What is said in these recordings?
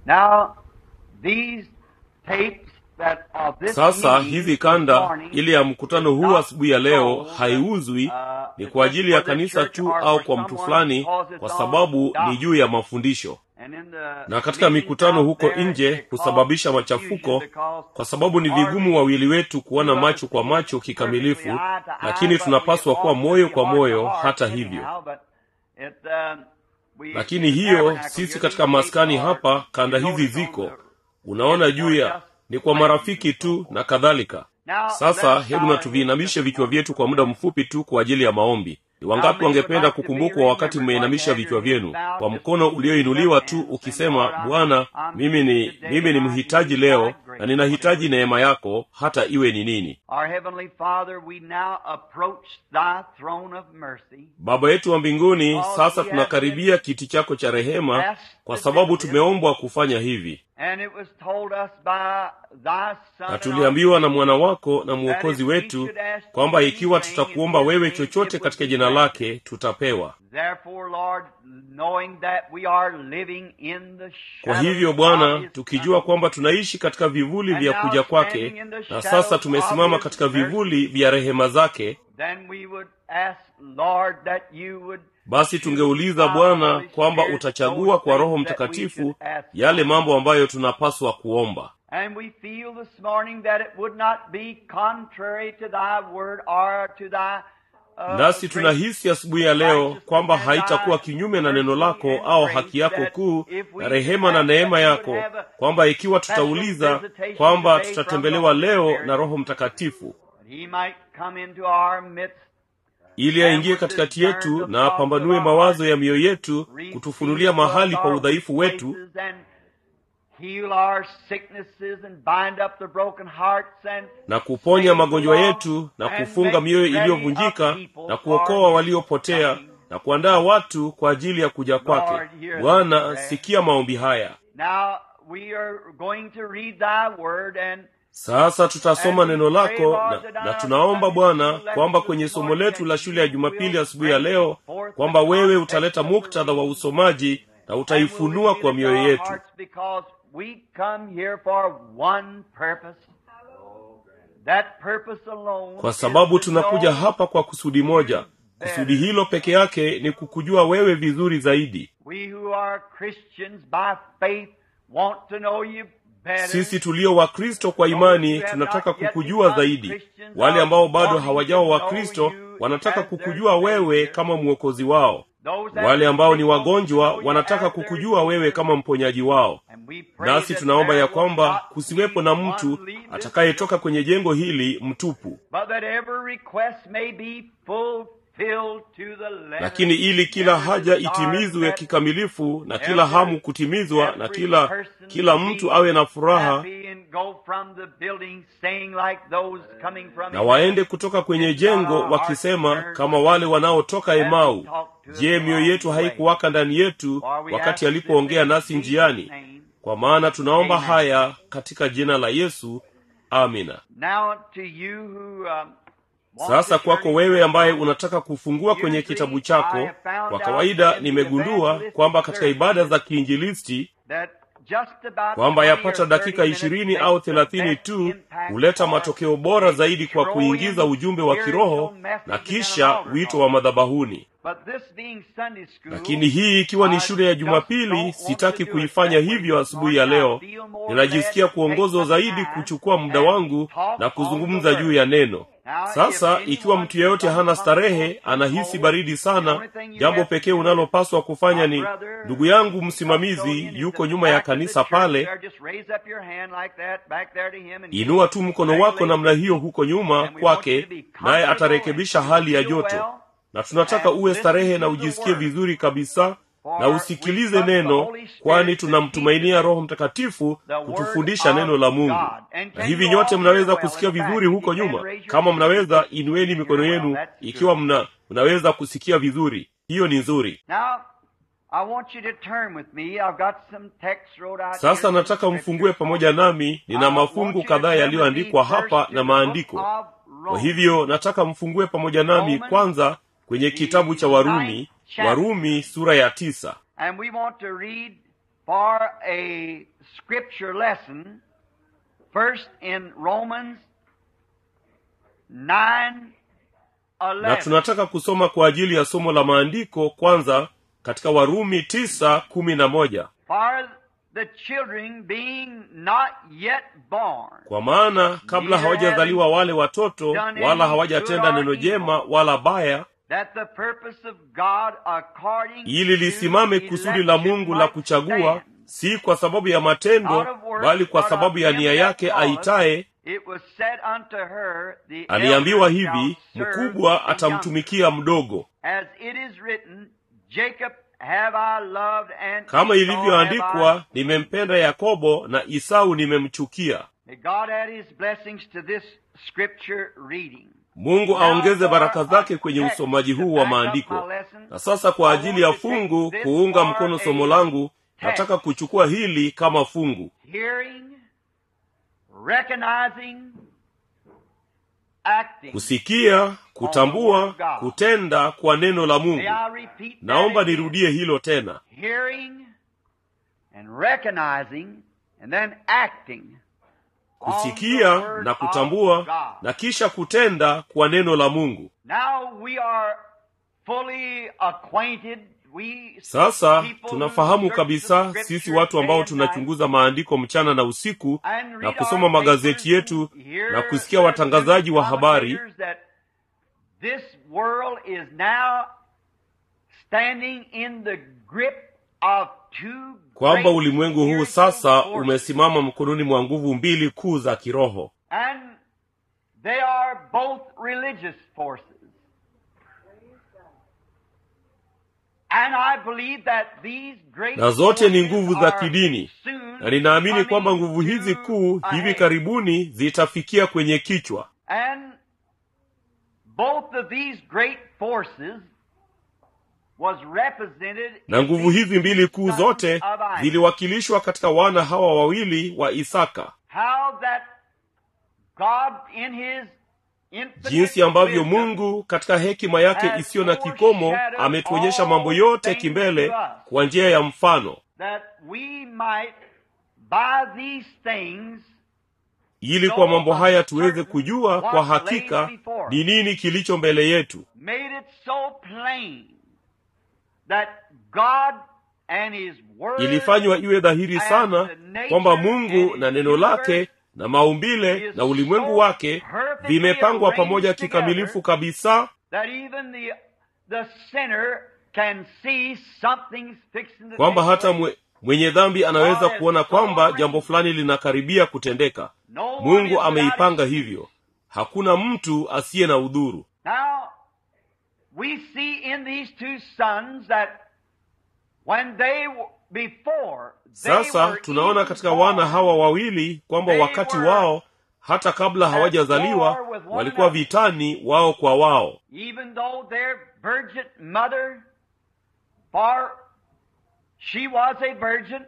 Now, these tapes that of this sasa meeting hizi this kanda morning ile ya mkutano is huu not asubuhi ya leo sold, haiuzwi uh, ni it's kwa just ajili ya for the kanisa church tu or au for kwa mtu someone fulani because it's kwa on sababu ni doctrine. juu ya mafundisho And in the na katika meetings mikutano out huko there, nje it husababisha causes machafuko confusion because kwa sababu ni vigumu hardly wawili wetu kuona two macho us kwa see macho perfectly kikamilifu eye to eye, lakini but we tunapaswa kuwa ought to moyo be kwa heart to moyo heart hata hivyo anyhow, but it, um, we, lakini in the hiyo tabernacle sisi here, katika these tapes maskani are, hapa kanda you hizi notice on ziko the, unaona it's juu for ya just ni kwa friends marafiki and so tu forth. na kadhalika Now, let sasa us hebu bow na our heads tuviinamishe just a vichwa moment vyetu kwa for muda prayer. mfupi tu kwa ajili ya maombi ni How wangapi many would wangependa like to be kukumbukwa wakati remembered while you mmeinamisha had vichwa your heads vyenu bowed kwa just mkono lift your ulioinuliwa tu hands and say, ukisema Lord, I'm, bwana I'm mimi here ni today mimi and ni I mhitaji need leo thy na grace, whatever ninahitaji it is. neema yako hata iwe ni nini Our Heavenly Father, we now approach thy throne of mercy baba yetu wa mbinguni because sasa we have been tunakaribia kiti chako cha rehema asked kwa to sababu do this, tumeombwa kufanya hivi and it was told us by thy Son na and our tuliambiwa na mwana Savior wako na that mwokozi if we wetu should ask kwamba you ikiwa anything in tutakuomba his wewe name, chochote it would katika be jina granted. lake tutapewa Therefore, Lord, knowing that we are living in the kwa shadows hivyo of bwana his tukijua coming, kwamba tunaishi katika vivuli and vya now kuja kwake standing in the na shadows sasa of tumesimama his katika mercy, vivuli vya rehema zake then we would ask, Lord, that you would basi choose tungeuliza by bwana Holy kwamba Spirit those utachagua kwa roho things that we should mtakatifu ask yale for. mambo ambayo tunapaswa kuomba And we feel this morning that it would not be contrary to thy word or to thy uh, nasi great tunahisi asubuhi ya leo righteousness kwamba and haitakuwa thy kinyume na neno mercy lako and au grace haki yako that kuu if we na should rehema na ask neema that you would yako have a kwamba ikiwa special tutauliza visitation kwamba today from the tutatembelewa Holy leo Spirit na roho mtakatifu that he might come into our midst ili and aingie would katikati discern yetu the na thoughts of apambanue our mawazo hearts, ya mioyo yetu reveal kutufunulia to us mahali pa our weak udhaifu wetu places and heal our sicknesses and bind up the broken hearts and na kuponya save the magonjwa lost yetu na and kufunga make mioyo ready a iliyovunjika people na for kuokoa his waliopotea coming. na kuandaa watu kwa ajili ya kuja kwake Lord, hear this bwana prayer. sikia maombi haya Now we are going to read thy word and sasa tutasoma And we neno pray, lako Lord, na, that na our tunaomba Sunday bwana school kwamba lesson kwenye this somo morning letu la that shule ya you jumapili will asubuhi ya bring leo forth the kwamba wewe context utaleta of the muktadha wa reading usomaji na and will utaifunua reveal kwa it to mioyo our yetu hearts because we come here for one purpose. That purpose alone kwa is sababu to tunakuja know hapa kwa kusudi moja kusudi hilo peke yake ni kukujua wewe vizuri zaidi we who are Christians by faith want to know you better. sisi tulio wakristo kwa imani tunataka kukujua zaidi wale ambao bado hawajawa wakristo wanataka kukujua wewe kama mwokozi wao Those that wale ambao ni want to wagonjwa know you wanataka as their kukujua wewe healer. kama mponyaji wao And we pray nasi that tunaomba there ya will kwamba not kusiwepo be na one mtu leave this atakayetoka kwenye jengo hili mtupu but that every request may be fulfilled to the letter. lakini ili kila Every haja desire itimizwe met, kikamilifu na kila every- hamu kutimizwa na every kila person kila mtu be awe na furaha happy and go from the building saying like those coming from na waende kutoka kwenye jengo wakisema kama wale wanaotoka Emau, je, mioyo yetu haikuwaka ndani yetu wakati alipoongea nasi njiani? Kwa maana tunaomba haya katika jina la Yesu, amina. Now to you who, um, want Sasa to kwako turn wewe into ambaye your unataka kufungua kwenye Usually, kitabu I chako, have found kwa out kawaida that in the nimegundua evangelistic kwamba katika ibada services za kiinjilisti that just about kwamba 20 yapata or 30 dakika minutes ishirini au makes the thelathini best tu impact huleta for matokeo bora zaidi kwa throwing kuingiza ujumbe wa kiroho spiritual na messages kisha in an altar wito call. wa madhabahuni. But this being Sunday school, Lakini hii ikiwa ni I shule ya just Jumapili, don't want sitaki to do it kuifanya that way hivyo this asubuhi ya morning. I leo. feel more Ninajisikia led to take kuongozwa my zaidi time kuchukua muda and wangu talk na on kuzungumza the juu word. ya neno. Now, Sasa if ikiwa anyone mtu yeyote is hana starehe, uncomfortable, anahisi cold, baridi the sana, only thing you jambo have to pekee do, unalopaswa kufanya my ni brother, ndugu yangu the msimamizi custodian is yuko at the nyuma ya back of the kanisa church pale, there. Just raise up your hand like that, back there to him and inua tu mkono wako congratulate namna him. hiyo huko nyuma And we want you kwake, to be naye comfortable atarekebisha and hali ya feel joto. well. Na tunataka and uwe listen starehe to na the ujisikie word. vizuri kabisa na For we usikilize trust the neno, Holy Spirit kwani to tunamtumainia teach us Roho Mtakatifu the word kutufundisha of neno la Mungu. God. And Na can hivi you nyote all mnaweza hear well kusikia in the back? vizuri If huko you can, nyuma. raise your Kama hand. mnaweza, You inueni hear mikono well. yenu That's ikiwa good. mna mnaweza kusikia vizuri. Hiyo ni nzuri. Now, I want you to turn with me. I've got some text wrote out Sasa here, some nataka mfungue scriptures. pamoja nami, nina I want mafungu you to kadhaa turn with yaliyoandikwa me first hapa to na the maandiko. book of Kwa Romans. hivyo nataka mfungue pamoja nami Romans, kwanza kwenye the kitabu cha ninth Warumi, chapter. Warumi sura ya tisa. And we want to read for a scripture lesson, first in Romans 9 na tunataka kusoma kwa ajili ya somo la maandiko kwanza katika warumi tisa kumi na moja For the children being not yet born, kwa maana kabla hawajazaliwa wale watoto wala hawajatenda neno jema wala baya that the purpose of God according ili lisimame to kusudi la election mungu la might kuchagua stand. si kwa sababu ya matendo Out of works, bali kwa but sababu of ya him nia that yake calleth, aitaye It was said unto her, the aliambiwa elder hivi shall serve mkubwa the younger. atamtumikia mdogo As it is written, Jacob have I loved and kama Esau have ilivyoandikwa I nimempenda yakobo na isau nimemchukia May God add His blessings to this scripture reading. mungu aongeze baraka zake kwenye usomaji huu wa maandiko na sasa kwa ajili ya fungu kuunga mkono somo langu nataka kuchukua hili kama fungu Hearing, recognizing, acting. kusikia kutambua kutenda kwa neno la May mungu I repeat that naomba again? nirudie hilo tena Hearing and recognizing and then acting. on the kusikia word na of kutambua God. na kisha kutenda kwa neno la mungu Now we are fully acquainted. We sasa people who tunafahamu search the kabisa scripture sisi watu ambao day and night tunachunguza maandiko mchana na usiku and na read kusoma our magazeti papers yetu and hear na kusikia the watangazaji wa habari commentators that This world is now standing in the grip of two kwamba great ulimwengu huu spiritual sasa forces. umesimama mkononi mwa nguvu mbili kuu za kiroho And they are both religious forces. And I believe that these great na zote ni forces nguvu za are kidini soon na ninaamini coming kwamba nguvu hizi to kuu a hivi head. karibuni zitafikia kwenye kichwa And both of these great forces was represented na in nguvu these hizi mbili kuu sons zote of Isaac. ziliwakilishwa katika wana hawa wawili wa isaka How that God in his infinite jinsi ambavyo wisdom mungu katika hekima yake has isiyo na kikomo foreshadowed ametuonyesha mambo all yote things kimbele to us. kwa njia ya mfano that we might by these things ili kwa mambo haya tuweze kujua kwa hakika ni nini kilicho mbele yetu made it so plain that God and his word ilifanywa iwe dhahiri sana kwamba mungu na neno lake na maumbile na ulimwengu wake vimepangwa pamoja kikamilifu kabisa that even the the sinner can see something's fixing to kwamba take hata place. mwe, mwenye dhambi anaweza kuona kwamba jambo fulani linakaribia kutendeka No one is mungu without ameipanga excuse. hivyo hakuna mtu asiye na udhuru Now, we see in these two sons that when they w- before they sasa were tunaona even katika born, wana hawa wawili kwamba they wakati were wao hata kabla hawajazaliwa war with one walikuwa another. vitani wao kwa wao even though their virgin mother, for she was a virgin,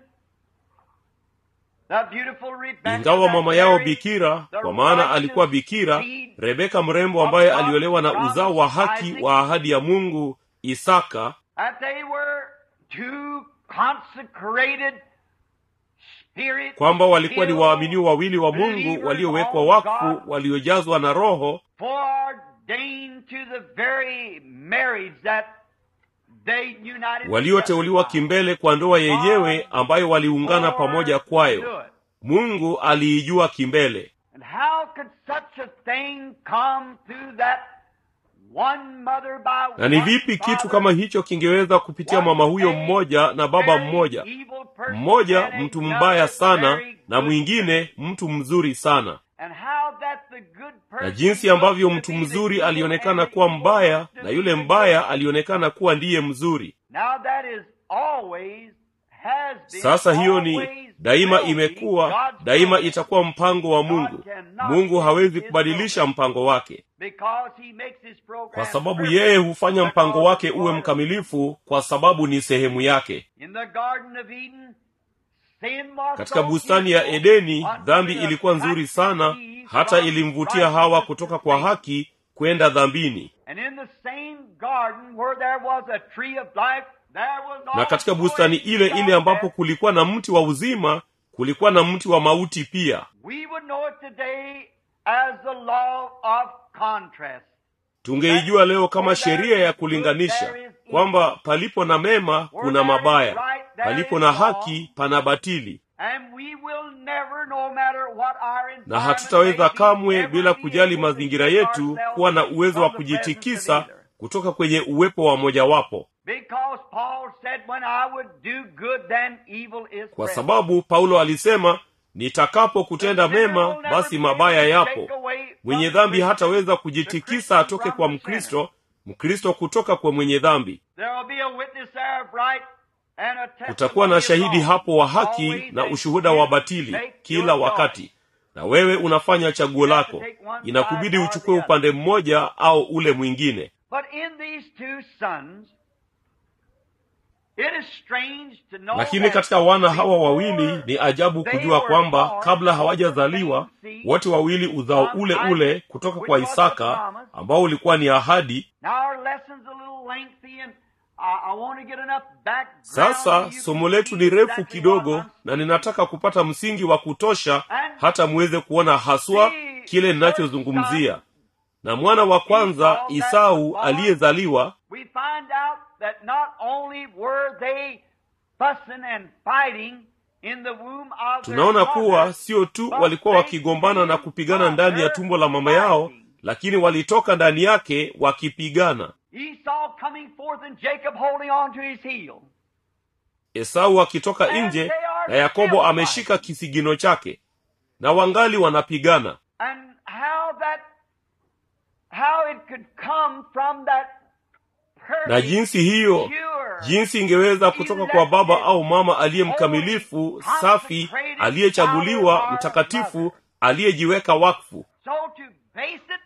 the beautiful Rebecca ingawa that mama yao married bikira the kwa maana righteous alikuwa bikira seed rebeka mrembo ambaye of God aliolewa na from uzao wa haki Isaac. wa ahadi ya mungu isaka that they were two consecrated spirit kwamba walikuwa ni filled, waaminio wawili wa mungu believers waliowekwa of wakfu God, waliojazwa na roho foreordained to the very marriage that they united walioteuliwa together. kimbele kwa ndoa yenyewe ambayo waliungana For pamoja to kwayo do it. mungu aliijua kimbele And how could such a thing come through that one mother by na ni one vipi kitu father, kama hicho kingeweza kupitia mama huyo mmoja na baba very mmoja evil person mmoja and mtu another mbaya sana very na good mwingine mtu mzuri sana And how that the good na person jinsi ambavyo looked mtu to be the mzuri evil alionekana and the kuwa evil mbaya looked to na be yule the mbaya good. alionekana kuwa ndiye mzuri Now that is always has been sasa hiyo ni always daima will be imekuwa God's daima plan. itakuwa mpango wa mungu mungu hawezi kubadilisha mpango wake Because he makes his program kwa sababu perfect. yeye hufanya mpango Because wake it's uwe ordered. mkamilifu kwa sababu ni sehemu yake In the Garden of Eden, sin was katika so bustani ya beautiful edeni until dhambi it ilikuwa nzuri attracted sana Eve hata from ilimvutia hawa righteousness kutoka to kwa sin. haki kwenda dhambini And in the same garden where there was a tree of life na katika bustani ile ile ambapo kulikuwa na mti wa uzima kulikuwa na mti wa mauti pia We would know it today as the law of contrast. tungeijua leo kama sheria ya kulinganisha kwamba palipo na mema kuna mabaya palipo na haki pana batili And we will never, no matter what our na hatutaweza kamwe bila kujali mazingira yetu kuwa na uwezo wa kujitikisa kutoka kwenye uwepo wa mojawapo Because Paul said, when I would do good, then evil is kwa present. sababu paulo alisema nitakapo kutenda mema basi mabaya yapo mwenye dhambi hataweza kujitikisa atoke kwa mkristo mkristo kutoka kwa mwenye dhambi There will be a witness there of right and a testimony kutakuwa na of shahidi wrong. hapo wa haki Always na take- ushuhuda wa batili take kila your wakati na wewe unafanya chaguo lako inakubidi uchukue upande mmoja au ule mwingine But in these two sons, it is strange to know lakini that katika wana hawa before wawili ni ajabu they kujua were kwamba born kabla of the hawajazaliwa same seed wote wawili uzao from ule Isaac, ule kutoka which kwa was the isaka promise. ambao ulikuwa ni ahadi Now our lesson's a little lengthy and I, I want to get enough background sasa so you somo can letu see ni refu exactly kidogo what I'm na ninataka kupata msingi wa kutosha hata muweze kuona haswa kile ninachozungumzia na mwana wa kwanza isau aliyezaliwa we find out that not only were they fussing and fighting in the womb of their tunaona kuwa mother, sio tu walikuwa wakigombana na kupigana ndani ya tumbo la mama yao lakini walitoka ndani yake wakipigana Esau coming forth and Jacob holding on to his heel. esau akitoka nje na yakobo ameshika kisigino chake na wangali wanapigana And how that, how it could come from that perfect, na jinsi hiyo pure, jinsi ingeweza kutoka kwa baba au mama aliye mkamilifu safi aliyechaguliwa mtakatifu aliyejiweka wakfu so to base it,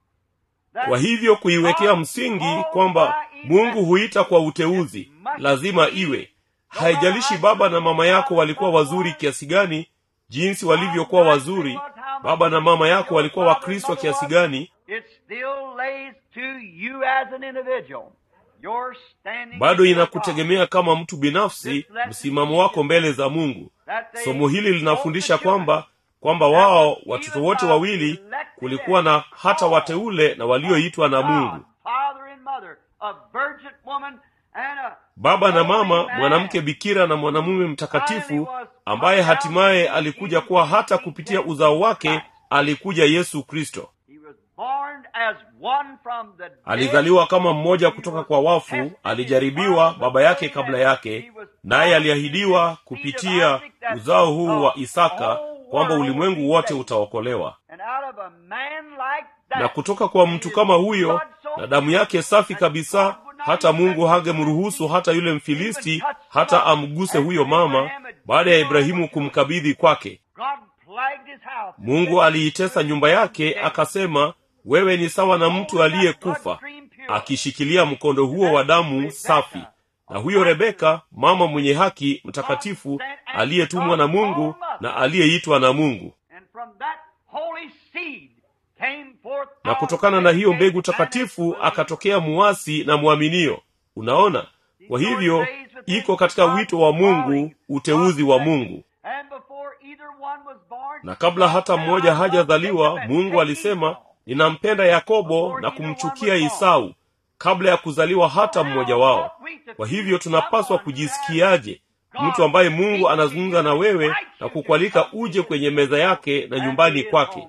that kwa hivyo kuiwekea msingi kwamba mungu huita kwa uteuzi lazima iwe haijalishi baba na mama yako walikuwa wazuri kiasi gani jinsi walivyokuwa wazuri baba na mama yako walikuwa wakristo kiasi gani it still lays to you as an individual. Your standing bado before inakutegemea kama mtu binafsi msimamo wako mbele za mungu God. That they somo hili linafundisha both the children kwamba kwamba wao watoto wote wawili kulikuwa na hata wateule na walioitwa na mungu God, father and mother, a virgin woman and a baba na mama holy man. mwanamke bikira na mwanamume mtakatifu ambaye hatimaye alikuja kuwa hata kupitia uzao wake alikuja yesu kristo He was born as one from the dead. alizaliwa kama mmoja kutoka kwa wafu alijaribiwa baba yake kabla yake naye aliahidiwa kupitia uzao huu wa isaka kwamba ulimwengu wote utaokolewa And out of a man like that, na kutoka kwa mtu kama huyo na damu yake safi kabisa hata mungu hangemruhusu hata yule mfilisti hata amguse huyo mama baada ya ibrahimu kumkabidhi kwake God plagued his house. mungu aliitesa nyumba yake akasema wewe ni sawa na mtu aliyekufa akishikilia mkondo huo wa damu safi na huyo rebeka mama mwenye haki mtakatifu aliyetumwa na mungu na aliyeitwa na mungu And from that holy seed came forth na kutokana na hiyo mbegu takatifu akatokea muasi na mwaminio unaona kwa hivyo iko katika wito wa mungu uteuzi wa mungu And before either one was born, na kabla hata mmoja hajazaliwa mungu alisema ninampenda yakobo na kumchukia isau kabla ya kuzaliwa hata mmoja wao kwa hivyo tunapaswa kujisikiaje mtu ambaye mungu anazungumza na wewe na kukualika uje kwenye meza yake na nyumbani kwake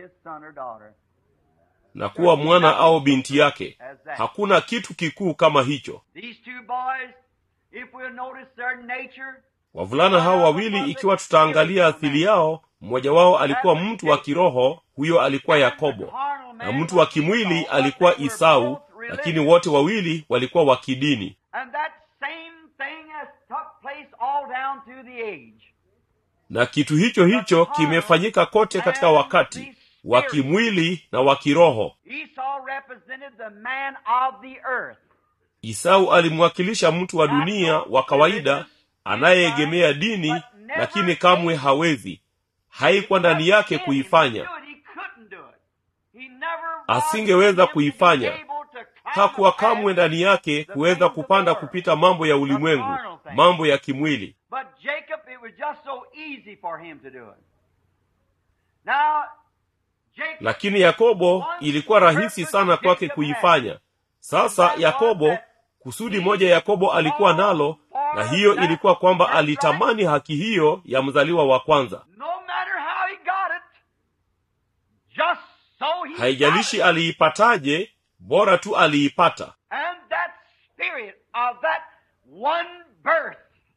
na kuwa mwana au binti yake hakuna kitu kikuu kama hicho These two boys, if we'll notice their nature, wavulana hao wawili ikiwa tutaangalia asili yao mmoja wao alikuwa mtu wa kiroho huyo alikuwa yakobo na mtu wa kimwili alikuwa isau lakini wote wawili walikuwa wa kidini And that same thing has took place all down through the age. na kitu hicho hicho kimefanyika kote katika wakati wa kimwili na wa kiroho Esau represented the man of the earth. isau alimwakilisha mtu wa dunia wa kawaida anayeegemea dini lakini kamwe hawezi haikuwa ndani yake kuifanya asingeweza kuifanya hakuwa kamwe ndani yake kuweza kupanda kupita mambo ya ulimwengu mambo ya kimwili But Jacob, it was just so easy for him to do it. Now, Jacob, lakini yakobo ilikuwa rahisi sana kwake kuifanya sasa yakobo kusudi moja yakobo alikuwa nalo na hiyo ilikuwa kwamba alitamani haki hiyo ya mzaliwa wa kwanza no matter how he got it, just so he haijalishi got it. aliipataje bora tu aliipata And that spirit of that one birth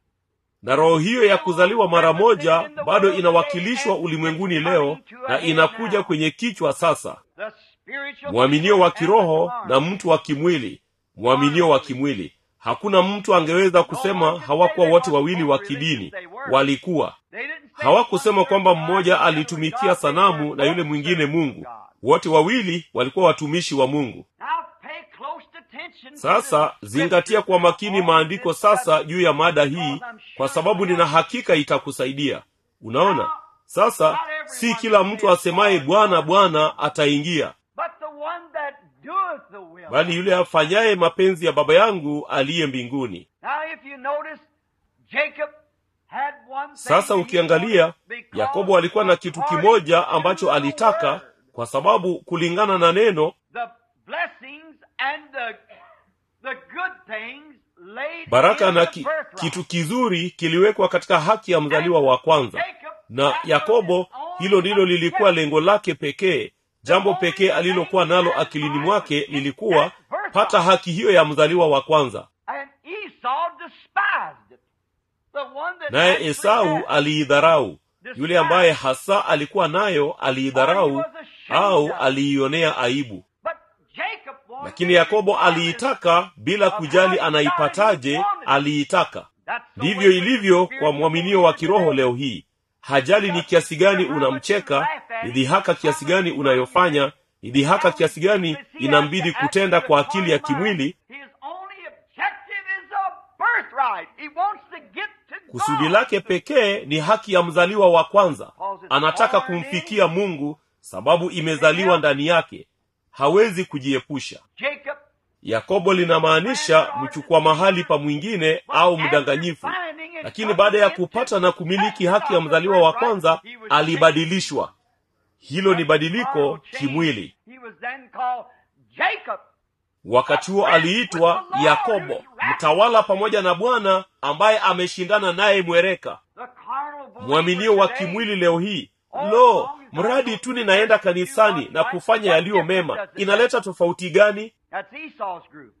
na roho hiyo ya kuzaliwa mara moja bado inawakilishwa ulimwenguni leo na inakuja kwenye kichwa sasa the spiritual mwaminio wa and the kiroho carnal. na mtu wa kimwili mwaminio wa kimwili hakuna mtu angeweza kusema hawakuwa wote wawili wa kidini walikuwa They didn't say hawakusema one kwamba person mmoja God, the other alitumikia God, sanamu they na yule were mwingine both mungu God. wote wawili walikuwa watumishi wa mungu Now pay close attention to sasa the zingatia kwa makini scripture maandiko on this sasa subject, juu ya mada hii because I'm sure kwa sababu nina hakika itakusaidia unaona sasa Not everyone si kila mtu asemaye bwana bwana ataingia But the one that doeth the will. bali yule afanyaye mapenzi ya baba yangu aliye mbinguni Now if you notice, Jacob had one thing sasa that he ukiangalia wanted because yakobo alikuwa na kitu according kimoja to ambacho the alitaka word, kwa sababu kulingana na neno the blessings and the, the good things laid baraka in na the ki, birthright. kitu kizuri kiliwekwa katika haki ya mzaliwa wa kwanza Jacob, na that yakobo was his own hilo ndilo lilikuwa objective. lengo lake pekee jambo pekee alilokuwa nalo akilini mwake lilikuwa pata haki hiyo ya mzaliwa wa kwanza And Esau despised it. The one that naye actually esau had- aliidharau yule ambaye hasa alikuwa nayo aliidharau au aliionea aibu But Jacob wanted lakini it yakobo regardless aliitaka bila kujali anaipataje aliitaka That's the ndivyo way with the ilivyo kwa spiritual mwaminio wa believer kiroho today. leo hii hajali ni kiasi gani unamcheka ni dhihaka kiasi gani unayofanya ni dhihaka kiasi gani inambidi kutenda kwa akili ya kimwili His only objective is a birthright. He wants to get to kusudi God. lake pekee ni haki ya mzaliwa wa kwanza anataka kumfikia mungu sababu imezaliwa ndani yake hawezi kujiepusha Jacob yakobo linamaanisha mchukua mahali pa mwingine au mdanganyifu lakini baada ya kupata na kumiliki haki ya mzaliwa wa kwanza alibadilishwa hilo ni badiliko kimwili He was then called Jacob. wakati huo aliitwa yakobo mtawala pamoja na bwana ambaye ameshindana naye mwereka The carnal believer mwaminio wa today. kimwili leo hii lo mradi tu ninaenda kanisani na kufanya yaliyo mema inaleta tofauti gani That's Esau's group.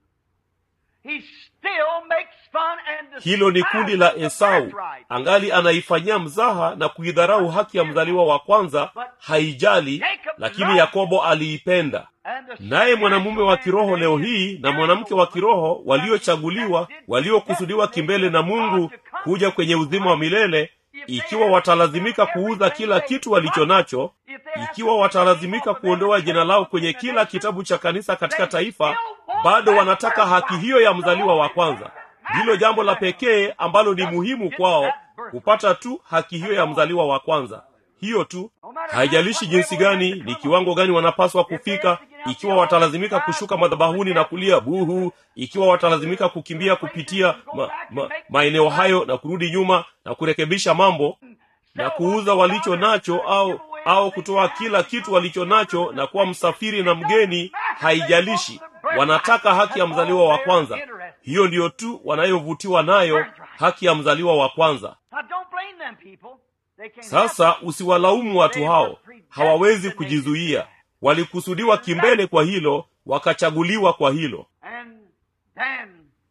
He still makes fun and hilo ni kundi la despises the esau birthright. angali anaifanyia mzaha na kuidharau haki ya mzaliwa wa kwanza haijali lakini yakobo aliipenda And the naye mwanamume wa kiroho spiritual leo man hii is na mwanamke wa kiroho waliochaguliwa spiritual, waliokusudiwa kimbele na mungu kuja kwenye uzima wa milele ikiwa watalazimika kuuza kila kitu walicho nacho ikiwa watalazimika kuondoa jina lao kwenye kila kitabu cha kanisa katika taifa bado wanataka haki hiyo ya mzaliwa wa kwanza ndilo jambo la pekee ambalo ni muhimu kwao kupata tu haki hiyo ya mzaliwa wa kwanza hiyo tu haijalishi jinsi gani ni kiwango gani wanapaswa kufika ikiwa watalazimika kushuka madhabahuni na kulia buhu ikiwa watalazimika kukimbia kupitia ma, ma, maeneo hayo na kurudi nyuma na kurekebisha mambo na kuuza walicho nacho au au kutoa kila kitu walicho nacho na kuwa msafiri na mgeni haijalishi wanataka haki ya mzaliwa wa kwanza hiyo ndiyo tu wanayovutiwa nayo haki ya mzaliwa wa kwanza Now don't blame them people. They can't sasa help it. usiwalaumu watu hao hawawezi kujizuia walikusudiwa kimbele kwa hilo wakachaguliwa kwa hilo And then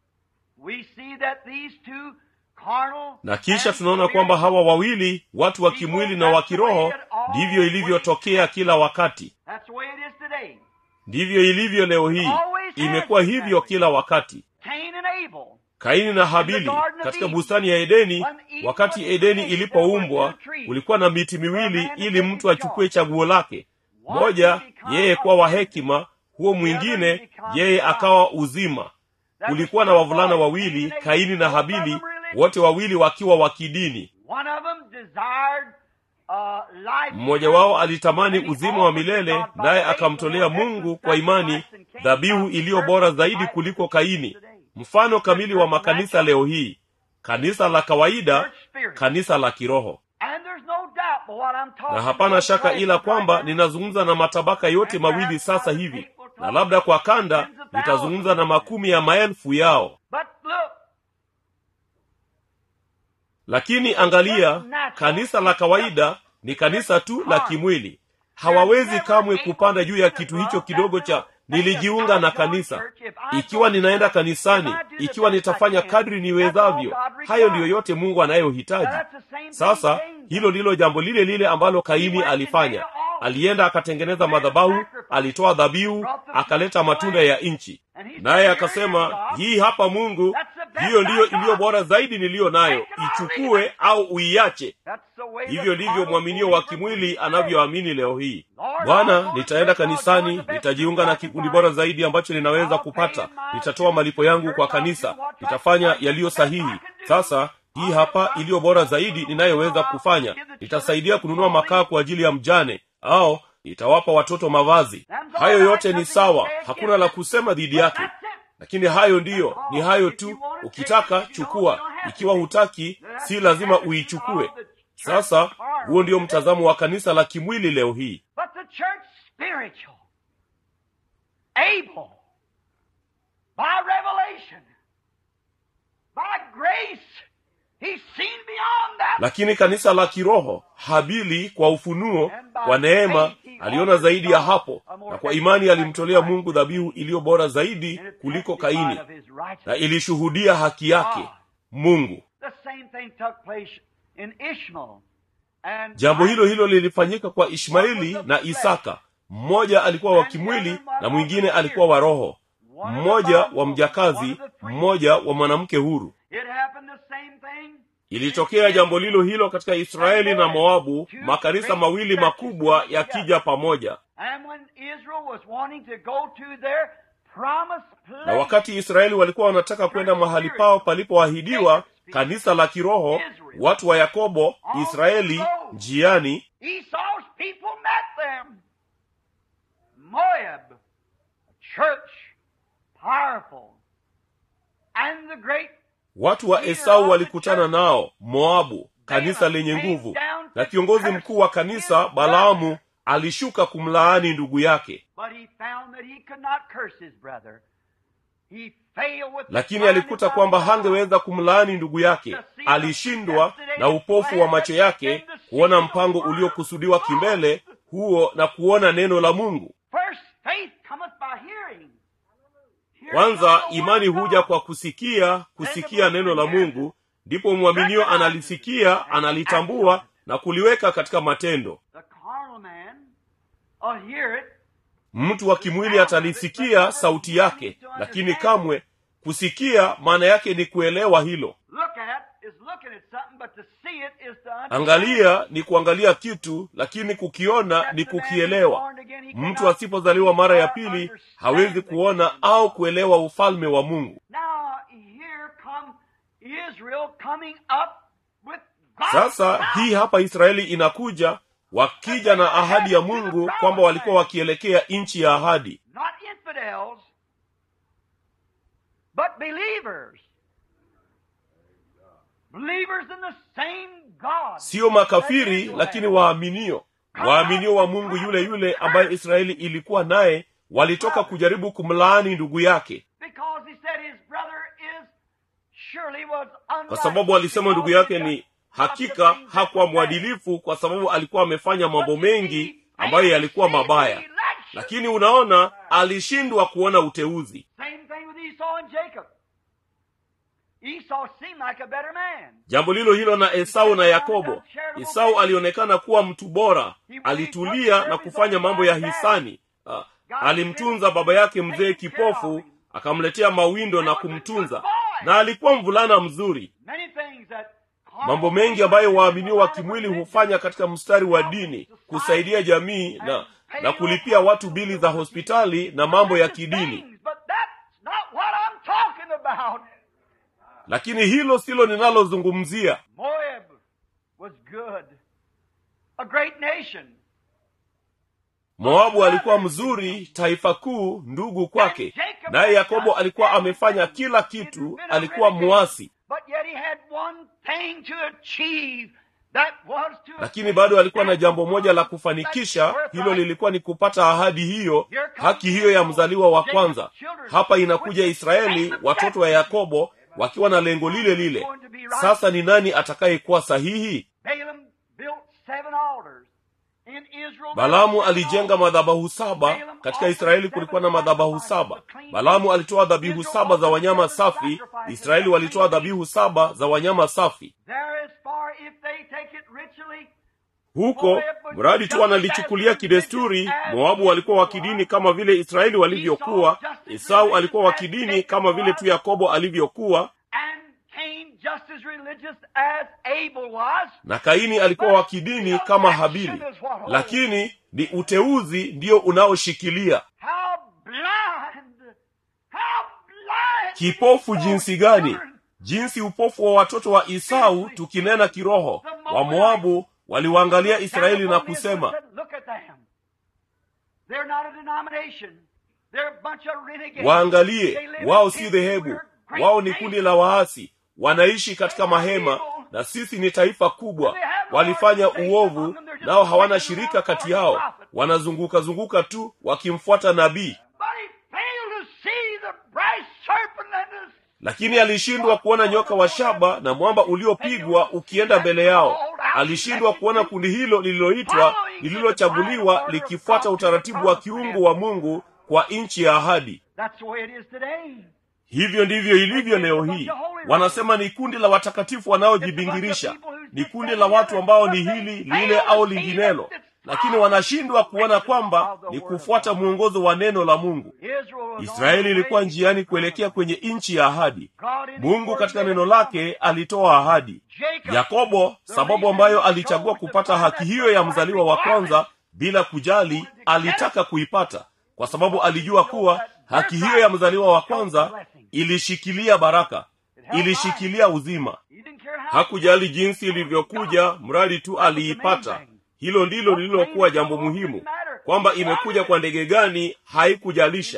we see that these two carnal na kisha and tunaona kwamba hawa wawili watu wa kimwili na wa kiroho ndivyo ilivyotokea kila wakati That's the way it is today. ndivyo ilivyo leo hii imekuwa hivyo kila wakati Cain and Abel. kaini na habili katika bustani ya edeni wakati edeni ilipoumbwa kulikuwa na miti miwili ili mtu achukue chaguo lake moja yeye kuwa wa hekima huo mwingine yeye akawa uzima kulikuwa na wavulana wawili kaini na habili wote wawili wakiwa wa kidini One of them desired mmoja wao alitamani uzima wa milele naye akamtolea mungu kwa imani dhabihu iliyo bora zaidi kuliko kaini mfano kamili wa makanisa leo hii kanisa la kawaida kanisa la kiroho na hapana shaka ila kwamba ninazungumza na matabaka yote mawili sasa hivi na labda kwa kanda nitazungumza na makumi ya maelfu yao lakini angalia kanisa la kawaida ni kanisa tu la kimwili hawawezi kamwe kupanda juu ya kitu hicho kidogo cha nilijiunga na kanisa ikiwa ninaenda kanisani ikiwa nitafanya kadri niwezavyo hayo ndiyo yote mungu anayohitaji sasa hilo ndilo jambo lile lile ambalo kaini alifanya alienda akatengeneza madhabahu alitoa dhabihu akaleta matunda ya nchi naye akasema hii hapa mungu hiyo ndiyo iliyo bora zaidi niliyo nayo ichukue au uiache hivyo ndivyo mwaminio wa kimwili anavyoamini leo hii bwana nitaenda kanisani nitajiunga na kikundi bora zaidi ambacho ninaweza kupata nitatoa malipo yangu kwa kanisa nitafanya yaliyo sahihi sasa hii hapa iliyo bora zaidi ninayoweza kufanya nitasaidia kununua makaa kwa ajili ya mjane au nitawapa watoto mavazi hayo yote ni sawa hakuna la kusema dhidi yake lakini hayo ndiyo ni hayo tu ukitaka chukua ikiwa hutaki si lazima uichukue sasa huo ndio mtazamo wa kanisa la kimwili leo hii able by revelation by grace he's seen beyond that lakini kanisa la kiroho habili kwa ufunuo kwa neema aliona zaidi ya hapo na kwa imani alimtolea mungu dhabihu iliyo bora zaidi kuliko kaini na ilishuhudia haki yake mungu jambo hilo hilo lilifanyika kwa ishmaeli na isaka mmoja alikuwa wa kimwili na mwingine alikuwa wa roho mmoja wa mjakazi mmoja wa mwanamke huru ilitokea jambo lilo hilo katika israeli na moabu makanisa mawili makubwa yakija pamoja na wakati israeli walikuwa wanataka kwenda mahali pao palipoahidiwa kanisa la kiroho watu wa yakobo israeli njiani Moab, a church, powerful, and the great watu wa esau walikutana nao moabu kanisa lenye nguvu na kiongozi mkuu wa kanisa balaamu alishuka kumlaani ndugu yake lakini alikuta kwamba hangeweza kumlaani ndugu yake alishindwa na upofu wa macho yake kuona mpango uliokusudiwa kimbele huo na kuona neno la mungu kwanza imani huja kwa kusikia kusikia neno la mungu ndipo mwaminio analisikia analitambua na kuliweka katika matendo mtu wa kimwili atalisikia sauti yake lakini kamwe kusikia maana yake ni kuelewa hilo angalia ni kuangalia kitu lakini kukiona ni kukielewa mtu asipozaliwa mara ya pili hawezi kuona au kuelewa ufalme wa mungu sasa hii hapa israeli inakuja wakija na ahadi ya mungu kwamba walikuwa wakielekea nchi ya ahadi but believers believers in the same God. siyo makafiri lakini waaminio waaminio wa mungu yule yule ambaye israeli ilikuwa naye walitoka kujaribu kumlaani ndugu yake Because he said his brother is surely was kwa sababu alisema ndugu yake ni hakika hakuwa mwadilifu kwa sababu alikuwa amefanya mambo mengi ambayo yalikuwa mabaya lakini unaona alishindwa kuona uteuzi Same thing with Esau and Jacob. Esau seemed like a better man. jambo lilo hilo na esau na yakobo esau alionekana kuwa mtu bora alitulia na kufanya mambo ya hisani Ah, alimtunza baba yake mzee kipofu akamletea mawindo na kumtunza na alikuwa mvulana mzuri Many things that mambo mengi ambayo waaminio wa kimwili hufanya katika mstari wa dini kusaidia jamii na na kulipia watu bili za hospitali na mambo ya kidini Things, But that's not what I'm talking about. lakini hilo silo ninalozungumzia Moab was good. a great nation. moabu alikuwa mzuri taifa kuu ndugu kwake naye yakobo alikuwa amefanya kila kitu alikuwa mwasi But yet he had one thing to achieve. That was to lakini bado alikuwa na jambo moja la kufanikisha hilo lilikuwa ni kupata ahadi hiyo haki hiyo ya mzaliwa wa kwanza hapa inakuja israeli watoto wa yakobo wakiwa na lengo lile lile sasa ni nani atakayekuwa sahihi Balaam built seven altars. In Israel, balamu alijenga madhabahu saba katika israeli kulikuwa na madhabahu saba balamu alitoa dhabihu saba za wanyama safi israeli walitoa dhabihu saba za wanyama safi There as far if they take it ritually, huko mradi tu wanalichukulia kidesturi moabu walikuwa wa kidini kama vile israeli walivyokuwa esau alikuwa wa kidini kama vile tu yakobo alivyokuwa and Cain just as religious as Abel was. na kaini alikuwa wa kidini kama habili lakini ni uteuzi ndio unaoshikilia How blind! How blind! kipofu jinsi gani jinsi upofu wa watoto wa isau tukinena kiroho wa moabu waliwaangalia israeli na kusema Look at them. They're not a denomination. They're a bunch of renegades. waangalie They live wao in si tents. dhehebu We're great wao ni nations. kundi la waasi wanaishi katika mahema na sisi ni taifa kubwa walifanya uovu nao hawana shirika kati yao wanazunguka zunguka tu wakimfuata nabii But he failed to see the brass serpent and the lakini alishindwa kuona nyoka wa shaba na mwamba uliopigwa ukienda mbele yao alishindwa kuona kundi hilo lililoitwa lililochaguliwa likifuata utaratibu wa kiungu wa mungu kwa nchi ya ahadi That's the way it is today. hivyo ndivyo ilivyo leo hii wanasema ni kundi la watakatifu wanaojibingirisha ni kundi la watu ambao ni hili lile au linginelo lakini wanashindwa kuona kwamba ni kufuata mwongozo wa neno la mungu Israel was israeli ilikuwa njiani kuelekea kwenye nchi ya ahadi mungu katika neno lake alitoa ahadi Jacob, yakobo sababu ambayo alichagua kupata haki hiyo ya mzaliwa wa kwanza bila kujali alitaka kuipata kwa sababu alijua kuwa haki hiyo ya mzaliwa wa kwanza ilishikilia baraka ilishikilia uzima he didn't care how hakujali jinsi ilivyokuja mradi tu aliipata hilo ndilo lililokuwa jambo muhimu kwamba imekuja kwa ndege gani haikujalisha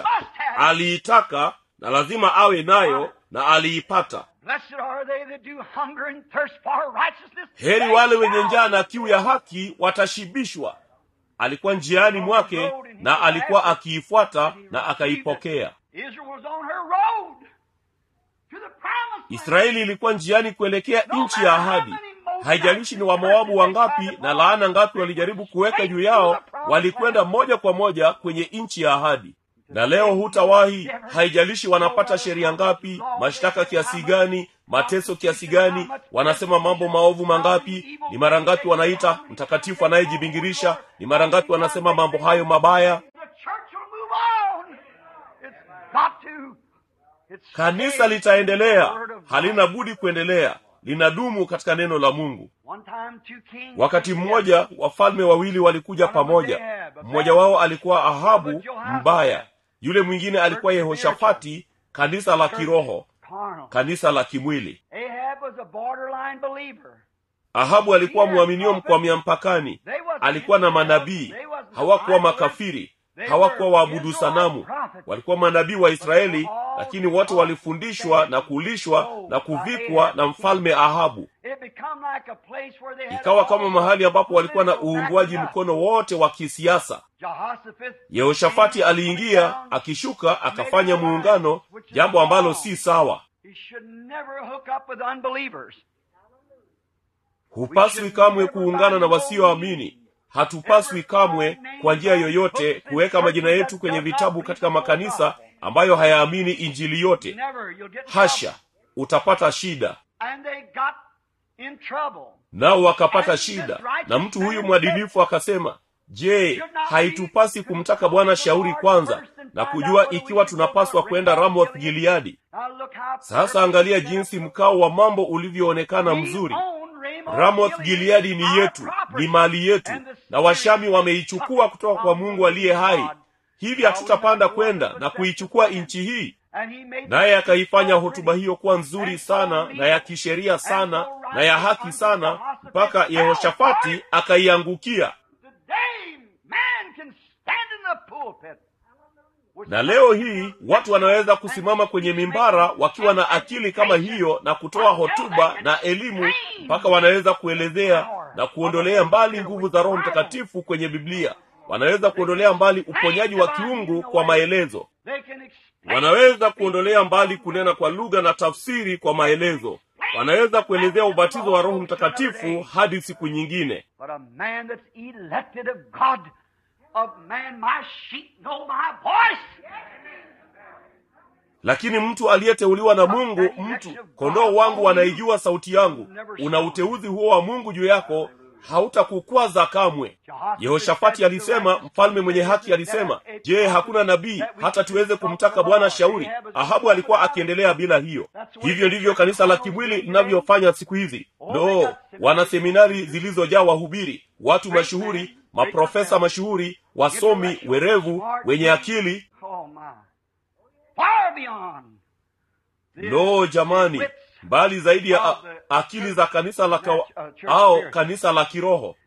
aliitaka na lazima awe nayo na aliipata Blessed are they that do hunger and thirst for righteousness. heri wale wenye njaa na kiu ya haki watashibishwa alikuwa njiani mwake na alikuwa akiifuata na akaipokea Israel was on her road to the promised land. israeli ilikuwa njiani kuelekea nchi ya ahadi haijalishi ni wamoabu wangapi na laana ngapi walijaribu kuweka juu yao walikwenda moja kwa moja kwenye nchi ya ahadi na leo hutawahi haijalishi wanapata sheria ngapi mashtaka kiasi gani mateso kiasi gani wanasema mambo maovu mangapi ni mara ngapi wanaita mtakatifu anayejibingirisha ni mara ngapi wanasema mambo hayo mabaya The church will move on. It's got to. It's kanisa litaendelea halina budi kuendelea linadumu katika neno la mungu One time two kings. wakati mmoja wafalme wawili walikuja pamoja mmoja wao alikuwa ahabu mbaya yule mwingine alikuwa yehoshafati kanisa la kiroho Carnal. kanisa la kimwili Ahab was a borderline believer. ahabu alikuwa mwaminio mkwamia mpakani alikuwa na manabii hawakuwa makafiri hawakuwa waabudu sanamu walikuwa manabii wa israeli lakini wote walifundishwa na kulishwa na kuvikwa na mfalme ahabu It become like a place where they had ikawa kama mahali ambapo walikuwa na uungwaji mkono wote wa kisiasa Jehoshaphat yehoshafati aliingia akishuka akafanya muungano jambo ambalo si sawa he should never hook up with unbelievers. hupaswi kamwe kuungana na wasioamini hatupaswi kamwe kwa njia yoyote kuweka majina yetu kwenye vitabu katika makanisa ambayo hayaamini injili yote Never. You'll get in hasha utapata shida trouble. And they got in trouble. nao wakapata shida na mtu huyu mwadilifu akasema je haitupasi kumtaka bwana shauri kwanza na kujua ikiwa tunapaswa kwenda ramoth gileadi Now look how sasa angalia jinsi mkao wa mambo ulivyoonekana mzuri ramoth gileadi ni yetu ni mali yetu na washami wameichukua kutoka kwa mungu aliye hai hivi hatutapanda kwenda na kuichukua nchi hii naye akaifanya hotuba hiyo kuwa nzuri sana na ya kisheria sana na ya haki sana mpaka yehoshafati akaiangukia na leo hii watu wanaweza kusimama kwenye mimbara wakiwa na akili kama hiyo na kutoa hotuba na elimu mpaka wanaweza kuelezea na kuondolea mbali nguvu za roho mtakatifu kwenye biblia wanaweza kuondolea mbali uponyaji wa kiungu kwa maelezo wanaweza kuondolea mbali kunena kwa lugha na tafsiri kwa maelezo wanaweza kuelezea ubatizo wa roho mtakatifu hadi siku nyingine lakini mtu aliyeteuliwa na mungu mtu kondoo wangu wanaijua sauti yangu una uteuzi huo wa mungu juu yako hautakukwaza kamwe yehoshafati alisema mfalme mwenye haki alisema je hakuna nabii hata tuweze kumtaka bwana shauri ahabu alikuwa akiendelea bila hiyo hivyo ndivyo kanisa la kimwili linavyofanya siku hizi no wana seminari zilizojaa wahubiri watu mashuhuri maprofesa mashuhuri wasomi werevu wenye akili lo jamani mbali zaidi ya a, akili za kanisa la kawa, au kanisa la kiroho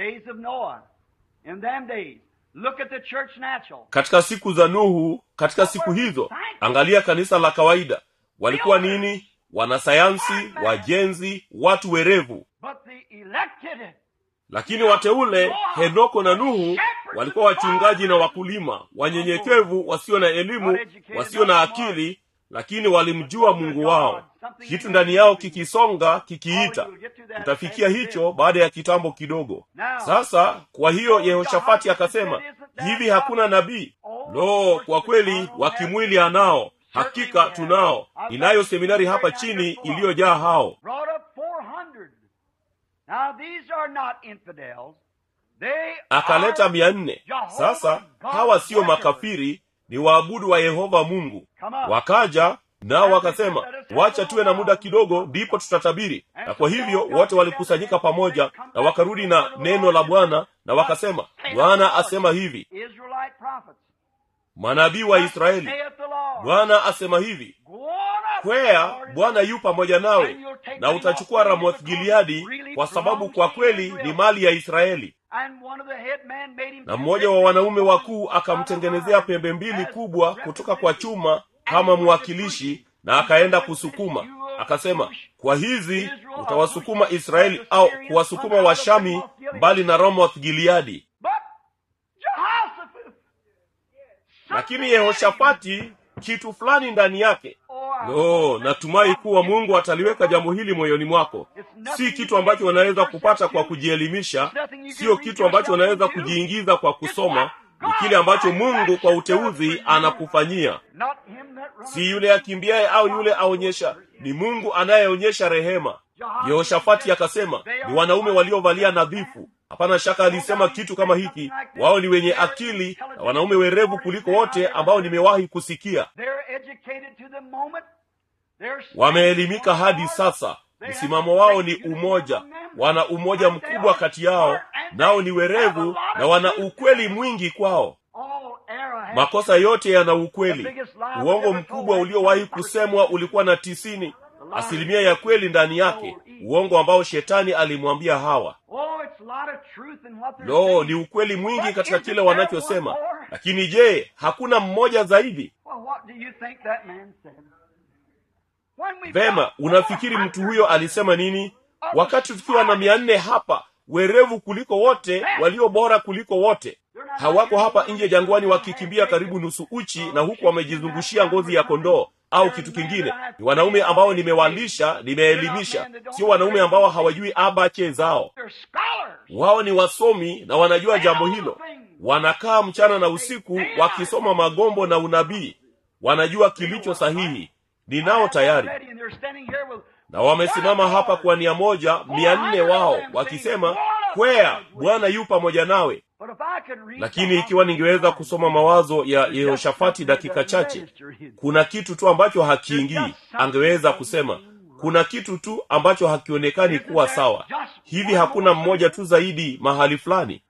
katika siku za nuhu katika siku hizo angalia kanisa la kawaida walikuwa nini wanasayansi wajenzi watu werevu lakini wateule henoko na nuhu walikuwa wachungaji na wakulima wanyenyekevu wasio na elimu wasio na akili lakini walimjua mungu wao kitu ndani yao kikisonga kikiita tutafikia hicho baada ya kitambo kidogo sasa kwa hiyo yehoshafati akasema hivi hakuna nabii lo kwa kweli wa kimwili anao hakika tunao inayo seminari hapa chini iliyojaa hao akaleta mia nne sasa hawa siyo makafiri ni waabudu wa yehova mungu wakaja nao wakasema wacha tuwe na muda kidogo ndipo tutatabiri na kwa hivyo wote walikusanyika pamoja na wakarudi na neno la bwana na wakasema bwana asema hivi manabii wa israeli bwana asema hivi kwea bwana yu pamoja nawe na utachukua ramoth gileadi kwa sababu kwa kweli ni mali ya israeli na mmoja wa wanaume wakuu akamtengenezea pembe mbili kubwa kutoka kwa chuma kama mwakilishi na akaenda kusukuma akasema kwa hizi utawasukuma israeli au kuwasukuma washami mbali na ramoth gileadi lakini yehoshafati kitu fulani ndani yake lo natumai kuwa mungu ataliweka jambo hili moyoni mwako si kitu ambacho unaweza kupata kwa kujielimisha sio kitu ambacho unaweza kujiingiza kwa kusoma ni kile ambacho mungu kwa uteuzi anakufanyia si yule akimbiaye au yule aonyesha ni mungu anayeonyesha rehema yehoshafati akasema ni wanaume waliovalia nadhifu hapana shaka alisema kitu kama hiki wao ni wenye akili na wanaume werevu kuliko wote ambao nimewahi kusikia wameelimika hadi sasa msimamo wao ni umoja wana umoja mkubwa kati yao nao ni werevu na wana ukweli mwingi kwao makosa yote yana ukweli uongo mkubwa uliowahi kusemwa ulikuwa na tisini asilimia ya kweli ndani yake uongo ambao shetani alimwambia hawa lo no, ni ukweli mwingi katika kile wanachosema lakini je hakuna mmoja zaidi vema unafikiri mtu huyo alisema nini wakati tukiwa na mia nne hapa werevu kuliko wote walio bora kuliko wote hawako hapa nje jangwani wakikimbia karibu nusu uchi na huku wamejizungushia ngozi ya kondoo au kitu kingine ni wanaume ambao nimewalisha nimeelimisha sio wanaume ambao hawajui abache zao wao ni wasomi na wanajua jambo hilo wanakaa mchana na usiku wakisoma magombo na unabii wanajua kilicho sahihi ninao tayari na wamesimama hapa kwa nia moja mia nne wao wakisema kwea bwana yu pamoja nawe lakini ikiwa ningeweza kusoma mawazo ya yehoshafati dakika chache kuna kitu tu ambacho hakiingii angeweza kusema kuna kitu tu ambacho hakionekani kuwa sawa hivi hakuna mmoja tu zaidi mahali fulani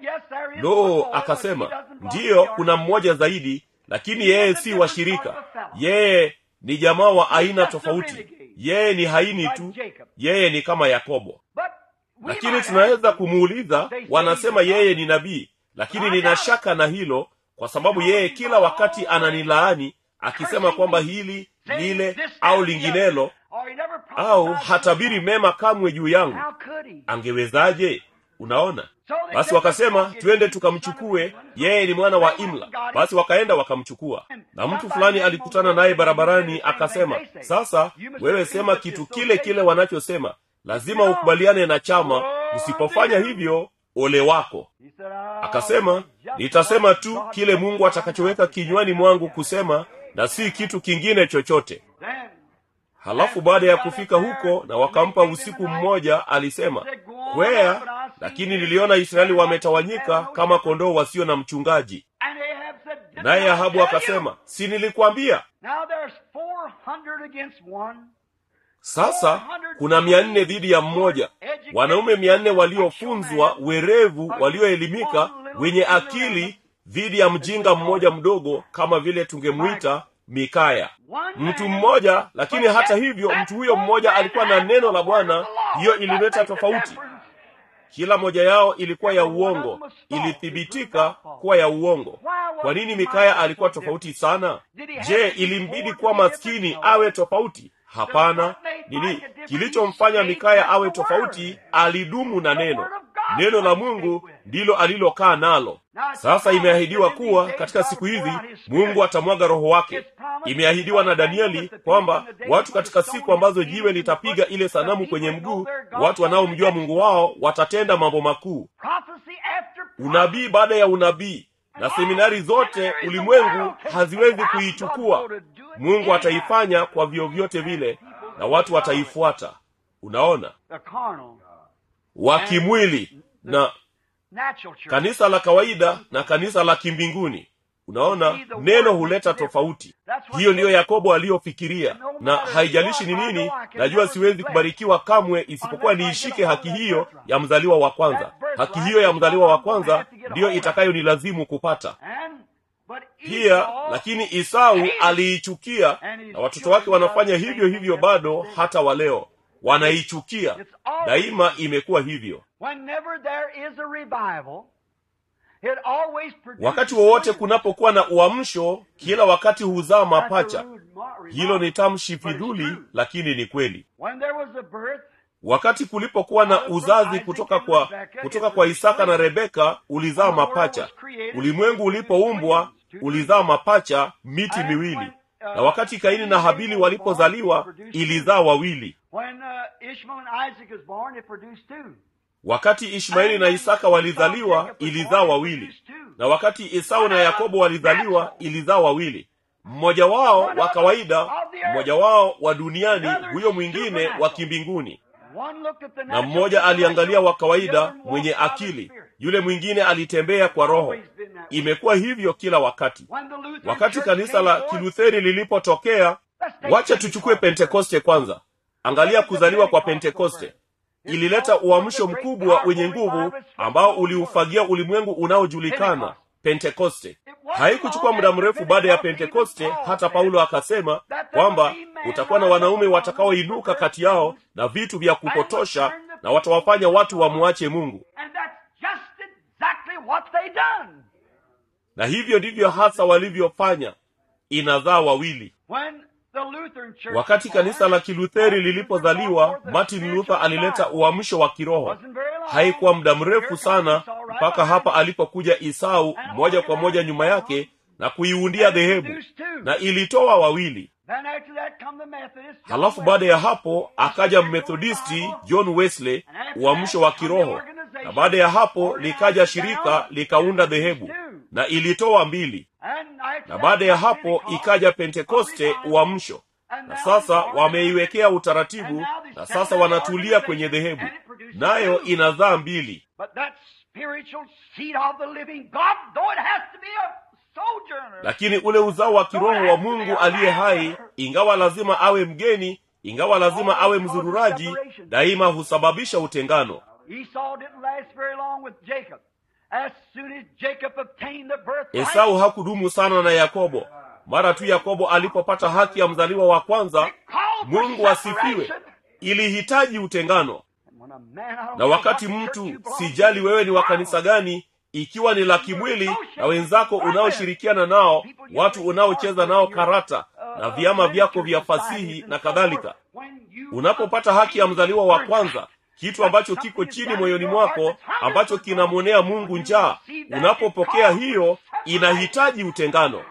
lo akasema ndiyo kuna mmoja zaidi lakini yeye si washirika yeye ni jamaa wa aina tofauti yeye ni haini tu yeye ni kama yakobo lakini tunaweza kumuuliza wanasema yeye ni nabii lakini nina shaka na hilo kwa sababu yeye kila wakati ananilaani akisema kwamba hili lile au linginelo au hatabiri mema kamwe juu yangu angewezaje unaona basi wakasema twende tukamchukue yeye ni mwana wa imla basi wakaenda wakamchukua na mtu fulani alikutana naye barabarani akasema sasa wewe sema kitu kile kile wanachosema lazima ukubaliane na chama usipofanya hivyo ole wako akasema nitasema tu kile mungu atakachoweka kinywani mwangu kusema na si kitu kingine chochote halafu baada ya kufika huko na wakampa usiku mmoja alisema kwea lakini niliona israeli wametawanyika kama kondoo wasio na mchungaji naye ahabu akasema si nilikwambia sasa kuna mia nne dhidi ya mmoja wanaume mia nne waliofunzwa werevu walioelimika wenye akili dhidi ya mjinga mmoja mdogo kama vile tungemwita mikaya mtu mmoja lakini hata hivyo mtu huyo mmoja alikuwa na neno la bwana hiyo ilileta tofauti kila moja yao ilikuwa ya uongo ilithibitika kuwa ya uongo kwa nini mikaya alikuwa tofauti sana je ilimbidi kuwa maskini awe tofauti hapana nini kilichomfanya mikaya awe tofauti alidumu na neno neno la mungu ndilo alilokaa nalo sasa imeahidiwa kuwa katika siku hizi mungu atamwaga roho wake imeahidiwa na danieli kwamba watu katika siku ambazo jiwe litapiga ile sanamu kwenye mguu watu wanaomjua mungu wao watatenda mambo makuu unabii baada ya unabii na seminari zote ulimwengu haziwezi kuichukua mungu ataifanya kwa vyovyote vile na watu wataifuata unaona wa kimwili na kanisa la kawaida na kanisa la kimbinguni unaona neno huleta tofauti hiyo ndiyo yakobo aliyofikiria na haijalishi ni nini najua siwezi kubarikiwa kamwe isipokuwa niishike haki hiyo ya mzaliwa wa kwanza haki hiyo ya mzaliwa wa kwanza ndiyo itakayonilazimu kupata pia lakini isau aliichukia na watoto wake wanafanya hivyo hivyo bado hata waleo wanaichukia daima imekuwa hivyo wakati wowote kunapokuwa na uamsho kila wakati huzaa mapacha hilo ni tamshi fidhuli lakini ni kweli wakati kulipokuwa na uzazi kutoka kwa kutoka kwa isaka na rebeka ulizaa mapacha ulimwengu ulipoumbwa ulizaa mapacha miti miwili na wakati kaini na habili walipozaliwa ilizaa wawili wakati ishmaeli na isaka walizaliwa ilizaa wawili na wakati esau na yakobo walizaliwa ilizaa wawili mmoja wao wa kawaida mmoja wao wa duniani huyo mwingine wa kimbinguni na mmoja aliangalia wa kawaida mwenye akili yule mwingine alitembea kwa roho imekuwa hivyo kila wakati wakati kanisa la kilutheri lilipotokea wacha tuchukue pentekoste kwanza angalia kuzaliwa kwa pentekoste ilileta uamsho mkubwa wenye nguvu ambao uliufagia ulimwengu unaojulikana pentekoste haikuchukua muda mrefu baada ya pentekoste hata paulo akasema kwamba kutakuwa na wanaume watakaoinuka kati yao na vitu vya kupotosha na watawafanya watu wamwache mungu na hivyo ndivyo hasa walivyofanya inazaa wawili wakati kanisa la kilutheri lilipozaliwa martin luther alileta uamsho wa kiroho haikuwa muda mrefu sana mpaka hapa alipokuja isau moja kwa moja nyuma yake na kuiundia dhehebu na ilitoa wawili halafu baada ya hapo akaja mmethodisti john wesley uamsho wa kiroho na baada ya hapo likaja shirika likaunda dhehebu na ilitoa mbili na baada ya hapo ikaja pentekoste uamsho na sasa wameiwekea utaratibu na sasa wanatulia kwenye dhehebu nayo inazaa mbili lakini ule uzao wa kiroho wa mungu aliye hai ingawa lazima awe mgeni ingawa lazima awe mzururaji daima husababisha utengano esau hakudumu sana na yakobo mara tu yakobo alipopata haki ya mzaliwa wa kwanza mungu asifiwe ilihitaji utengano na wakati mtu sijali wewe ni wa kanisa gani ikiwa ni la kimwili na wenzako unaoshirikiana nao watu unaocheza nao karata na vyama vyako vya fasihi na kadhalika unapopata haki ya mzaliwa wa kwanza kitu ambacho kiko chini moyoni mwako ambacho kinamwonea mungu njaa unapopokea hiyo inahitaji utengano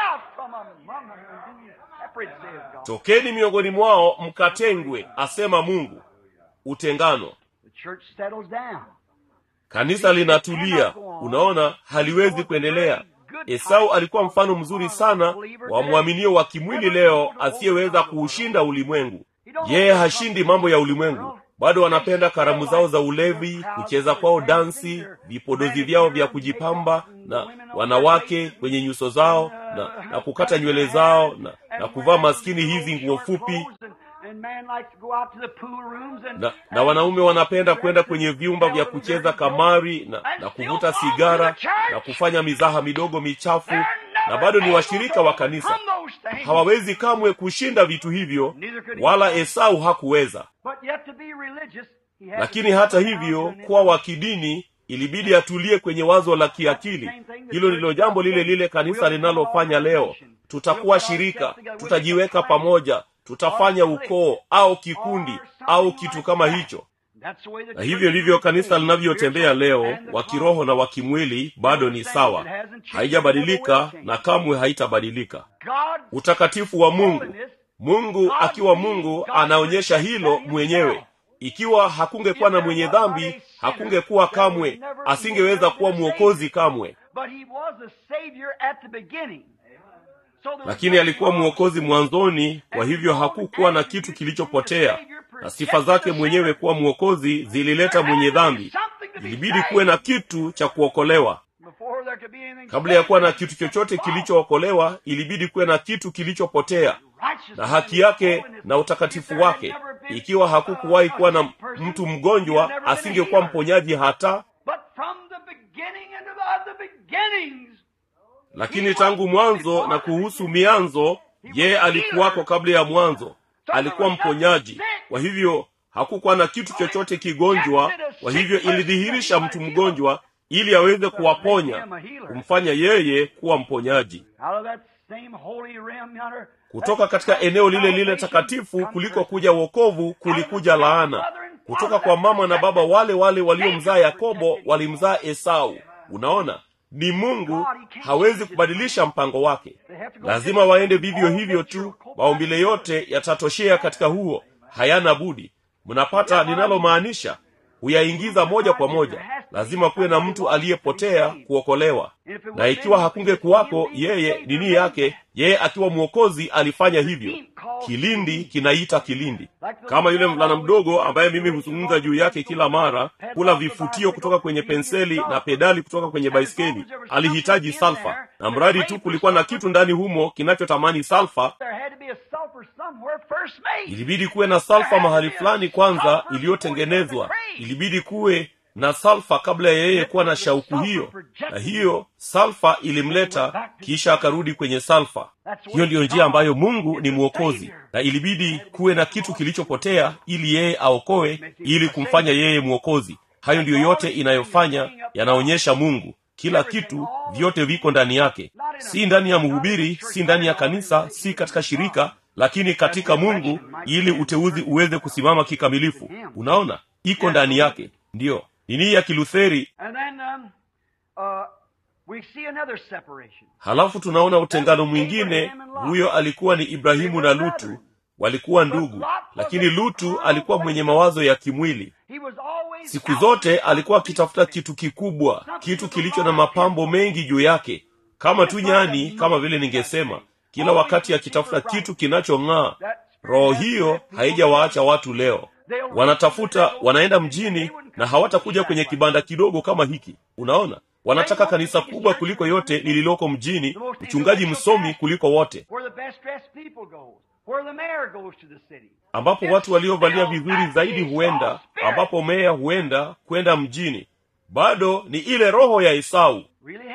tokeni miongoni mwao mkatengwe asema mungu utengano kanisa linatulia unaona haliwezi kuendelea esau alikuwa mfano mzuri sana wa mwaminio wa kimwili leo asiyeweza kuushinda ulimwengu yeye hashindi mambo ya ulimwengu bado wanapenda karamu zao za ulevi kucheza kwao dansi vipodozi vyao vya kujipamba na wanawake kwenye nyuso zao na, na kukata nywele zao na, na kuvaa maskini hizi nguo fupi na, na wanaume wanapenda kwenda kwenye vyumba vya kucheza kamari na, na kuvuta sigara na kufanya mizaha midogo michafu na bado ni washirika wa kanisa hawawezi kamwe kushinda vitu hivyo wala esau hakuweza lakini hata hivyo kuwa wa kidini ilibidi atulie kwenye wazo la kiakili hilo ndilo jambo lile lile kanisa linalofanya leo tutakuwa shirika tutajiweka pamoja tutafanya ukoo au kikundi au kitu kama hicho na hivyo ndivyo kanisa linavyotembea leo wa kiroho na wa kimwili bado ni sawa haijabadilika na kamwe haitabadilika utakatifu wa mungu mungu akiwa mungu anaonyesha hilo mwenyewe ikiwa hakungekuwa na mwenye dhambi hakungekuwa kamwe asingeweza kuwa mwokozi kamwe lakini alikuwa mwokozi mwanzoni kwa hivyo hakukuwa na kitu kilichopotea na sifa zake mwenyewe kuwa mwokozi zilileta mwenye dhambi ilibidi kuwe na kitu cha kuokolewa kabla ya kuwa na kitu chochote kilichookolewa ilibidi kuwe na kitu kilichopotea na haki yake na utakatifu wake ikiwa hakukuwahi kuwa na mtu mgonjwa asingekuwa mponyaji hata lakini tangu mwanzo na kuhusu mianzo yeye alikuwako kabla ya mwanzo alikuwa mponyaji kwa hivyo hakukuwa na kitu chochote kigonjwa kwa hivyo ilidhihirisha mtu mgonjwa ili aweze kuwaponya kumfanya yeye kuwa mponyaji kutoka katika eneo lile lile takatifu kuliko kuja wokovu kulikuja laana kutoka kwa mama na baba wale wale waliomzaa yakobo walimzaa esau unaona ni mungu hawezi kubadilisha mpango wake lazima waende vivyo hivyo tu maumbile yote yatatoshea katika huo hayana budi mnapata ninalomaanisha huyaingiza moja kwa moja lazima kuwe na mtu aliyepotea kuokolewa na ikiwa hakunge kuwako yeye nini yake yeye akiwa mwokozi alifanya hivyo kilindi kinaita kilindi kama yule mvulana mdogo ambaye mimi huzungumza juu yake kila mara kula vifutio kutoka kwenye penseli na pedali kutoka kwenye baiskeli alihitaji salfa na mradi tu kulikuwa na kitu ndani humo kinachotamani salfa ilibidi kuwe na salfa mahali fulani kwanza iliyotengenezwa ilibidi kuwe na salfa kabla ya yeye kuwa na shauku hiyo na hiyo salfa ilimleta kisha akarudi kwenye salfa hiyo ndiyo njia ambayo mungu ni mwokozi na ilibidi kuwe na kitu kilichopotea ili yeye aokoe ili kumfanya yeye mwokozi hayo ndiyo yote inayofanya yanaonyesha mungu kila kitu vyote viko ndani yake si ndani ya mhubiri si ndani ya kanisa si katika shirika lakini katika mungu ili uteuzi uweze kusimama kikamilifu unaona iko ndani yake ndiyo nini ya kilutheri halafu tunaona utengano mwingine huyo alikuwa ni ibrahimu na lutu walikuwa ndugu lakini lutu alikuwa mwenye mawazo ya kimwili siku zote alikuwa akitafuta kitu kikubwa kitu kilicho na mapambo mengi juu yake kama tu nyani kama vile ningesema kila wakati akitafuta kitu kinachong'aa roho hiyo haijawaacha watu leo wanatafuta wanaenda mjini na hawatakuja kwenye kibanda kidogo kama hiki unaona wanataka kanisa kubwa kuliko yote lililoko mjini mchungaji msomi kuliko wote ambapo watu waliovalia vizuri zaidi huenda ambapo meya huenda kwenda mjini bado ni ile roho ya esau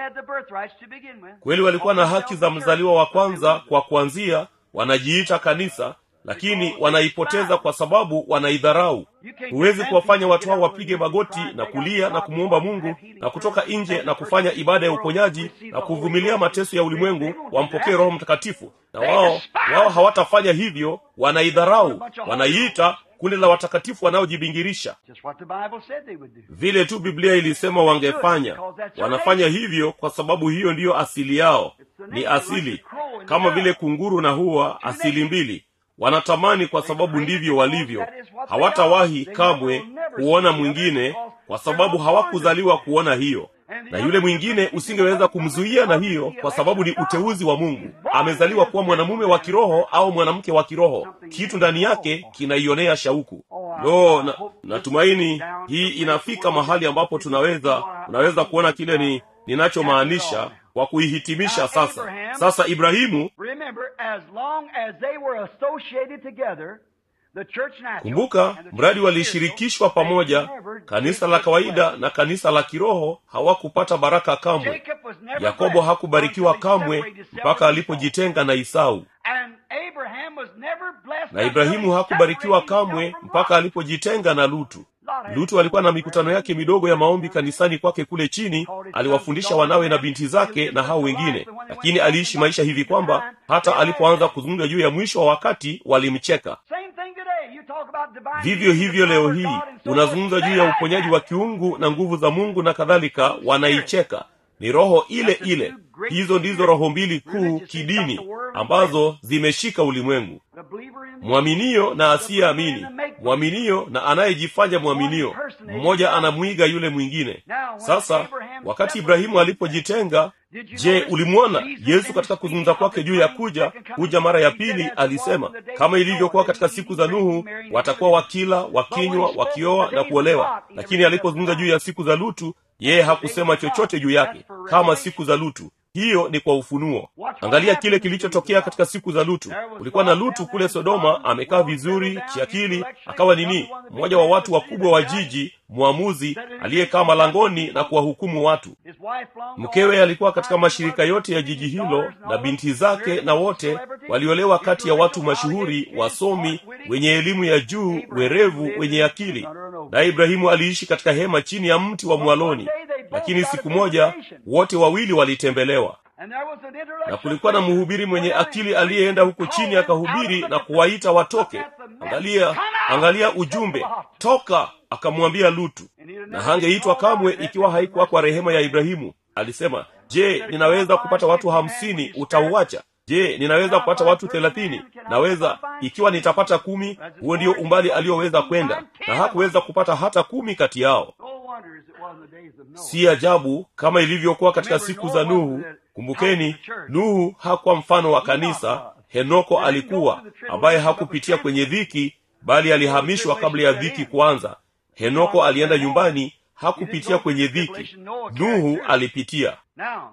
had the birthrights to begin with. kweli walikuwa na haki za mzaliwa wa kwanza kwa kuanzia wanajiita kanisa lakini wanaipoteza kwa sababu wanaidharau huwezi kuwafanya watu hao wapige magoti na kulia na kumwomba mungu na kutoka nje na kufanya ibada ya uponyaji na kuvumilia mateso ya ulimwengu wampokee roho mtakatifu na wao wao hawatafanya hivyo wanaidharau wanaiita kundi la watakatifu wanaojibingirisha Just what the Bible said they would do. vile tu biblia ilisema wangefanya wanafanya hivyo kwa sababu hiyo ndiyo asili yao ni asili kama vile kunguru na huwa asili mbili wanatamani kwa sababu ndivyo walivyo hawatawahi kamwe kuona mwingine kwa sababu hawakuzaliwa kuona hiyo na yule mwingine usingeweza kumzuia na hiyo kwa sababu ni uteuzi wa mungu amezaliwa kuwa mwanamume wa kiroho au mwanamke wa kiroho kitu ndani yake kinaionea shauku lo na, natumaini hii inafika mahali ambapo tunaweza tunaweza kuona kile ni ninachomaanisha kwa kuihitimisha sasa sasa ibrahimu Remember, as long as they were associated together, the church natural kumbuka and the church mradi spiritual, walishirikishwa pamoja they never kanisa did la this kawaida well. na kanisa la kiroho hawakupata baraka kamwe Jacob was never yakobo blessed hakubarikiwa until he kamwe separated himself mpaka from alipojitenga na isau And Abraham was never blessed na until ibrahimu he hakubarikiwa separated kamwe himself from mpaka Lot. alipojitenga na lutu Lot had lutu alikuwa na mikutano yake midogo ya maombi kanisani kwake kule chini aliwafundisha wanawe na binti zake na hao wengine lakini aliishi maisha hivi kwamba hata alipoanza kuzungumza juu ya mwisho wa wakati walimcheka Same thing today. You talk about divine vivyo healing, hivyo the leo power of hii God and so unazungumza forth. juu ya uponyaji wa kiungu na nguvu za mungu na kadhalika wanaicheka ni roho ile ile hizo ndizo roho mbili kuu kidini ambazo zimeshika ulimwengu The believer in mwaminio na asiyeamini mwaminio na anayejifanya mwaminio mmoja anamwiga yule mwingine sasa wakati ibrahimu alipojitenga je ulimwona yesu katika kuzungumza kwake juu ya kuja kuja mara ya pili alisema kama ilivyokuwa katika siku za nuhu watakuwa wakila wakinywa wakioa na kuolewa lakini alipozungumza juu ya siku za lutu yeye hakusema chochote juu yake kama siku za lutu hiyo ni kwa ufunuo angalia kile kilichotokea katika siku za lutu kulikuwa na lutu kule sodoma amekaa vizuri kiakili akawa nini mmoja wa watu wakubwa wa jiji mwamuzi aliyekaa malangoni na kuwahukumu watu his wife long mkewe alikuwa katika mashirika yote ya jiji hilo na binti zake na wote waliolewa kati ya watu mashuhuri wasomi wenye elimu ya juu werevu wenye akili naye ibrahimu aliishi katika hema chini ya mti wa mwaloni lakini siku moja wote wawili walitembelewa And there was an intellectual na kulikuwa na mhubiri mwenye akili aliyeenda huko chini akahubiri na kuwaita watoke angalia angalia ujumbe toka akamwambia lutu na hangeitwa kamwe ikiwa haikuwa kwa rehema ya ibrahimu alisema je ninaweza kupata watu hamsini utauacha je ninaweza kupata watu thelathini naweza ikiwa nitapata kumi huo ndio umbali aliyoweza kwenda na hakuweza kupata hata kumi kati yao No wonder as it was in the days of Noah. si ajabu kama ilivyokuwa katika siku za nuhu kumbukeni nuhu hakuwa mfano wa kanisa henoko alikuwa ambaye hakupitia kwenye dhiki bali alihamishwa kabla ya dhiki kuanza henoko alienda nyumbani hakupitia kwenye dhiki nuhu alipitia Now,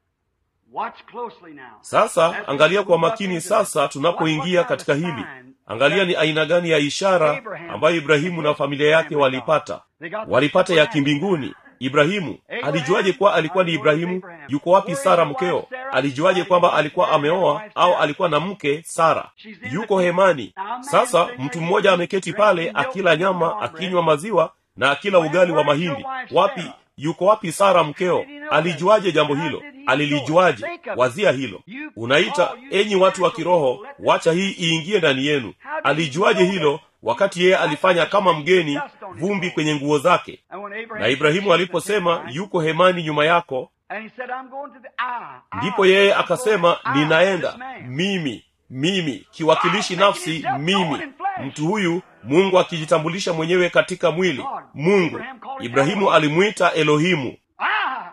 watch closely now. sasa angalia kwa makini sasa tunapoingia katika hili angalia ni aina gani ya ishara ambayo ibrahimu na familia yake walipata walipata ya kimbinguni ibrahimu alijuaje kuwa alikuwa ni ibrahimu yuko wapi sara mkeo alijuaje kwamba alikuwa ameoa au alikuwa na mke sara yuko hemani sasa mtu mmoja ameketi pale akila nyama akinywa maziwa na akila ugali wa mahindi wapi yuko wapi sara mkeo alijuaje jambo hilo alilijuaje wazia hilo unaita enyi watu wa kiroho wacha hii iingie ndani yenu alijuaje hilo wakati yeye alifanya kama mgeni vumbi kwenye nguo zake And when Abraham na ibrahimu aliposema yuko hemani nyuma yako and he said, I'm going to the I, I, ndipo yeye akasema I, ninaenda this man. mimi mimi kiwakilishi nafsi mimi mtu huyu mungu akijitambulisha mwenyewe katika mwili mungu ibrahimu alimwita elohimu I,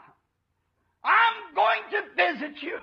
I'm going to visit you.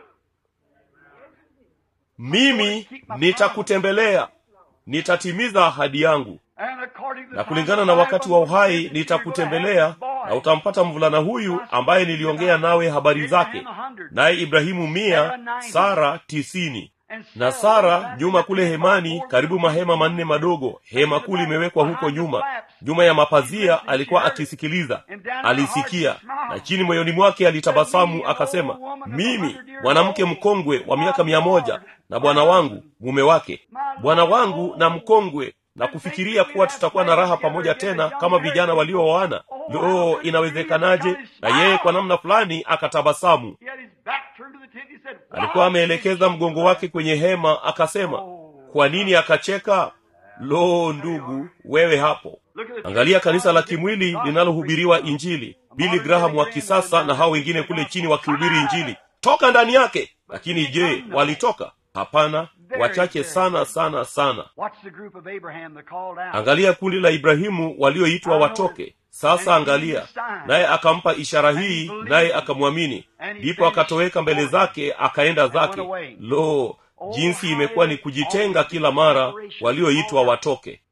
mimi nitakutembelea nitatimiza ahadi yangu And according to the na kulingana na wakati wa uhai nitakutembelea na utampata mvulana huyu ambaye niliongea nawe habari zake naye ibrahimu mia sara tisini na sara nyuma kule hemani karibu mahema manne madogo hema kuu limewekwa huko nyuma nyuma ya mapazia alikuwa akisikiliza alisikia na chini moyoni mwake alitabasamu akasema mimi mwanamke mkongwe wa miaka mia moja na bwana wangu mume wake bwana wangu na mkongwe na kufikiria kuwa tutakuwa na raha pamoja tena kama vijana waliooana lo inawezekanaje na yeye kwa namna fulani akatabasamu alikuwa ameelekeza mgongo wake kwenye hema akasema kwa nini akacheka lo ndugu wewe hapo angalia kanisa la kimwili linalohubiriwa injili bili graham wa kisasa na hao wengine kule chini wakihubiri injili toka ndani yake lakini je walitoka hapana wachache sana sana sana angalia kundi la ibrahimu walioitwa watoke sasa angalia naye akampa ishara hii naye akamwamini ndipo akatoweka mbele zake akaenda zake lo jinsi imekuwa ni kujitenga kila mara walioitwa watoke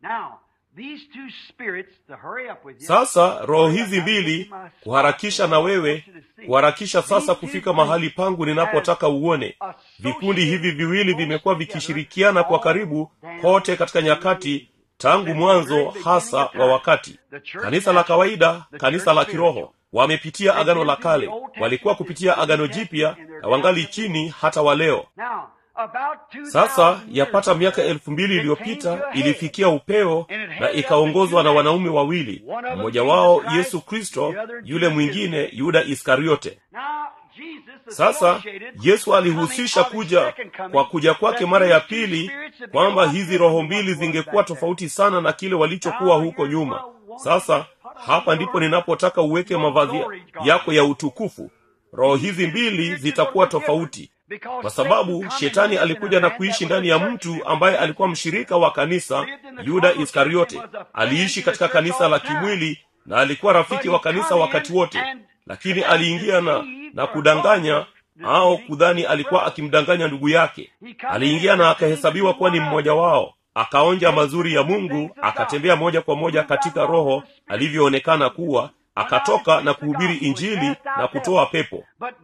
sasa roho hizi mbili kuharakisha na wewe kuharakisha sasa kufika mahali pangu ninapotaka uone vikundi hivi viwili vimekuwa vikishirikiana kwa karibu kote katika nyakati tangu mwanzo hasa wa wakati kanisa la kawaida kanisa la kiroho wamepitia agano la kale walikuwa kupitia agano jipya na wangali chini hata wa leo sasa yapata miaka elfu mbili iliyopita ilifikia upeo na ikaongozwa na wanaume wawili mmoja wao yesu kristo yule mwingine yuda iskariote sasa yesu alihusisha kuja kwa kuja kwake mara ya pili kwamba hizi roho mbili zingekuwa tofauti sana na kile walichokuwa huko nyuma sasa hapa ndipo ninapotaka uweke mavazi yako ya utukufu roho hizi mbili zitakuwa tofauti kwa sababu shetani alikuja na kuishi ndani ya mtu ambaye alikuwa mshirika wa kanisa yuda iskariote aliishi katika kanisa la kimwili na alikuwa rafiki wa kanisa wakati wote lakini aliingia na na kudanganya au kudhani alikuwa akimdanganya ndugu yake aliingia na akahesabiwa kuwa ni mmoja wao akaonja mazuri ya mungu akatembea moja kwa moja katika roho alivyoonekana kuwa akatoka na kuhubiri injili na kutoa pepo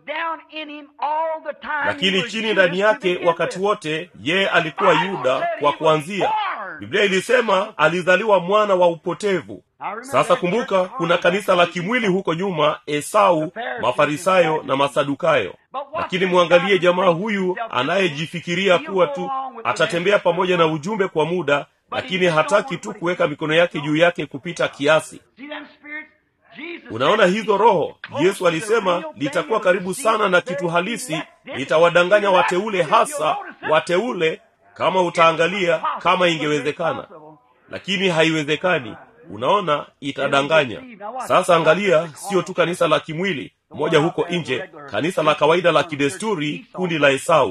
lakini chini ndani yake wakati wote yeye alikuwa yuda kwa kuanzia biblia ilisema alizaliwa mwana wa upotevu sasa kumbuka kuna kanisa la kimwili huko nyuma esau mafarisayo na masadukayo lakini mwangalie jamaa huyu anayejifikiria kuwa tu atatembea pamoja na ujumbe kwa muda lakini hataki tu kuweka mikono yake juu yake kupita kiasi unaona hizo roho yesu alisema litakuwa karibu sana na kitu halisi litawadanganya wateule hasa wateule kama utaangalia kama ingewezekana lakini haiwezekani unaona itadanganya sasa angalia sio tu kanisa la kimwili moja huko nje kanisa la kawaida la kidesturi kundi la esau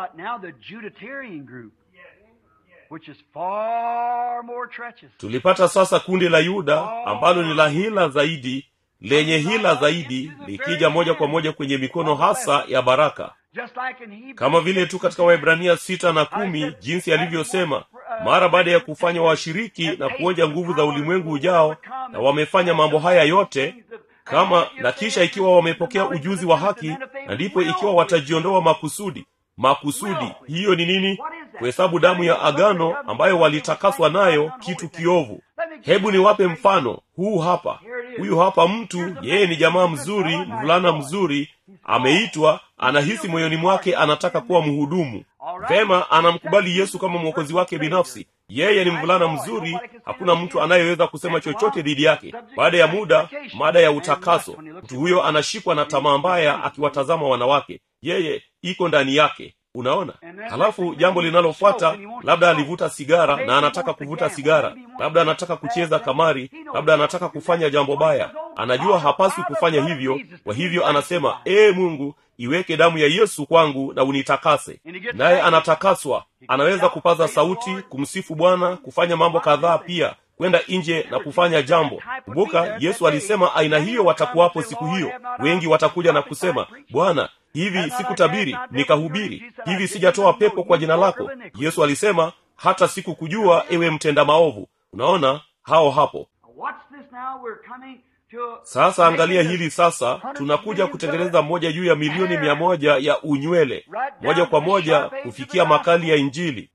tulipata sasa kundi la yuda ambalo ni la hila zaidi lenye hila zaidi likija moja kwa moja kwenye mikono hasa ya baraka kama vile tu katika waibrania sita na kumi jinsi alivyosema mara baada ya kufanya washiriki na kuonja nguvu za ulimwengu ujao na wamefanya mambo haya yote kama na kisha ikiwa wamepokea ujuzi wa haki na ndipo ikiwa watajiondoa makusudi makusudi hiyo ni nini kuhesabu damu ya agano ambayo walitakaswa nayo kitu kiovu hebu niwape mfano huu hapa huyu hapa mtu yeye ni jamaa mzuri mvulana mzuri ameitwa anahisi moyoni mwake anataka kuwa mhudumu vema anamkubali yesu kama mwokozi wake binafsi yeye ni mvulana mzuri hakuna mtu anayeweza kusema chochote dhidi yake baada ya muda mada ya utakaso mtu huyo anashikwa na tamaa mbaya akiwatazama wanawake yeye iko ndani yake unaona halafu jambo linalofuata labda alivuta sigara na anataka kuvuta sigara labda anataka kucheza kamari labda anataka kufanya jambo baya anajua hapaswi kufanya hivyo kwa hivyo anasema ee mungu iweke damu ya yesu kwangu na unitakase naye anatakaswa anaweza kupaza sauti kumsifu bwana kufanya mambo kadhaa pia kwenda nje na kufanya jambo kumbuka yesu alisema aina hiyo watakuwapo siku hiyo wengi watakuja na kusema bwana hivi sikutabiri nikahubiri hivi sijatoa pepo kwa jina lako yesu alisema hata sikukujua ewe mtenda maovu unaona hao hapo sasa angalia hili sasa tunakuja kutengeneza moja juu ya milioni mia moja ya unywele moja kwa moja kufikia makali ya injili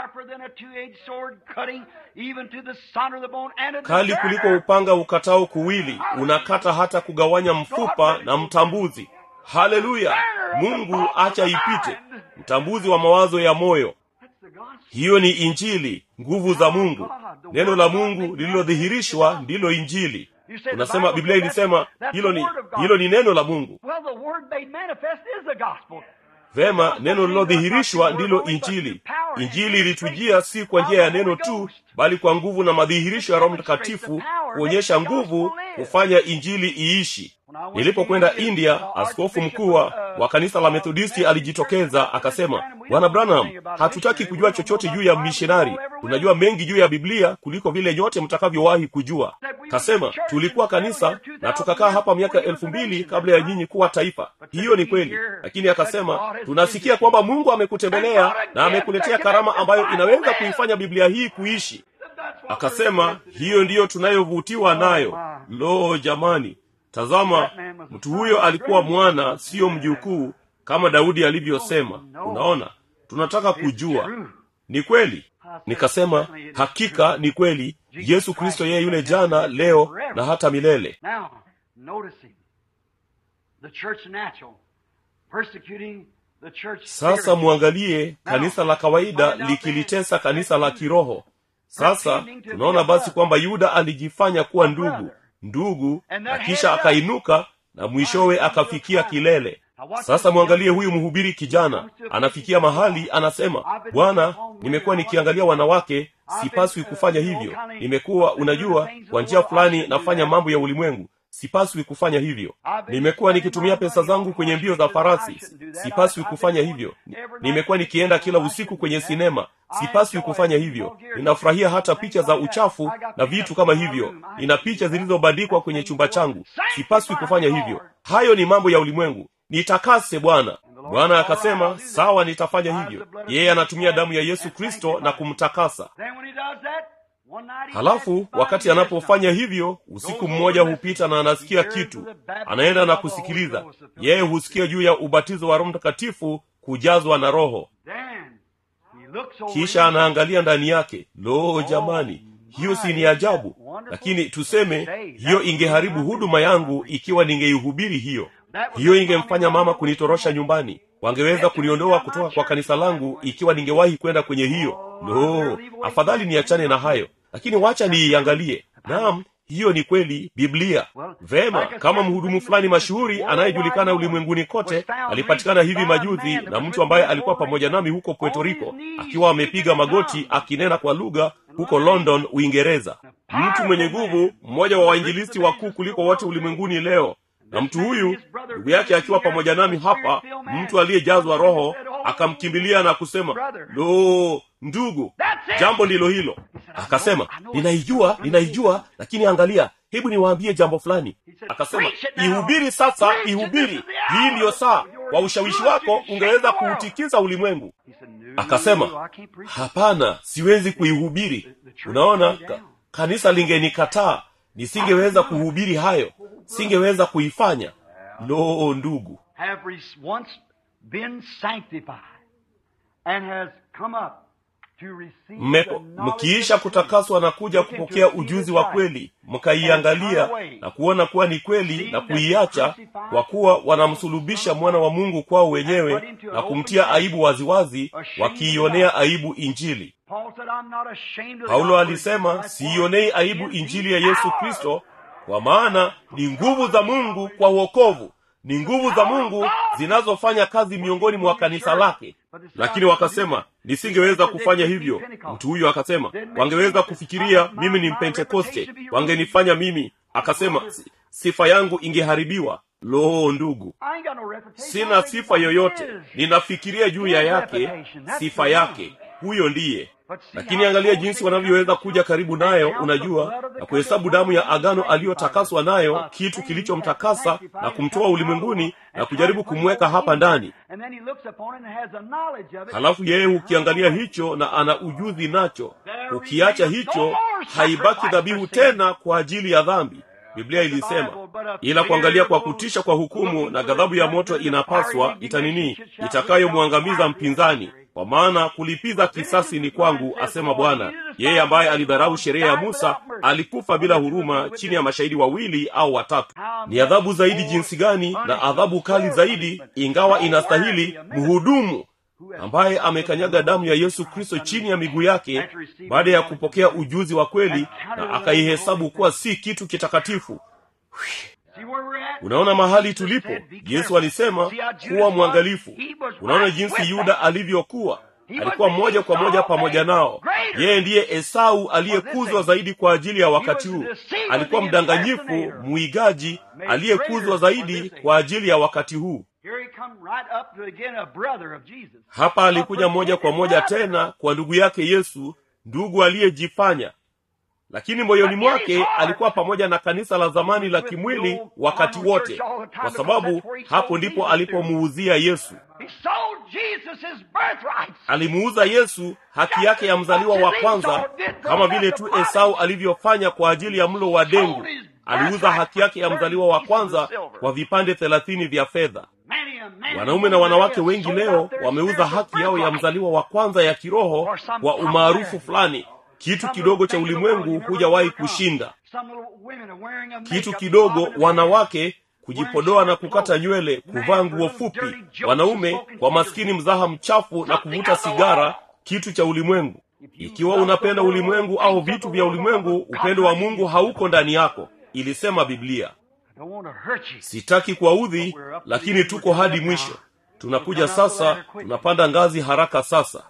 kali kuliko upanga ukatao kuwili unakata hata kugawanya mfupa na mtambuzi haleluya mungu acha ipite mtambuzi wa mawazo ya moyo hiyo ni injili nguvu za mungu neno la mungu lililodhihirishwa ndilo injili unasema biblia ilisema hilo ni hilo ni neno la mungu vema neno lililodhihirishwa ndilo injili injili ilitujia si kwa njia ya neno tu bali kwa nguvu na madhihirisho ya roho mtakatifu kuonyesha nguvu kufanya injili iishi nilipokwenda india askofu mkuu wa kanisa la methodisti alijitokeza akasema bwana branham hatutaki kujua chochote juu ya mishonari tunajua mengi juu ya biblia kuliko vile nyote mtakavyowahi kujua kasema tulikuwa kanisa na tukakaa hapa miaka elfu mbili kabla ya nyinyi kuwa taifa hiyo ni kweli lakini akasema tunasikia kwamba mungu amekutembelea na amekuletea karama ambayo inaweza kuifanya biblia hii kuishi akasema hiyo ndiyo tunayovutiwa nayo lo jamani tazama mtu huyo alikuwa mwana siyo mjukuu kama daudi alivyosema unaona tunataka kujua ni kweli nikasema hakika ni kweli yesu kristo yeye yule jana leo na hata milele sasa mwangalie kanisa la kawaida likilitesa kanisa la kiroho sasa tunaona basi kwamba yuda alijifanya kuwa ndugu ndugu na kisha akainuka na mwishowe akafikia kilele sasa mwangalie huyu mhubiri kijana anafikia mahali anasema bwana nimekuwa nikiangalia wanawake sipaswi kufanya hivyo nimekuwa unajua kwa njia fulani nafanya mambo ya ulimwengu sipaswi kufanya hivyo nimekuwa nikitumia pesa zangu kwenye mbio za farasi sipaswi kufanya hivyo nimekuwa nikienda kila usiku kwenye sinema sipaswi kufanya hivyo ninafurahia hata picha za uchafu na vitu kama hivyo nina picha zilizobandikwa kwenye chumba changu sipaswi kufanya hivyo hayo ni mambo ya ulimwengu nitakase bwana bwana akasema sawa nitafanya hivyo yeye anatumia damu ya yesu kristo na kumtakasa halafu wakati anapofanya hivyo usiku mmoja hupita na anasikia kitu anaenda na kusikiliza yeye husikia juu ya ubatizo wa roho mtakatifu kujazwa na roho kisha anaangalia ndani yake lo jamani hiyo si ni ajabu lakini tuseme hiyo ingeharibu huduma yangu ikiwa ningeihubiri hiyo hiyo ingemfanya mama kunitorosha nyumbani wangeweza kuniondoa kutoka kwa kanisa langu ikiwa ningewahi kwenda kwenye hiyo no afadhali niachane na hayo lakini wacha niiangalie naam hiyo ni kweli biblia vema kama mhudumu fulani mashuhuri anayejulikana ulimwenguni kote alipatikana hivi majuzi na mtu ambaye alikuwa pamoja nami huko puerto rico akiwa amepiga magoti akinena kwa lugha huko london uingereza mtu mwenye nguvu mmoja wa wainjilisti wakuu kuliko wote ulimwenguni leo na mtu huyu ndugu yake akiwa pamoja nami hapa mtu aliyejazwa roho akamkimbilia na kusema lo ndugu jambo ndilo hilo akasema ninaijua ninaijua lakini angalia hebu niwaambie jambo fulani akasema ihubiri sasa ihubiri hii ndiyo saa kwa ushawishi wako ungeweza kuutikiza ulimwengu akasema hapana siwezi kuihubiri unaona ka, kanisa lingenikataa nisingeweza kuhubiri hayo singeweza kuifanya lo ndugu mkiisha kutakaswa na kuja kupokea ujuzi wa kweli mkaiangalia na kuona kuwa ni kweli na kuiacha kwa kuwa wanamsulubisha mwana wa mungu kwao wenyewe na kumtia aibu waziwazi wakiionea aibu injili paulo alisema siionei aibu injili ya yesu kristo kwa maana ni nguvu za mungu kwa uokovu ni nguvu za mungu zinazofanya kazi miongoni mwa kanisa lake lakini wakasema nisingeweza kufanya hivyo mtu huyo akasema wangeweza kufikiria mimi ni mpentekoste wangenifanya mimi akasema sifa yangu ingeharibiwa loo ndugu sina sifa yoyote ninafikiria juu ya yake sifa yake huyo ndiye lakini angalia jinsi wanavyoweza kuja karibu nayo unajua na kuhesabu damu ya agano aliyotakaswa nayo kitu kilichomtakasa na kumtoa ulimwenguni na kujaribu kumweka hapa ndani halafu yeye hukiangalia hicho na ana ujuzi nacho ukiacha hicho haibaki dhabihu tena kwa ajili ya dhambi biblia ilisema ila kuangalia kwa kutisha kwa hukumu na ghadhabu ya moto inapaswa itanini itakayomwangamiza mpinzani kwa maana kulipiza kisasi ni kwangu asema bwana yeye ambaye alidharau sheria ya musa alikufa bila huruma chini ya mashahidi wawili au watatu ni adhabu zaidi jinsi gani na adhabu kali zaidi ingawa inastahili mhudumu ambaye amekanyaga damu ya yesu kristo chini ya miguu yake baada ya kupokea ujuzi wa kweli na akaihesabu kuwa si kitu kitakatifu unaona mahali tulipo yesu alisema kuwa mwangalifu unaona jinsi yuda alivyokuwa alikuwa moja kwa moja pamoja nao yeye ndiye esau aliyekuzwa zaidi kwa ajili ya wakati huu alikuwa mdanganyifu mwigaji aliyekuzwa zaidi kwa ajili ya wakati huu hapa alikuja moja kwa moja tena kwa ndugu yake yesu ndugu aliyejifanya lakini moyoni mwake alikuwa pamoja na kanisa la zamani la kimwili wakati wote kwa sababu hapo ndipo alipomuuzia yesu alimuuza yesu haki yake ya mzaliwa wa kwanza kama vile tu esau alivyofanya kwa ajili ya mlo wa dengu aliuza haki yake ya mzaliwa wa kwanza kwa vipande thelathini vya fedha wanaume na wanawake wengi leo wameuza haki yao ya mzaliwa wa kwanza ya kiroho kwa umaarufu fulani kitu kidogo cha ulimwengu hujawahi kushinda kitu kidogo wanawake kujipodoa na kukata nywele kuvaa nguo fupi wanaume kwa maskini mzaha mchafu na kuvuta sigara kitu cha ulimwengu ikiwa unapenda ulimwengu au vitu vya ulimwengu upendo wa mungu hauko ndani yako ilisema biblia sitaki kuwaudhi lakini tuko hadi mwisho tunakuja sasa tunapanda ngazi haraka sasa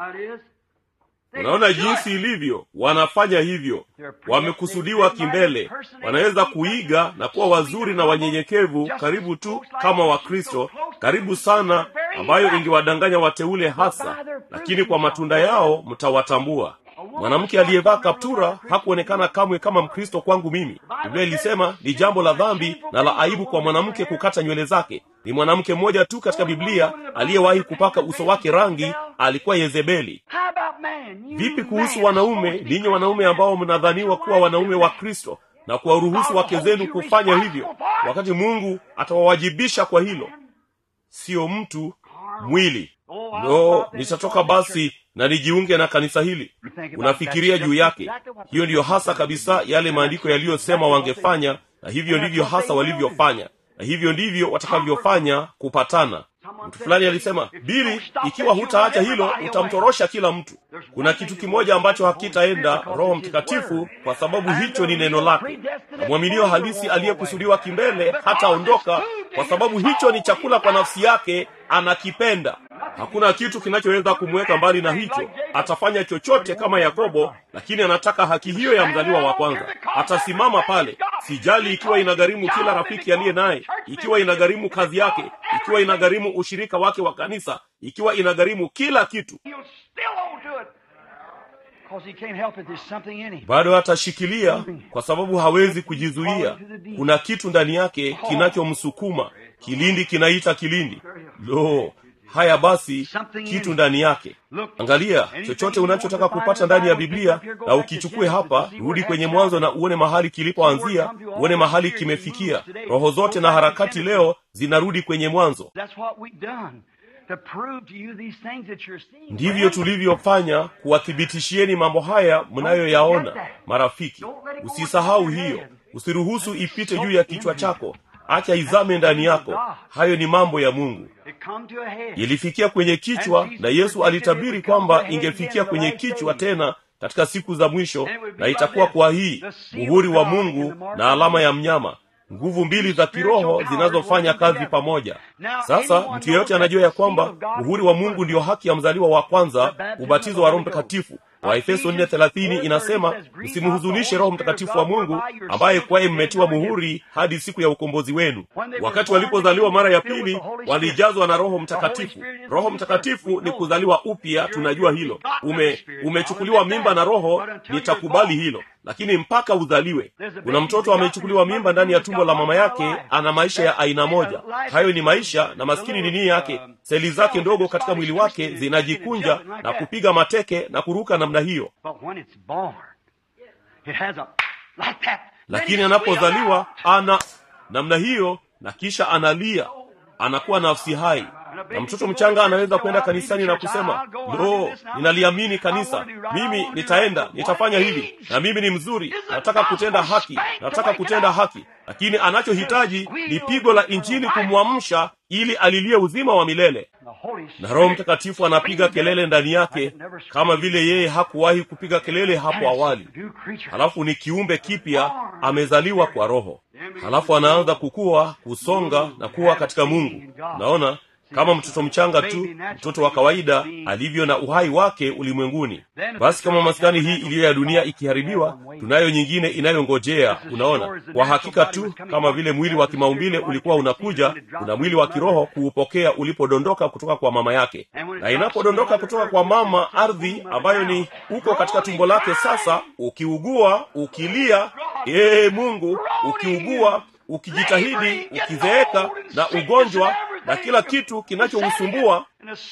unaona jinsi ilivyo wanafanya hivyo wamekusudiwa kimbele wanaweza kuiga na kuwa wazuri na wanyenyekevu karibu tu kama wakristo karibu sana ambayo ingewadanganya wateule hasa lakini kwa matunda yao mtawatambua mwanamke aliyevaa kaptura hakuonekana kamwe kama mkristo kwangu mimi biblia ilisema ni jambo la dhambi na la aibu kwa mwanamke kukata nywele zake ni mwanamke mmoja tu katika biblia aliyewahi kupaka uso wake rangi alikuwa yezebeli vipi kuhusu wanaume ninyi wanaume ambao mnadhaniwa kuwa wanaume wa kristo na kuwaruhusu wake zenu kufanya hivyo wakati mungu atawawajibisha kwa hilo siyo mtu mwili no nitatoka basi na nijiunge na kanisa hili unafikiria juu yake hiyo ndiyo hasa kabisa yale maandiko yaliyosema wangefanya na hivyo ndivyo hasa walivyofanya na hivyo ndivyo watakavyofanya kupatana mtu fulani alisema bili ikiwa hutaacha hilo utamtorosha kila mtu kuna kitu kimoja ambacho hakitaenda roho mtakatifu kwa sababu hicho ni neno lake na mwaminio halisi aliyekusudiwa kimbele hataondoka kwa sababu hicho ni chakula kwa nafsi yake anakipenda hakuna kitu kinachoweza kumweka mbali na hicho atafanya chochote kama yakobo lakini anataka haki hiyo ya mzaliwa wa kwanza atasimama pale sijali ikiwa inagharimu kila rafiki aliye naye ikiwa inagharimu kazi yake ikiwa inagharimu ushirika wake wa kanisa ikiwa inagharimu kila kitu bado atashikilia kwa sababu hawezi kujizuia kuna kitu ndani yake kinachomsukuma kilindi kinaita kilindi lo haya basi kitu ndani yake angalia chochote unachotaka kupata ndani ya biblia na ukichukue hapa rudi kwenye mwanzo na uone mahali kilipoanzia uone mahali kimefikia roho zote na harakati leo zinarudi kwenye mwanzo ndivyo tulivyofanya kuwathibitishieni mambo haya mnayoyaona marafiki usisahau hiyo usiruhusu ipite juu ya kichwa chako acha izame ndani yako hayo ni mambo ya mungu ilifikia kwenye kichwa na yesu alitabiri kwamba ingefikia kwenye kichwa tena katika siku za mwisho na itakuwa kwa hii muhuri wa mungu na alama ya mnyama nguvu mbili za kiroho zinazofanya kazi pamoja sasa mtu yeyote anajua ya kwamba muhuri wa mungu ndiyo haki ya mzaliwa wa kwanza ubatizo wa roho mtakatifu waefeso 430 inasema msimhuzunishe roho mtakatifu wa mungu ambaye kwaye mmetiwa muhuri hadi siku ya ukombozi wenu wakati walipozaliwa mara ya pili walijazwa na roho mtakatifu roho mtakatifu ni kuzaliwa upya tunajua hilo ume umechukuliwa mimba na roho nitakubali hilo lakini mpaka uzaliwe kuna mtoto amechukuliwa mimba ndani ya tumbo la mama yake ana maisha ya aina moja hayo ni maisha na maskini nini yake seli zake ndogo katika mwili wake zinajikunja na kupiga mateke na kuruka namna hiyo lakini anapozaliwa ana namna hiyo na kisha analia anakuwa nafsi hai na mtoto mchanga anaweza kwenda kanisani na kusema lo ninaliamini kanisa mimi nitaenda nitafanya hili na mimi ni mzuri nataka kutenda haki nataka kutenda haki lakini anachohitaji ni pigo la injili kumwamsha ili alilie uzima wa milele na roho mtakatifu anapiga kelele ndani yake kama vile yeye hakuwahi kupiga kelele hapo awali halafu ni kiumbe kipya amezaliwa kwa roho halafu anaanza kukua kusonga na kuwa katika mungu naona kama mtoto mchanga tu mtoto wa kawaida alivyo na uhai wake ulimwenguni basi kama maskani hii iliyo ya dunia ikiharibiwa tunayo nyingine inayongojea unaona kwa hakika tu kama vile mwili wa kimaumbile ulikuwa unakuja una mwili wa kiroho kuupokea ulipodondoka kutoka kwa mama yake na inapodondoka kutoka kwa mama ardhi ambayo ni uko katika tumbo lake sasa ukiugua ukilia ee mungu ukiugua ukijitahidi ukizeeka na ugonjwa na kila kitu kinachousumbua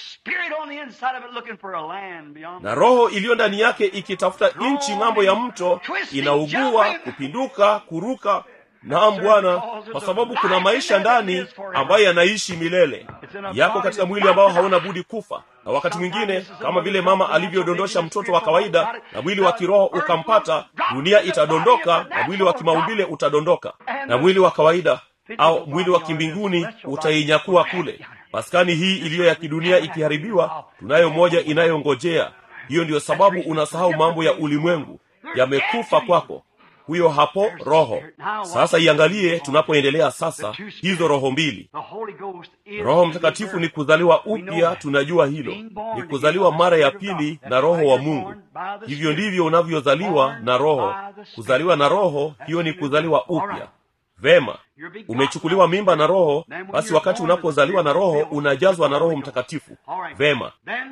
na roho iliyo ndani yake ikitafuta nchi ng'ambo ya mto inaugua kupinduka kuruka naam bwana kwa sababu kuna maisha ndani ambayo yanaishi milele yako katika mwili ambao hauna budi kufa na wakati mwingine kama vile mama alivyodondosha mtoto wa kawaida na mwili wa kiroho ukampata dunia itadondoka na mwili wa kimaumbile utadondoka na mwili wa kawaida au mwili wa kimbinguni utainyakua kule maskani hii iliyo ya kidunia ikiharibiwa tunayo moja inayongojea hiyo ndiyo sababu unasahau mambo ya ulimwengu yamekufa kwako huyo hapo roho sasa iangalie tunapoendelea sasa hizo roho mbili roho mtakatifu ni kuzaliwa upya tunajua hilo ni kuzaliwa mara ya pili na roho wa mungu hivyo ndivyo unavyozaliwa na roho kuzaliwa na roho hiyo ni kuzaliwa upya vema umechukuliwa mimba na roho basi wakati unapozaliwa na roho unajazwa na roho mtakatifu vema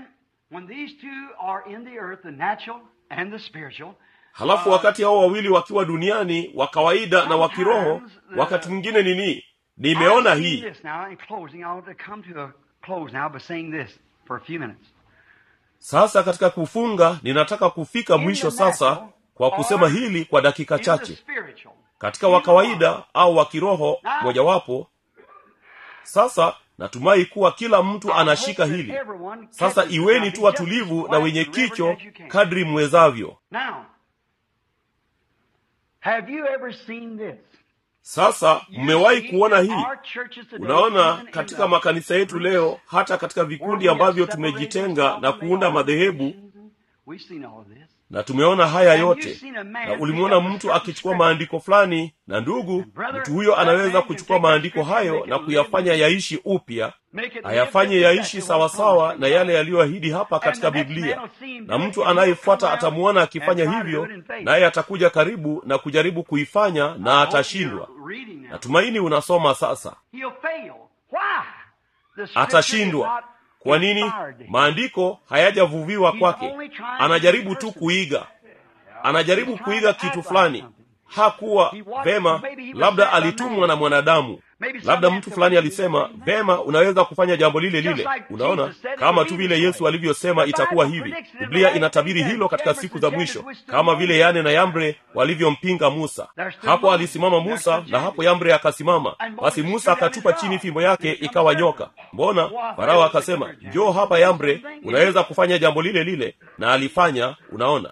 halafu wakati hao wawili wakiwa duniani wa kawaida na wa kiroho wakati mwingine nini nimeona hii sasa katika kufunga ninataka kufika mwisho sasa kwa kusema hili kwa dakika chache katika wa kawaida au wa kiroho mojawapo sasa natumai kuwa kila mtu anashika hili sasa iweni tu watulivu na wenye kicho kadri mwezavyo sasa mmewahi kuona hii unaona katika makanisa yetu leo hata katika vikundi ambavyo tumejitenga na kuunda madhehebu na tumeona haya yote na ulimwona mtu akichukua maandiko fulani na ndugu mtu huyo anaweza kuchukua maandiko hayo na kuyafanya yaishi upya ayafanye yaishi sawasawa na yale yaliyoahidi hapa katika biblia na mtu anayefuata atamwona akifanya hivyo naye atakuja karibu na kujaribu kuifanya na atashindwa natumaini unasoma sasa atashindwa kwa nini maandiko hayajavuviwa kwake anajaribu tu kuiga anajaribu kuiga kitu fulani hakuwa vema labda alitumwa na mwanadamu labda mtu fulani alisema vema unaweza kufanya jambo lile lile unaona kama tu vile yesu alivyosema itakuwa hivi biblia inatabiri hilo katika siku za mwisho kama vile yane na yambre walivyompinga musa hapo alisimama musa na hapo yambre akasimama basi musa akatupa chini fimbo yake ikawa nyoka mbona farao akasema njoo hapa yambre unaweza kufanya jambo lile lile na alifanya unaona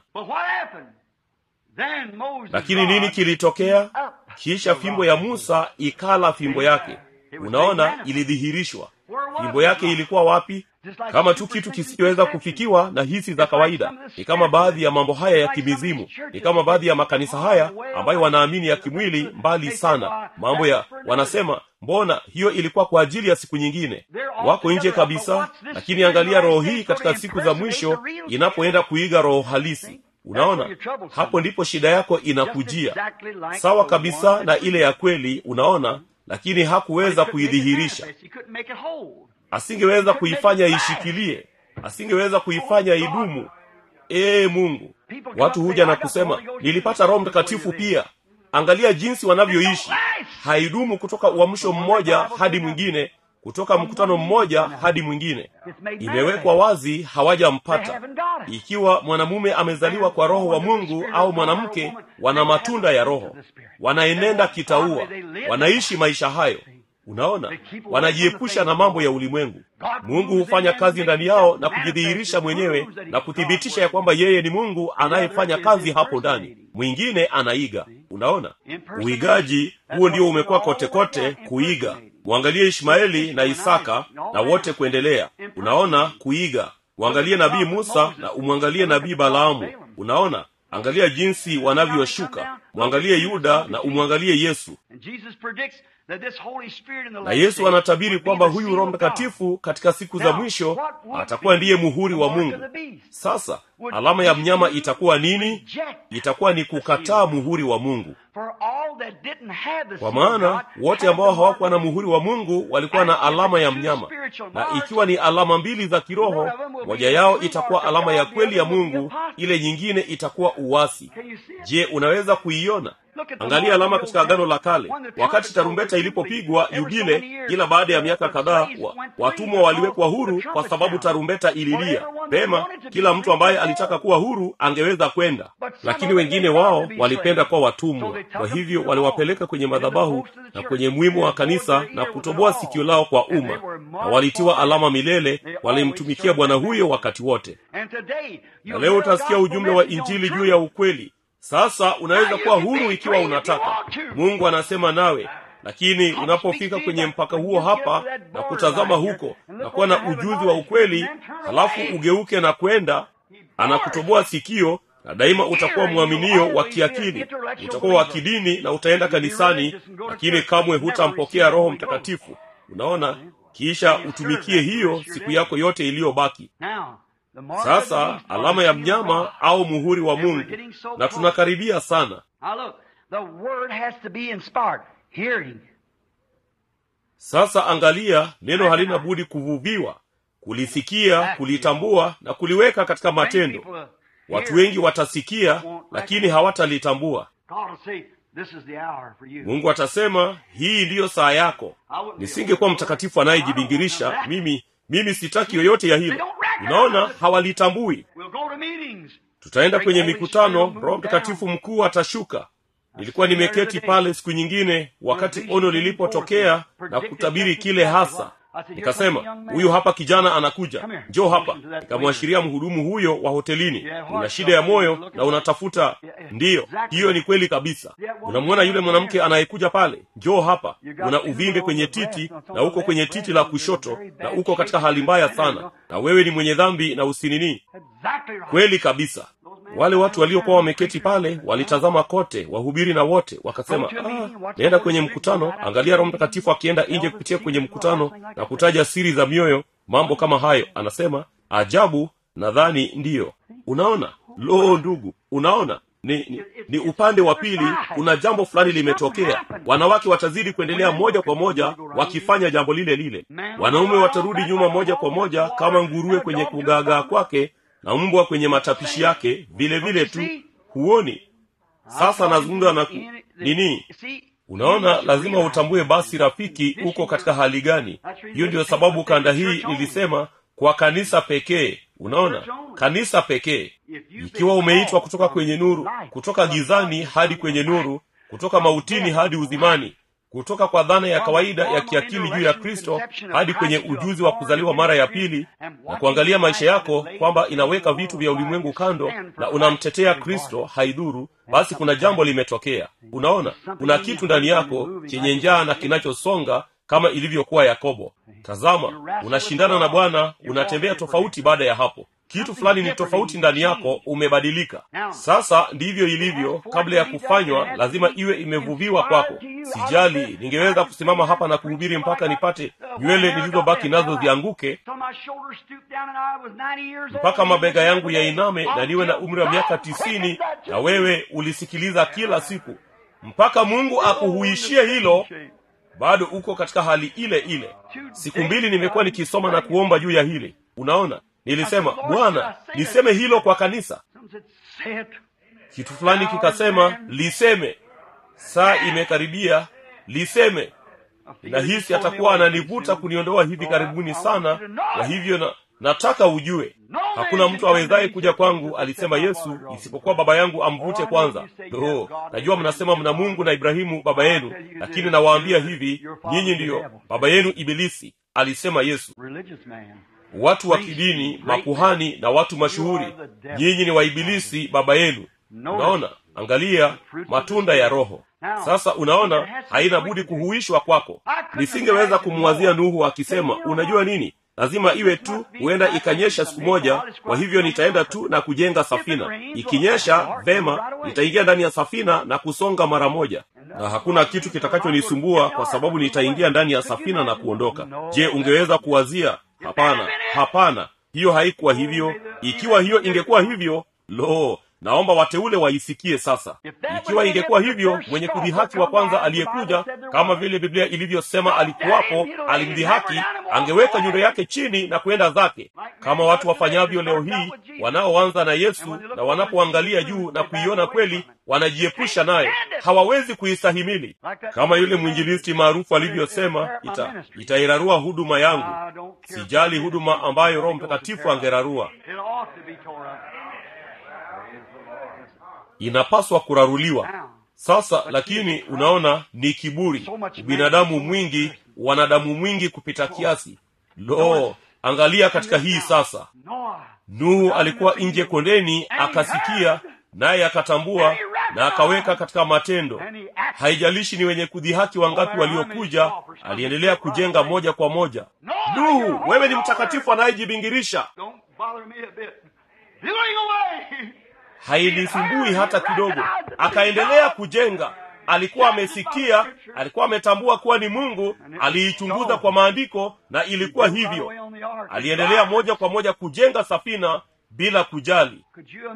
lakini nini kilitokea kisha fimbo ya musa ikala fimbo yake unaona ilidhihirishwa fimbo yake ilikuwa wapi kama tu kitu kisichoweza kufikiwa na hisi za kawaida ni kama baadhi ya mambo haya ya kimizimu ni kama baadhi ya makanisa haya ambayo wanaamini ya kimwili mbali sana mambo ya wanasema mbona hiyo ilikuwa kwa ajili ya siku nyingine wako nje kabisa lakini angalia roho hii katika siku za mwisho inapoenda kuiga roho halisi unaona hapo ndipo shida yako inakujia sawa kabisa na ile ya kweli unaona lakini hakuweza kuidhihirisha asingeweza kuifanya ishikilie asingeweza kuifanya idumu ee mungu watu huja na kusema nilipata roho mtakatifu pia angalia jinsi wanavyoishi haidumu kutoka uamsho mmoja hadi mwingine kutoka mkutano mmoja hadi mwingine imewekwa wazi hawajampata ikiwa mwanamume amezaliwa kwa roho wa mungu au mwanamke wana matunda ya roho wanaenenda kitaua wanaishi maisha hayo unaona wanajiepusha na mambo ya ulimwengu mungu hufanya kazi ndani yao na kujidhihirisha mwenyewe na kuthibitisha ya kwamba yeye ni mungu anayefanya kazi hapo ndani mwingine anaiga unaona uigaji huo ndio umekuwa kote kote kuiga mwangalie ishmaeli na isaka na wote kuendelea unaona kuiga mwangalie nabii musa na umwangalie nabii balaamu unaona angalia jinsi wanavyoshuka mwangalie yuda na umwangalie yesu na yesu anatabiri kwamba huyu roho mtakatifu katika siku za mwisho atakuwa ndiye muhuri wa mungu sasa alama ya mnyama itakuwa nini itakuwa ni kukataa muhuri wa mungu kwa maana wote ambao hawakuwa na muhuri wa mungu walikuwa na alama ya mnyama na ikiwa ni alama mbili za kiroho moja yao itakuwa alama ya kweli ya mungu ile nyingine itakuwa uwasi je unaweza kuiona angalia alama katika agano la kale wakati tarumbeta ilipopigwa yubile ila baada ya miaka kadhaa wa, watumwa waliwekwa huru kwa sababu tarumbeta ililia pema kila mtu ambaye alitaka kuwa huru angeweza kwenda lakini wengine wao walipenda kuwa watumwa kwa hivyo waliwapeleka kwenye madhabahu na kwenye mwimu wa kanisa na kutoboa sikio lao kwa umma na walitiwa alama milele walimtumikia bwana huyo wakati wote na leo utasikia ujumbe wa injili juu ya ukweli sasa unaweza kuwa huru ikiwa unataka mungu anasema nawe lakini unapofika kwenye mpaka huo hapa na kutazama huko na kuwa na ujuzi wa ukweli halafu ugeuke na kwenda anakutoboa sikio na daima utakuwa mwaminio wa kiakili utakuwa wa kidini na utaenda kanisani lakini kamwe hutampokea roho mtakatifu unaona kisha utumikie hiyo siku yako yote iliyobaki sasa alama ya mnyama au muhuri wa mungu na tunakaribia sana sasa angalia neno halina budi kuvuviwa kulisikia kulitambua na kuliweka katika matendo watu wengi watasikia lakini hawatalitambua mungu atasema hii ndiyo saa yako nisingekuwa mtakatifu anayejibingirisha mimi mimi sitaki yoyote ya hilo unaona hawalitambui tutaenda kwenye mikutano roho mtakatifu mkuu atashuka nilikuwa nimeketi pale siku nyingine wakati ono lilipotokea na kutabiri kile hasa nikasema huyu hapa kijana anakuja njoo hapa nikamwashiria mhudumu huyo wa hotelini una shida ya moyo na unatafuta ndiyo hiyo ni kweli kabisa unamwona yule mwanamke anayekuja pale njoo hapa una uvimbe kwenye titi na uko kwenye titi la kushoto na uko katika hali mbaya sana na wewe ni mwenye dhambi na usinini kweli kabisa wale watu waliokuwa wameketi pale walitazama kote wahubiri na wote wakasema ah, naenda kwenye mkutano angalia roho mtakatifu akienda nje kupitia kwenye mkutano na kutaja siri za mioyo mambo kama hayo anasema ajabu nadhani ndiyo unaona lo ndugu unaona ni, ni, ni upande wa pili kuna jambo fulani limetokea wanawake watazidi kuendelea moja kwa moja wakifanya jambo lile lile wanaume watarudi nyuma moja kwa moja kama nguruwe kwenye kugaagaa kwake na mbwa kwenye matapishi yake vile vile tu huoni sasa nazungumza na ku... nini unaona lazima utambue basi rafiki uko katika hali gani hiyo ndiyo sababu kanda hii nilisema kwa kanisa pekee unaona kanisa pekee ikiwa umeitwa kutoka kwenye nuru kutoka gizani hadi kwenye nuru kutoka mautini hadi uzimani kutoka kwa dhana ya kawaida ya kiakili juu ya kristo hadi kwenye ujuzi wa kuzaliwa mara ya pili na kuangalia maisha yako kwamba inaweka vitu vya ulimwengu kando na unamtetea kristo haidhuru basi kuna jambo limetokea unaona kuna kitu ndani yako chenye njaa na kinachosonga kama ilivyokuwa yakobo tazama unashindana na bwana unatembea tofauti baada ya hapo kitu fulani ni tofauti ndani yako umebadilika sasa ndivyo ilivyo kabla ya kufanywa lazima iwe imevuviwa kwako sijali ningeweza kusimama hapa na kuhubiri mpaka nipate nywele nilizobaki nazo zianguke mpaka mabega yangu yainame na niwe na umri wa miaka tisini na wewe ulisikiliza kila siku mpaka mungu akuhuishie hilo bado uko katika hali ile ile siku mbili nimekuwa nikisoma na kuomba juu ya hili unaona nilisema bwana niseme hilo kwa kanisa kitu fulani kikasema liseme saa imekaribia liseme ninahisi atakuwa ananivuta kuniondoa hivi karibuni sana kwa hivyo na, nataka ujue hakuna mtu awezaye kuja kwangu alisema yesu isipokuwa baba yangu amvute kwanza oh, najua mnasema mna mungu na ibrahimu baba yenu lakini nawaambia hivi nyinyi ndiyo baba yenu ibilisi alisema yesu watu wa kidini makuhani na watu mashuhuri nyinyi ni waibilisi baba yenu unaona angalia matunda ya roho sasa unaona haina budi kuhuishwa kwako nisingeweza kumwazia nuhu akisema unajua nini lazima iwe tu huenda ikanyesha siku moja kwa hivyo nitaenda tu na kujenga safina ikinyesha vema nitaingia ndani ya safina na kusonga mara moja na hakuna kitu kitakachonisumbua kwa sababu nitaingia ndani ya safina na kuondoka je ungeweza kuwazia hapana hapana hiyo haikuwa hivyo ikiwa hiyo ingekuwa hivyo lo naomba wateule waisikie sasa ikiwa ingekuwa hivyo mwenye kudhihaki wa kwanza aliyekuja kama vile biblia ilivyosema alikuwapo alimdhihaki angeweka nyundo yake chini na kwenda zake kama watu wafanyavyo leo hii wanaoanza na yesu na wanapoangalia juu na kuiona kweli wanajiepusha naye hawawezi kuistahimili kama yule mwinjilisti maarufu alivyosema ita, itairarua huduma yangu sijali huduma ambayo roho mtakatifu angerarua inapaswa kuraruliwa sasa lakini unaona ni kiburi binadamu mwingi wanadamu mwingi kupita kiasi lo angalia katika hii sasa nuhu alikuwa nje kondeni akasikia naye akatambua na akaweka katika matendo haijalishi ni wenye kudhihaki wangapi waliokuja aliendelea kujenga moja kwa moja nuhu wewe ni mtakatifu anayejibingirisha hainisumbui hata kidogo akaendelea kujenga alikuwa amesikia alikuwa ametambua kuwa ni mungu aliichunguza kwa maandiko na ilikuwa hivyo aliendelea moja kwa moja kujenga safina bila kujali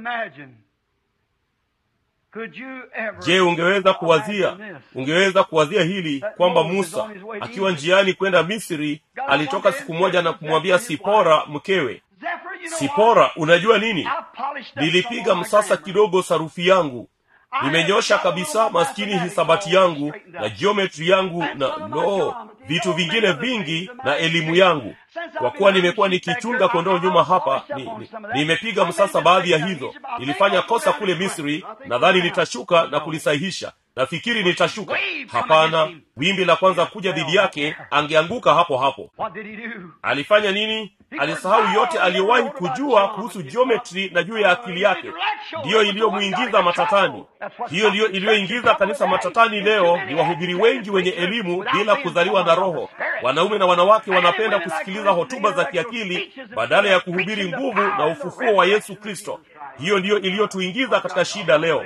je ungeweza kuwazia ungeweza kuwazia hili kwamba musa akiwa njiani kwenda misri alitoka siku moja na kumwambia sipora mkewe sipora unajua nini nilipiga msasa kidogo sarufi yangu nimenyosha kabisa maskini hisabati yangu na jiometri yangu na no vitu vingine vingi na elimu yangu kwa kuwa nimekuwa nikichunga kondoo nyuma hapa nimepiga ni, ni msasa baadhi ya hizo nilifanya kosa kule misri nadhani nitashuka na kulisahihisha nafikiri nitashuka hapana wimbi la kwanza kuja dhidi yake angeanguka hapo hapo alifanya nini alisahau yote aliyowahi kujua kuhusu jiometri na juu ya akili yake ndiyo iliyomwingiza matatani hiyo ndiyo iliyoingiza kanisa matatani leo ni wahubiri wengi wenye elimu bila kuzaliwa na roho wanaume na wanawake wanapenda kusikiliza hotuba za kiakili badala ya kuhubiri nguvu na ufufuo wa yesu kristo hiyo ndiyo iliyotuingiza katika shida leo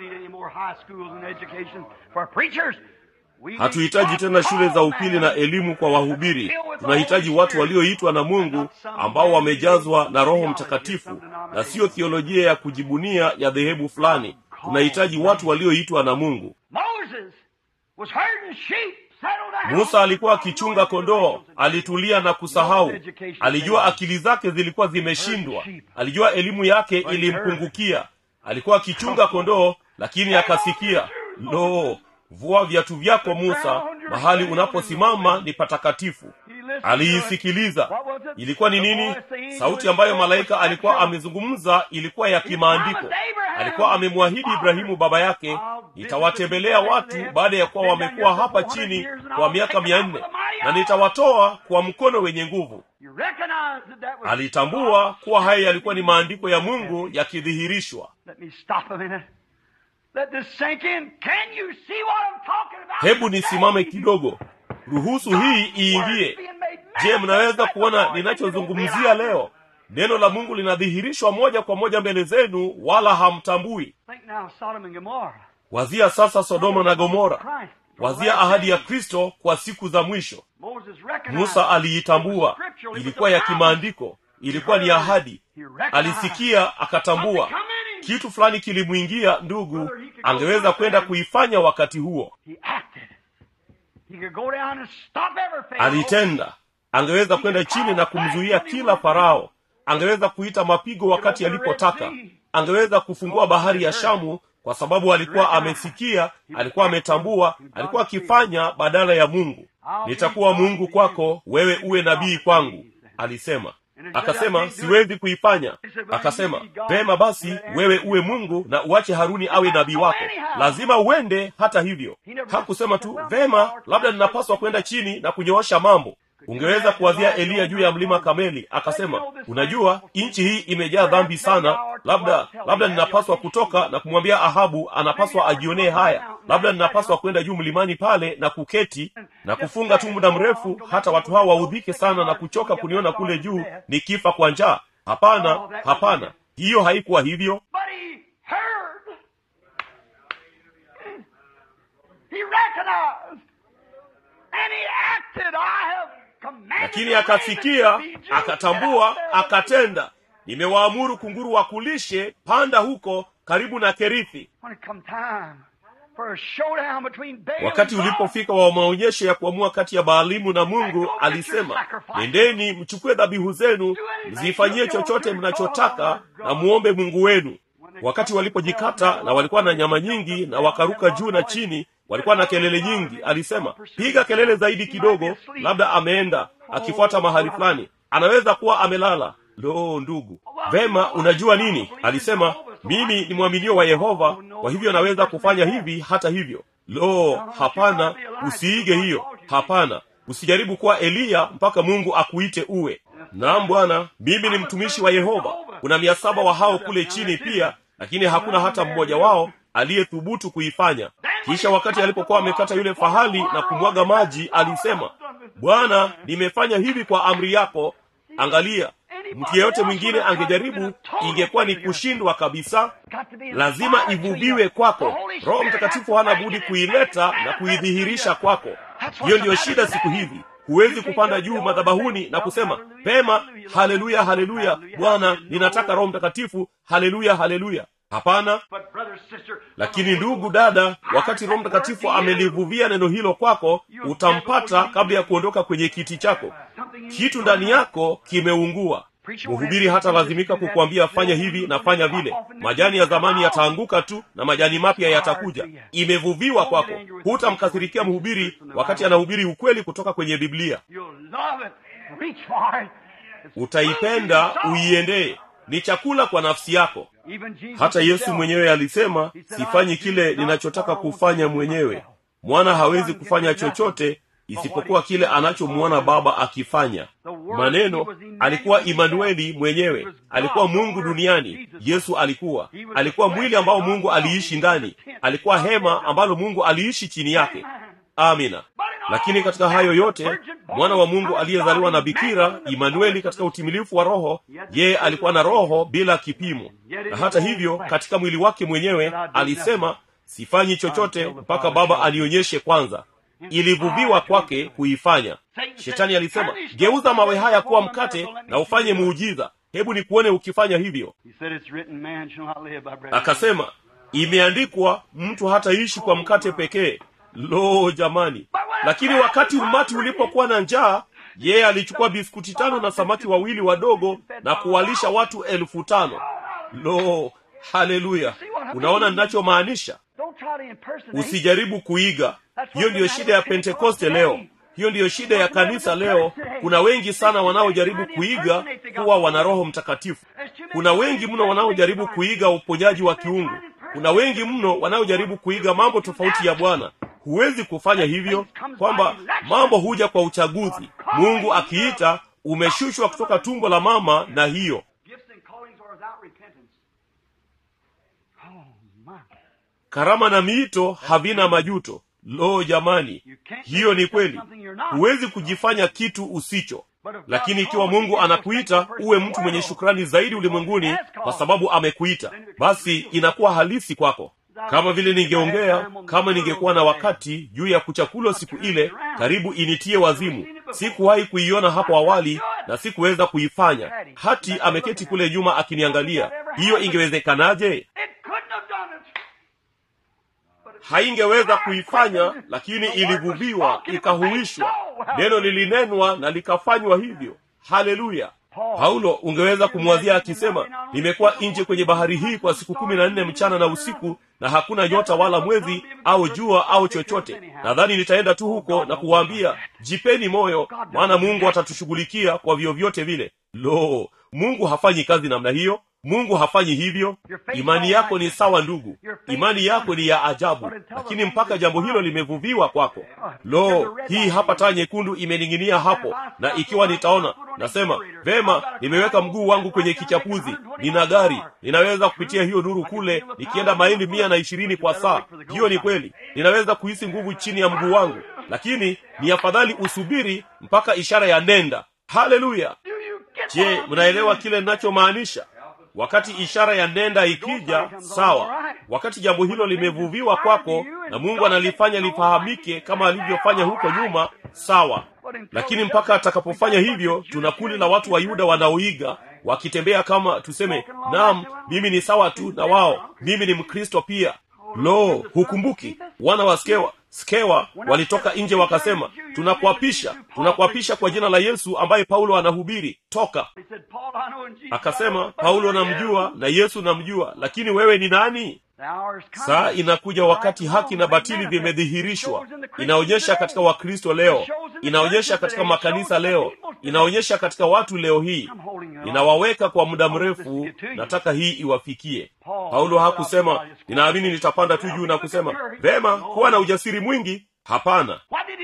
hatuhitaji tena shule za upili na elimu kwa wahubiri tunahitaji watu walioitwa na mungu ambao wamejazwa na roho mtakatifu na siyo thiolojia ya kujibunia ya dhehebu fulani tunahitaji watu walioitwa na mungu musa alikuwa akichunga kondoo alitulia na kusahau alijua akili zake zilikuwa zimeshindwa alijua elimu yake ilimpungukia alikuwa akichunga kondoo lakini akasikia lo vua viatu vyako musa mahali unaposimama ni patakatifu aliisikiliza ilikuwa ni nini sauti ambayo malaika alikuwa amezungumza ilikuwa ya kimaandiko alikuwa amemwahidi ibrahimu baba yake nitawatembelea watu baada ya kuwa wamekuwa hapa chini kwa miaka mia nne na nitawatoa kwa mkono wenye nguvu alitambua kuwa haya yalikuwa ni maandiko ya mungu yakidhihirishwa hebu nisimame kidogo ruhusu hii iingie je mnaweza kuona ninachozungumzia leo neno la mungu linadhihirishwa moja kwa moja mbele zenu wala hamtambui wazia sasa sodoma na gomora wazia ahadi ya kristo kwa siku za mwisho musa aliitambua ilikuwa ya kimaandiko ilikuwa ni ahadi alisikia akatambua kitu fulani kilimwingia ndugu angeweza kwenda kuifanya wakati huo alitenda angeweza kwenda chini na kumzuia kila farao angeweza kuita mapigo wakati alipotaka angeweza kufungua bahari ya shamu kwa sababu alikuwa amesikia alikuwa ametambua alikuwa akifanya badala ya mungu nitakuwa mungu kwako wewe uwe nabii kwangu alisema akasema siwezi kuifanya akasema vema basi wewe uwe mungu na uache haruni awe nabii wako lazima uende hata hivyo hakusema tu vema labda ninapaswa kwenda chini na kunyoosha mambo ungeweza kuwazia eliya juu ya mlima kameli akasema unajua nchi hii imejaa dhambi sana labda labda ninapaswa kutoka na kumwambia ahabu anapaswa ajionee haya labda ninapaswa kwenda juu mlimani pale na kuketi na kufunga tu muda mrefu hata watu hawa waudhike sana na kuchoka kuniona kule juu nikifa kwa njaa hapana hapana hiyo haikuwa hivyo But he heard. He recognized. And he acted. I have commanded lakini the ravens akasikia to feed you. akatambua akatenda nimewaamuru kunguru wakulishe panda huko karibu na kerithi When it come time for a showdown between Baal wakati and God, ulipofika wa maonyesho ya kuamua kati ya baalimu na mungu alisema nendeni mchukue dhabihu zenu mzifanyie chochote mnachotaka na muombe mungu wenu wakati walipojikata na walikuwa na nyama nyingi na wakaruka juu na chini walikuwa na kelele nyingi alisema piga kelele zaidi kidogo labda ameenda akifuata mahali fulani anaweza kuwa amelala lo ndugu vema unajua nini alisema mimi ni mwaminio wa yehova kwa hivyo naweza kufanya hivi hata hivyo lo hapana usiige hiyo hapana usijaribu kuwa eliya mpaka mungu akuite uwe naam bwana mimi ni mtumishi wa yehova kuna mia saba wa hao kule chini pia lakini hakuna hata mmoja wao aliyethubutu kuifanya kisha wakati alipokuwa amekata yule fahali na kumwaga maji alisema bwana nimefanya hivi kwa amri yako angalia mtu yeyote mwingine angejaribu ingekuwa ni kushindwa kabisa got to be lazima inspired to ivuviwe you. kwako The Holy roho Spirit mtakatifu has to hana bring budi it kuileta and na manifest kuidhihirisha it to you. kwako That's hiyo what's ndiyo the shida matter siku today. hizi huwezi You kupanda can't juu just madhabahuni go, na kusema hallelujah, pema hallelujah, haleluya haleluya hallelujah, bwana hallelujah. ninataka roho mtakatifu haleluya haleluya hapana But brother, sister, lakini ndugu dada wakati roho mtakatifu amelivuvia neno hilo kwako utampata kabla ya kuondoka kwenye kiti chako kitu ndani yako kimeungua mhubiri hata lazimika kukuambia fanya hivi na fanya vile majani ya zamani yataanguka tu na majani mapya yatakuja imevuviwa kwako hutamkasirikia mhubiri wakati anahubiri ukweli kutoka kwenye biblia you'll love it. Reach for it. It's utaipenda food to your soul. uiendee ni chakula kwa nafsi yako Even Jesus hata yesu himself, mwenyewe alisema sifanyi kile ninachotaka kufanya mwenyewe mwana hawezi kufanya chochote isipokuwa kile anachomwona baba akifanya maneno alikuwa imanueli mwenyewe alikuwa mungu duniani yesu alikuwa alikuwa mwili ambao mungu aliishi ndani alikuwa hema ambalo mungu aliishi chini yake amina lakini katika hayo yote mwana wa mungu aliyezaliwa na bikira imanueli katika utimilifu wa roho yeye alikuwa na roho bila kipimo na hata hivyo katika mwili wake mwenyewe alisema sifanyi chochote mpaka baba anionyeshe kwanza ilivuviwa kwake kuifanya shetani alisema geuza mawe haya kuwa mkate na ufanye muujiza hebu nikuone ukifanya hivyo He said, It's written, man shall not live by bread. akasema imeandikwa mtu hataishi kwa mkate pekee lo jamani lakini wakati umati ulipokuwa na njaa yeye alichukua biskuti tano na samaki wawili wadogo na kuwalisha watu elfu tano lo haleluya unaona ninachomaanisha Don't try to impersonate. usijaribu kuiga hiyo ndiyo shida ya pentekoste leo hiyo ndiyo shida ya kanisa leo kuna wengi sana wanaojaribu kuiga kuwa wana roho mtakatifu kuna wengi mno wanaojaribu kuiga uponyaji wa kiungu kuna wengi mno wanaojaribu kuiga mambo tofauti ya bwana huwezi kufanya hivyo kwamba mambo huja kwa uchaguzi mungu akiita umeshushwa kutoka tumbo la mama na hiyo Gifts and callings are without repentance. Oh, my. karama na miito havina majuto lo jamani hiyo ni kweli huwezi kujifanya kitu usicho lakini ikiwa mungu anakuita uwe mtu mwenye shukrani zaidi ulimwenguni kwa sababu amekuita basi inakuwa halisi kwako kama vile ningeongea kama ningekuwa na wakati juu ya kuchakulo siku ile karibu initie wazimu sikuwahi kuiona hapo awali na sikuweza kuifanya hati ameketi kule nyuma akiniangalia hiyo ingewezekanaje It couldn't have done it. But it haingeweza kuifanya lakini ilivuviwa ikahuishwa neno lilinenwa na likafanywa hivyo haleluya paulo ungeweza kumwazia akisema nimekuwa nje kwenye bahari hii kwa siku kumi na nne mchana na usiku na hakuna nyota wala mwezi au jua au chochote nadhani nitaenda tu huko na kuwaambia jipeni moyo maana mungu atatushughulikia kwa vyovyote vile lo mungu hafanyi kazi namna hiyo mungu hafanyi hivyo imani yako ni sawa ndugu imani yako ni ya ajabu lakini mpaka jambo hilo limevuviwa kwako lo hii hapa taa nyekundu imening'inia hapo na ikiwa nitaona nasema vema nimeweka mguu wangu kwenye kichapuzi nina gari ninaweza kupitia hiyo nuru kule nikienda maili mia na ishirini kwa saa hiyo ni kweli ninaweza kuhisi nguvu chini ya mguu wangu lakini ni afadhali usubiri mpaka ishara ya nenda haleluya je mnaelewa kile ninachomaanisha wakati ishara ya nenda ikija sawa wakati jambo hilo limevuviwa kwako na mungu analifanya lifahamike kama alivyofanya huko nyuma sawa lakini mpaka atakapofanya hivyo tuna kundi la watu wa yuda wanaoiga wakitembea kama tuseme naam mimi ni sawa tu na wao mimi ni mkristo pia lo hukumbuki wana wa skewa skewa walitoka nje wakasema tunakuapisha tunakuapisha kwa jina la yesu ambaye paulo anahubiri toka akasema paulo namjua na yesu namjua lakini wewe ni nani saa inakuja wakati haki na batili vimedhihirishwa inaonyesha katika wakristo leo inaonyesha katika makanisa leo inaonyesha katika watu leo hii ninawaweka kwa muda mrefu nataka hii iwafikie paulo hakusema ninaamini nitapanda tu juu na kusema vema kuwa na ujasiri mwingi hapana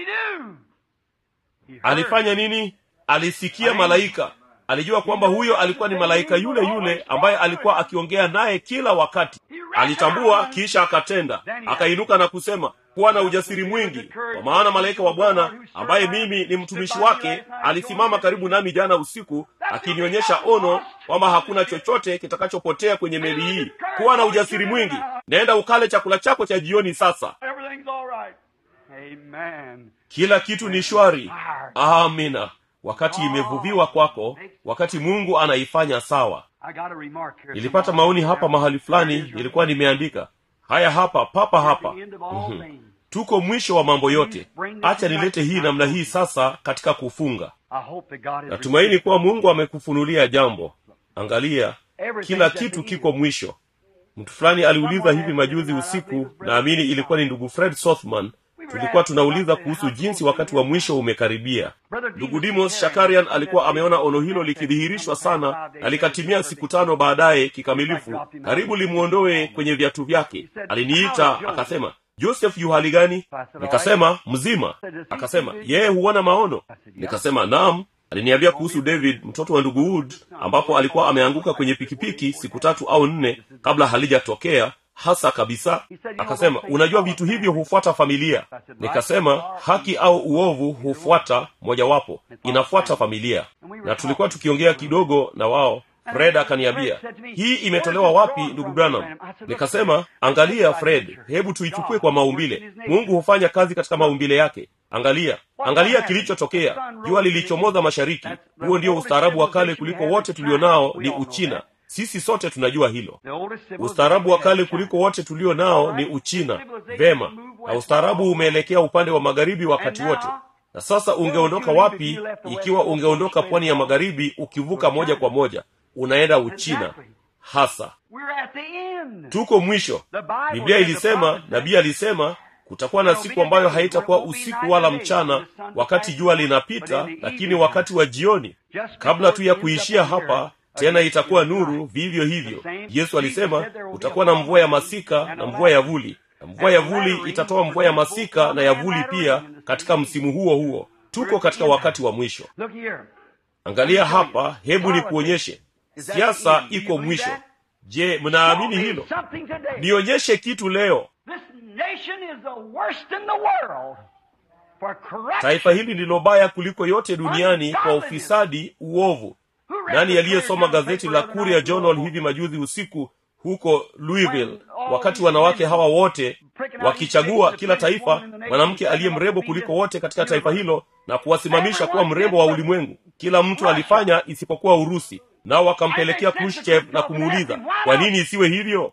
alifanya nini alisikia malaika alijua kwamba huyo alikuwa ni malaika yule yule ambaye alikuwa akiongea naye kila wakati alitambua kisha akatenda akainuka na kusema kuwa na ujasiri mwingi kwa maana malaika wa bwana ambaye mimi ni mtumishi wake alisimama karibu nami jana usiku akinionyesha ono kwamba hakuna chochote kitakachopotea kwenye meli hii kuwa na ujasiri mwingi naenda ukale chakula chako cha jioni sasa kila kitu ni shwari amina wakati imevuviwa kwako wakati mungu anaifanya sawa nilipata maoni hapa mahali fulani nilikuwa nimeandika haya hapa papa hapa mm-hmm. tuko mwisho wa mambo yote acha nilete hii namna hii sasa katika kufunga natumaini kuwa mungu amekufunulia jambo angalia kila kitu kiko mwisho mtu fulani aliuliza hivi majuzi usiku naamini ilikuwa ni ndugu fred sothman tulikuwa tunauliza kuhusu jinsi wakati wa mwisho umekaribia ndugu dimos shakarian alikuwa ameona ono hilo likidhihirishwa sana na likatimia siku tano baadaye kikamilifu karibu limwondoe kwenye viatu vyake aliniita akasema joseph yu hali gani nikasema mzima akasema yeye huona maono nikasema naam aliniambia kuhusu david mtoto wa ndugu wood ambapo alikuwa ameanguka kwenye pikipiki siku tatu au nne kabla halijatokea hasa kabisa akasema unajua vitu hivyo hufuata familia nikasema haki au uovu hufuata mojawapo inafuata familia na tulikuwa tukiongea kidogo na wao fred akaniambia hii imetolewa wapi ndugu branham nikasema angalia fred hebu tuichukue kwa maumbile mungu hufanya kazi katika maumbile yake angalia angalia kilichotokea jua lilichomoza mashariki huo ndio ustaarabu wa kale kuliko wote tulionao ni uchina sisi sote tunajua hilo ustaarabu wa kale kuliko wote tulio nao ni uchina vema na ustaarabu umeelekea upande wa magharibi wakati wote na sasa ungeondoka wapi ikiwa ungeondoka pwani ya magharibi ukivuka moja kwa moja unaenda uchina hasa tuko mwisho biblia ilisema nabii alisema kutakuwa na siku ambayo haitakuwa usiku wala mchana wakati jua linapita lakini wakati wa jioni kabla tu ya kuishia hapa tena itakuwa nuru vivyo hivyo yesu alisema kutakuwa na mvua ya masika na mvua ya vuli na mvua ya vuli itatoa mvua ya masika na ya vuli pia katika msimu huo huo tuko katika wakati wa mwisho angalia hapa hebu nikuonyeshe siasa iko mwisho je mnaamini hilo nionyeshe kitu leo taifa hili ndilo baya kuliko yote duniani kwa ufisadi uovu nani aliyesoma gazeti la Courier Journal hivi majuzi usiku huko Louisville, wakati wanawake hawa wote wakichagua kila taifa mwanamke aliye mrembo kuliko wote katika taifa hilo na kuwasimamisha kuwa mrembo wa ulimwengu. Kila mtu alifanya isipokuwa Urusi, nao wakampelekea Khrushchev na kumuuliza kwa nini isiwe hivyo.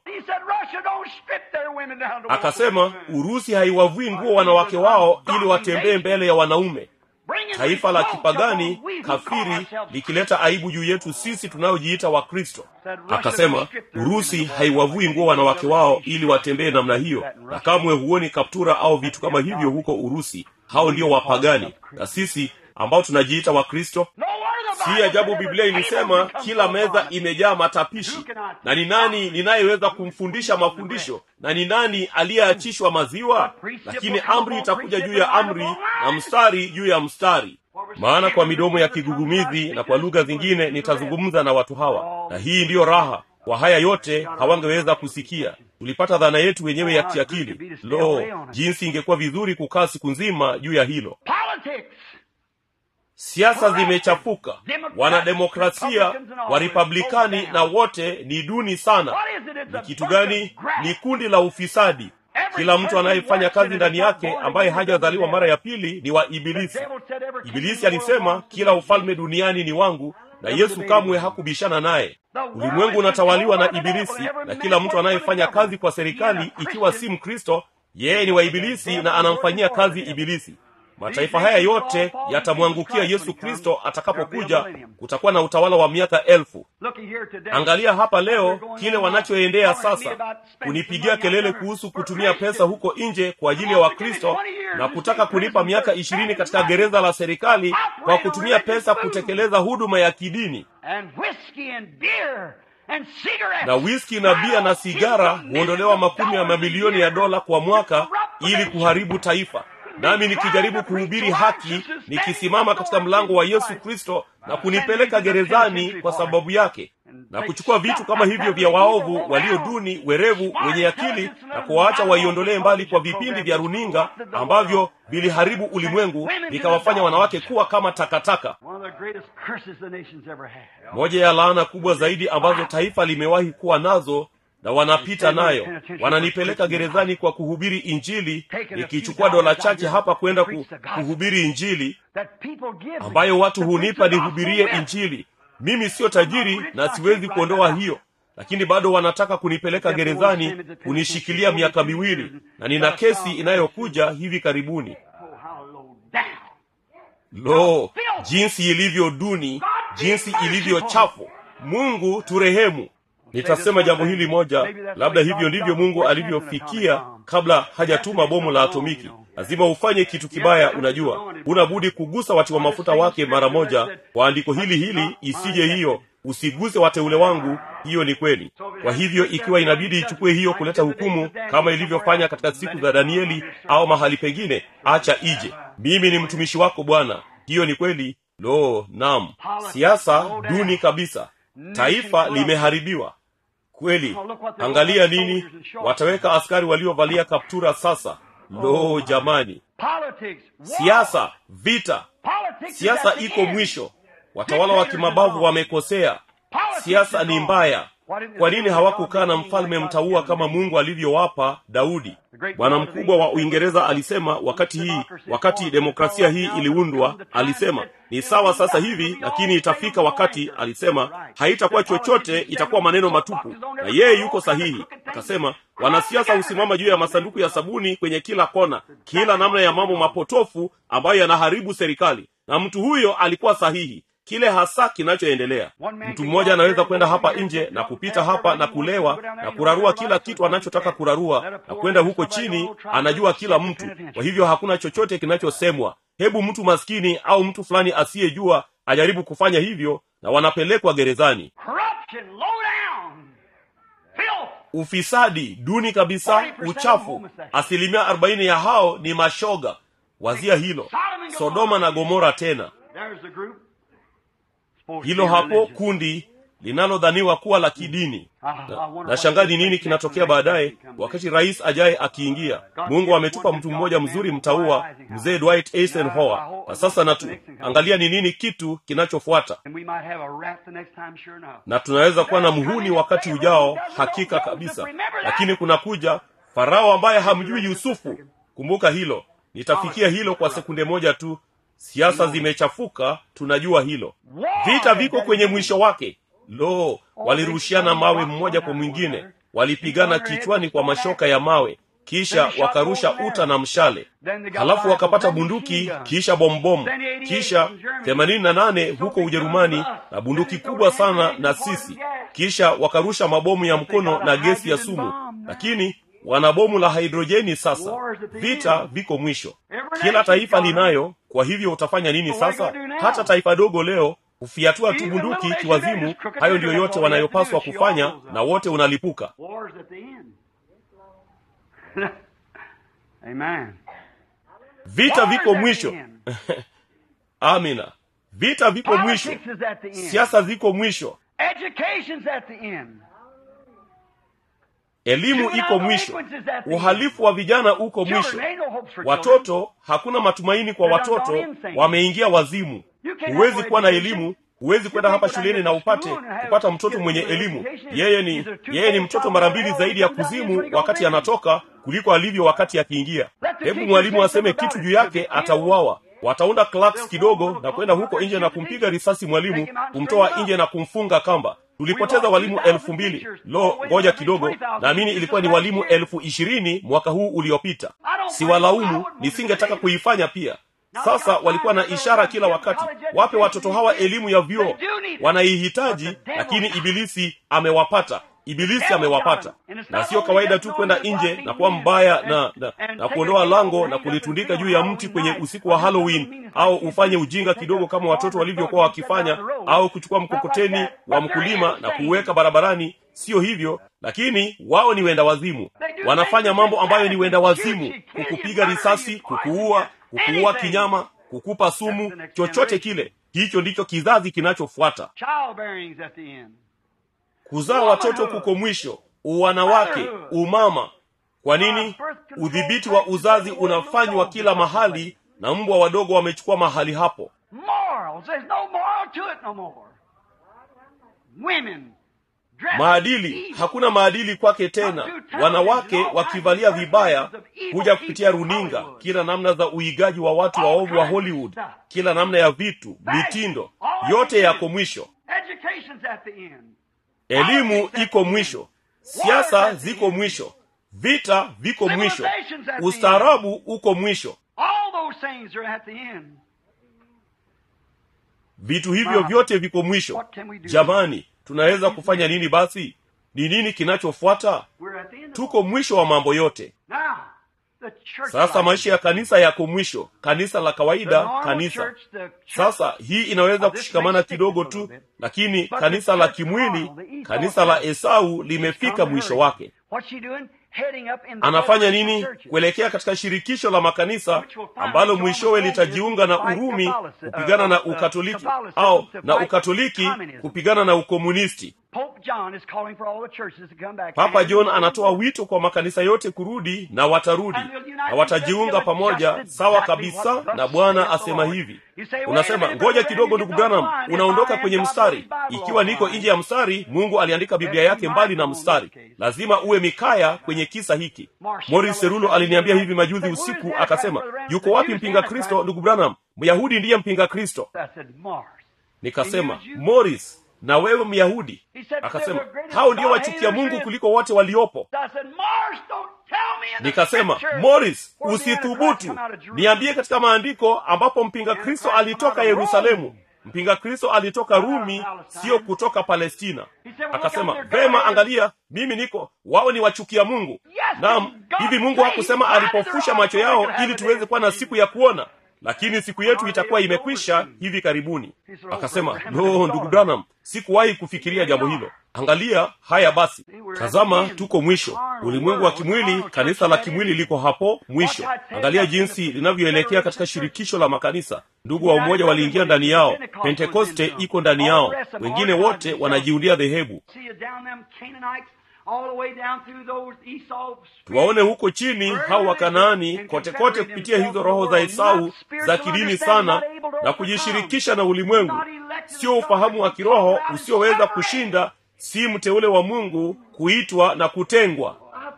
Akasema Urusi haiwavui nguo wanawake wao ili watembee mbele ya wanaume. taifa la kipagani kafiri likileta aibu juu yetu sisi tunayojiita wakristo akasema urusi haiwavui nguo wanawake wao ili watembee namna hiyo na kamwe huoni kaptura au vitu kama hivyo huko urusi hao ndio wapagani na sisi ambao tunajiita wakristo si ajabu biblia ilisema kila meza imejaa matapishi na ni nani ninayeweza kumfundisha mafundisho na ni nani aliyeachishwa maziwa lakini amri itakuja juu ya amri na mstari juu ya mstari maana kwa midomo ya kigugumizi na kwa lugha zingine nitazungumza na watu hawa na hii ndiyo raha kwa haya yote hawangeweza kusikia tulipata dhana yetu wenyewe ya kiakili lo jinsi ingekuwa vizuri kukaa siku nzima juu ya hilo siasa zimechafuka wanademokrasia warepublikani na wote ni duni sana ni kitu gani ni kundi la ufisadi kila mtu anayefanya kazi ndani yake ambaye hajazaliwa mara ya pili ni wa ibilisi ibilisi alisema kila ufalme duniani ni wangu na yesu kamwe hakubishana naye ulimwengu unatawaliwa na ibilisi na kila mtu anayefanya kazi kwa serikali ikiwa si mkristo yeye ni wa ibilisi na anamfanyia kazi ibilisi mataifa haya yote yatamwangukia yesu kristo atakapokuja kutakuwa na utawala wa miaka elfu angalia hapa leo kile wanachoendea sasa kunipigia kelele kuhusu kutumia pesa huko nje kwa ajili ya wakristo na kutaka kunipa miaka ishirini katika gereza la serikali kwa kutumia pesa kutekeleza huduma ya kidini na wiski na bia na sigara huondolewa makumi ya mamilioni ya dola kwa mwaka ili kuharibu taifa nami nikijaribu kuhubiri haki nikisimama katika mlango wa yesu kristo na kunipeleka gerezani kwa sababu yake na kuchukua vitu kama hivyo vya waovu walio duni werevu wenye akili na kuwaacha waiondolee mbali kwa vipindi vya runinga ambavyo viliharibu ulimwengu vikawafanya wanawake kuwa kama takataka moja ya laana kubwa zaidi ambazo taifa limewahi kuwa nazo na wanapita nayo wananipeleka gerezani kwa kuhubiri injili nikichukua dola chache hapa kwenda ku, kuhubiri injili ambayo watu hunipa nihubirie injili mimi siyo tajiri na siwezi kuondoa hiyo lakini bado wanataka kunipeleka gerezani kunishikilia miaka miwili na nina kesi inayokuja hivi karibuni lo jinsi ilivyo duni jinsi ilivyo chafu mungu turehemu nitasema jambo hili moja labda hivyo ndivyo mungu alivyofikia kabla hajatuma bomu la atomiki lazima ufanye kitu kibaya unajua huna budi kugusa wati wa mafuta wake mara moja kwa andiko hili hili isije hiyo usiguse wateule wangu hiyo ni kweli kwa hivyo ikiwa inabidi ichukue hiyo kuleta hukumu kama ilivyofanya katika siku za danieli au mahali pengine acha ije mimi ni mtumishi wako bwana hiyo ni kweli lo nam siasa duni kabisa taifa limeharibiwa kweli angalia nini wataweka askari waliovalia kaptura sasa lo jamani siasa vita siasa iko mwisho watawala wa kimabavu wamekosea siasa ni mbaya kwa nini hawakukaa na mfalme mtaua kama mungu alivyowapa daudi bwana mkubwa wa uingereza alisema wakati hii wakati demokrasia hii iliundwa alisema ni sawa sasa hivi lakini itafika wakati alisema haitakuwa chochote itakuwa maneno matupu na yeye yuko sahihi akasema wanasiasa husimama juu ya masanduku ya sabuni kwenye kila kona kila namna ya mambo mapotofu ambayo yanaharibu serikali na mtu huyo alikuwa sahihi kile hasa kinachoendelea mtu mmoja anaweza kwenda hapa nje na kupita hapa na kulewa na kurarua kila kitu anachotaka kurarua na kwenda huko chini anajua kila mtu kwa hivyo hakuna chochote kinachosemwa hebu mtu maskini au mtu fulani asiyejua ajaribu kufanya hivyo na wanapelekwa gerezani ufisadi duni kabisa uchafu asilimia arobaini ya hao ni mashoga wazia hilo sodoma na gomora tena hilo hapo kundi linalodhaniwa kuwa la kidini na, na shangaa ni nini kinatokea baadaye wakati rais ajaye akiingia mungu ametupa mtu mmoja mzuri mtaua mzee dwight eisenhower na sasa natu angalia ni nini kitu kinachofuata na tunaweza kuwa na mhuni wakati ujao hakika kabisa lakini kunakuja farao ambaye hamjui yusufu kumbuka hilo nitafikia hilo kwa sekunde moja tu siasa zimechafuka tunajua hilo vita viko kwenye mwisho wake lo walirushiana mawe mmoja kwa mwingine walipigana kichwani kwa mashoka ya mawe kisha wakarusha uta na mshale halafu wakapata bunduki kisha bombomu kisha themanini na nane huko ujerumani na bunduki kubwa sana na sisi kisha wakarusha mabomu ya mkono na gesi ya sumu lakini wana bomu la hidrojeni sasa vita viko mwisho kila taifa linayo kwa hivyo utafanya nini sasa hata taifa dogo leo hufiatua tu bunduki kiwazimu hayo ndiyo yote wanayopaswa kufanya na wote unalipuka War's at the end. Amen. vita viko War's at mwisho the end. amina vita viko mwisho Politics is at the end. siasa ziko mwisho Education's at the end. elimu iko mwisho uhalifu wa vijana uko Children, mwisho ain't no hopes for children. watoto hakuna matumaini kwa watoto wameingia wazimu huwezi kuwa na elimu huwezi kwenda hapa shuleni na upate kupata mtoto mwenye elimu yeye ni yeye ni mtoto mara mbili zaidi ya kuzimu wakati anatoka kuliko alivyo wakati akiingia hebu mwalimu aseme kitu juu yake atauawa wataunda claks kidogo na kwenda huko nje na kumpiga risasi mwalimu kumtoa nje na kumfunga kamba tulipoteza walimu elfu mbili lo ngoja kidogo naamini ilikuwa ni walimu elfu ishirini mwaka huu uliopita siwalaumu nisingetaka kuifanya pia sasa walikuwa na ishara kila wakati wape watoto hawa elimu ya vyuo wanaihitaji lakini ibilisi amewapata ibilisi amewapata na sio kawaida tu kwenda nje na kuwa mbaya na, na, na kuondoa lango na kulitundika juu ya mti kwenye usiku wa halloween au ufanye ujinga kidogo kama watoto walivyokuwa wakifanya au kuchukua mkokoteni wa mkulima na kuuweka barabarani sio hivyo lakini wao ni wenda wazimu wanafanya mambo ambayo ni wenda wazimu kukupiga risasi kukuua kukuua kinyama kukupa sumu chochote kile hicho ndicho kizazi kinachofuata Childbearing's at the end. kuzaa watoto kuko mwisho uwanawake umama kwa nini udhibiti wa uzazi unafanywa kila mahali na mbwa wadogo wamechukua mahali hapo Morals. There's no moral to it no more. Women. dressed maadili evil. hakuna maadili kwake tena wanawake wakivalia vibaya kuja kupitia runinga kila namna za uigaji wa watu waovu wa hollywood kila namna ya vitu mitindo yote yako mwisho Education's at the end. elimu iko mwisho siasa ziko mwisho vita viko mwisho ustaarabu uko mwisho All those things are at the end. vitu hivyo vyote viko mwisho jamani tunaweza kufanya nini basi ni nini kinachofuata We're at the end. tuko mwisho wa mambo yote Now, the church sasa life. maisha ya kanisa yako mwisho kanisa la The kawaida normal kanisa church, the church sasa hii inaweza kushikamana kidogo tu lakini kanisa la kimwili kanisa la esau limefika mwisho wake What's she doing? Heading up in the anafanya federation nini churches. kuelekea katika shirikisho la makanisa ambalo mwishowe litajiunga na urumi kupigana na ukatoliki au na ukatoliki kupigana na ukomunisti Pope John is calling for all the churches to come back. papa john anatoa wito kwa makanisa yote kurudi na watarudi na watajiunga pamoja sawa kabisa na bwana asema hivi unasema ngoja kidogo ndugu branham unaondoka kwenye mstari ikiwa niko nje ya mstari mungu aliandika biblia yake mbali na mstari lazima uwe mikaya kwenye kisa hiki moris serulo aliniambia hivi majuzi usiku akasema yuko wapi mpinga kristo ndugu branham myahudi ndiye mpinga kristo I said, Mars. nikasema moris na wewe myahudi akasema hao ndio wachukia mungu kuliko wote waliopo I said, Mars, don't tell me in the nikasema scripture moris where the Antichrist usithubutu come out of Jerusalem. niambie katika maandiko ambapo mpinga kristo alitoka yerusalemu mpinga kristo alitoka rumi sio kutoka palestina akasema vema angalia mimi niko wao ni wachukia mungu naam hivi mungu hakusema alipofusha macho yao ili tuweze kuwa na siku ya kuona lakini siku yetu itakuwa imekwisha hivi karibuni akasema no ndugu branham sikuwahi kufikiria jambo hilo angalia haya basi tazama tuko mwisho ulimwengu wa kimwili kanisa la kimwili liko hapo mwisho angalia jinsi linavyoelekea katika shirikisho la makanisa ndugu wa umoja waliingia ndani yao pentekoste iko ndani yao wengine wote wanajiundia dhehebu See you down them Canaanites all the way down through those Esau tuwaone huko chini hao wakanaani kote kote kupitia hizo roho za esau za kidini sana na kujishirikisha na ulimwengu sio ufahamu wa kiroho usioweza kushinda si mteule wa mungu kuitwa na kutengwa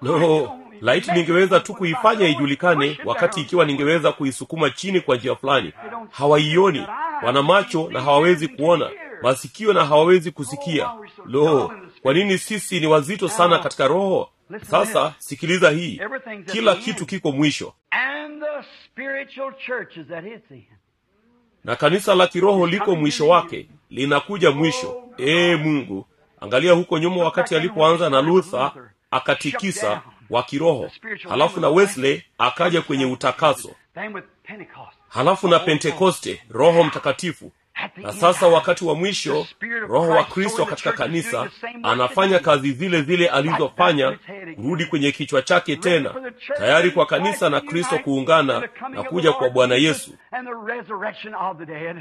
no laiti ningeweza tu kuifanya ijulikane wakati ikiwa ningeweza kuisukuma chini kwa njia fulani hawaioni wana macho na hawawezi kuona masikio na hawawezi kusikia lo kwa nini sisi ni wazito sana katika roho Listen to sasa this. sikiliza hii Everything's at kila the kitu end. kiko mwisho And the spiritual church is at its end. na kanisa la kiroho liko mwisho wake linakuja mwisho ee mungu angalia huko nyuma wakati alipoanza na luther akatikisa wa kiroho halafu na wesley akaja kwenye utakaso Then with Pentecost. halafu na pentekoste roho mtakatifu At the na end sasa time, wakati wa mwisho roho wa kristo katika kanisa anafanya kazi zile zile alizofanya kurudi kwenye kichwa chake tena tayari kwa kanisa na kristo kuungana na kuja kwa bwana yesu And the resurrection of the dead.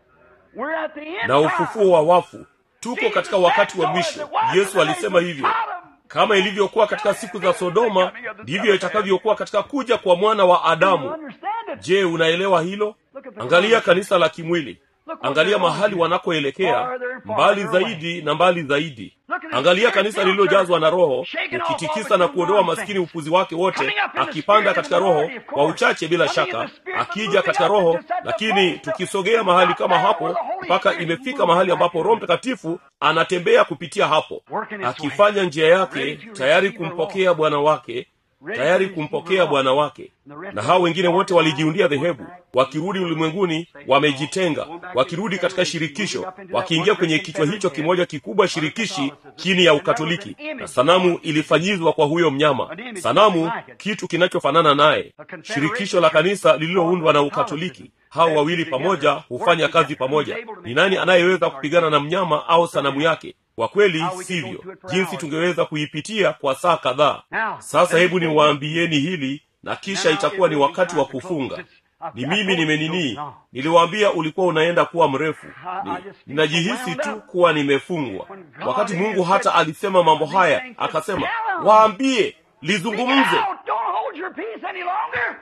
We're at the end na ufufuo wa wafu tuko katika wakati wa mwisho yesu alisema hivyo kama ilivyokuwa katika siku za sodoma ndivyo itakavyokuwa katika kuja kwa mwana wa adamu je unaelewa hilo angalia kanisa la kimwili angalia mahali wanakoelekea mbali zaidi na mbali zaidi angalia kanisa lililojazwa na roho ukitikisa na kuondoa maskini upuzi wake wote akipanda katika roho kwa uchache bila shaka akija katika roho lakini tukisogea mahali kama hapo mpaka imefika mahali ambapo roho mtakatifu anatembea kupitia hapo akifanya njia yake tayari kumpokea bwana wake tayari kumpokea bwana wake na hao wengine wote walijiundia dhehebu wakirudi ulimwenguni wamejitenga wakirudi katika shirikisho wakiingia kwenye kichwa hicho kimoja kikubwa shirikishi chini ya ukatoliki na sanamu ilifanyizwa kwa huyo mnyama sanamu kitu kinachofanana naye shirikisho la kanisa lililoundwa na ukatoliki hao wawili pamoja hufanya kazi pamoja ni nani anayeweza kupigana na mnyama au sanamu yake kwa kweli sivyo jinsi tungeweza kuipitia kwa saa kadhaa sasa hebu niwaambieni hili na kisha itakuwa ni wakati wa kufunga ni mimi nimeninii niliwaambia ulikuwa unaenda kuwa mrefu ni, ninajihisi tu kuwa nimefungwa wakati mungu hata alisema mambo haya akasema waambie lizungumze Don't hold your peace any longer.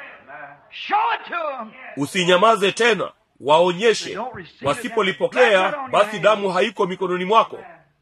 Show it to them. usinyamaze tena waonyeshe wasipolipokea basi damu haiko mikononi mwako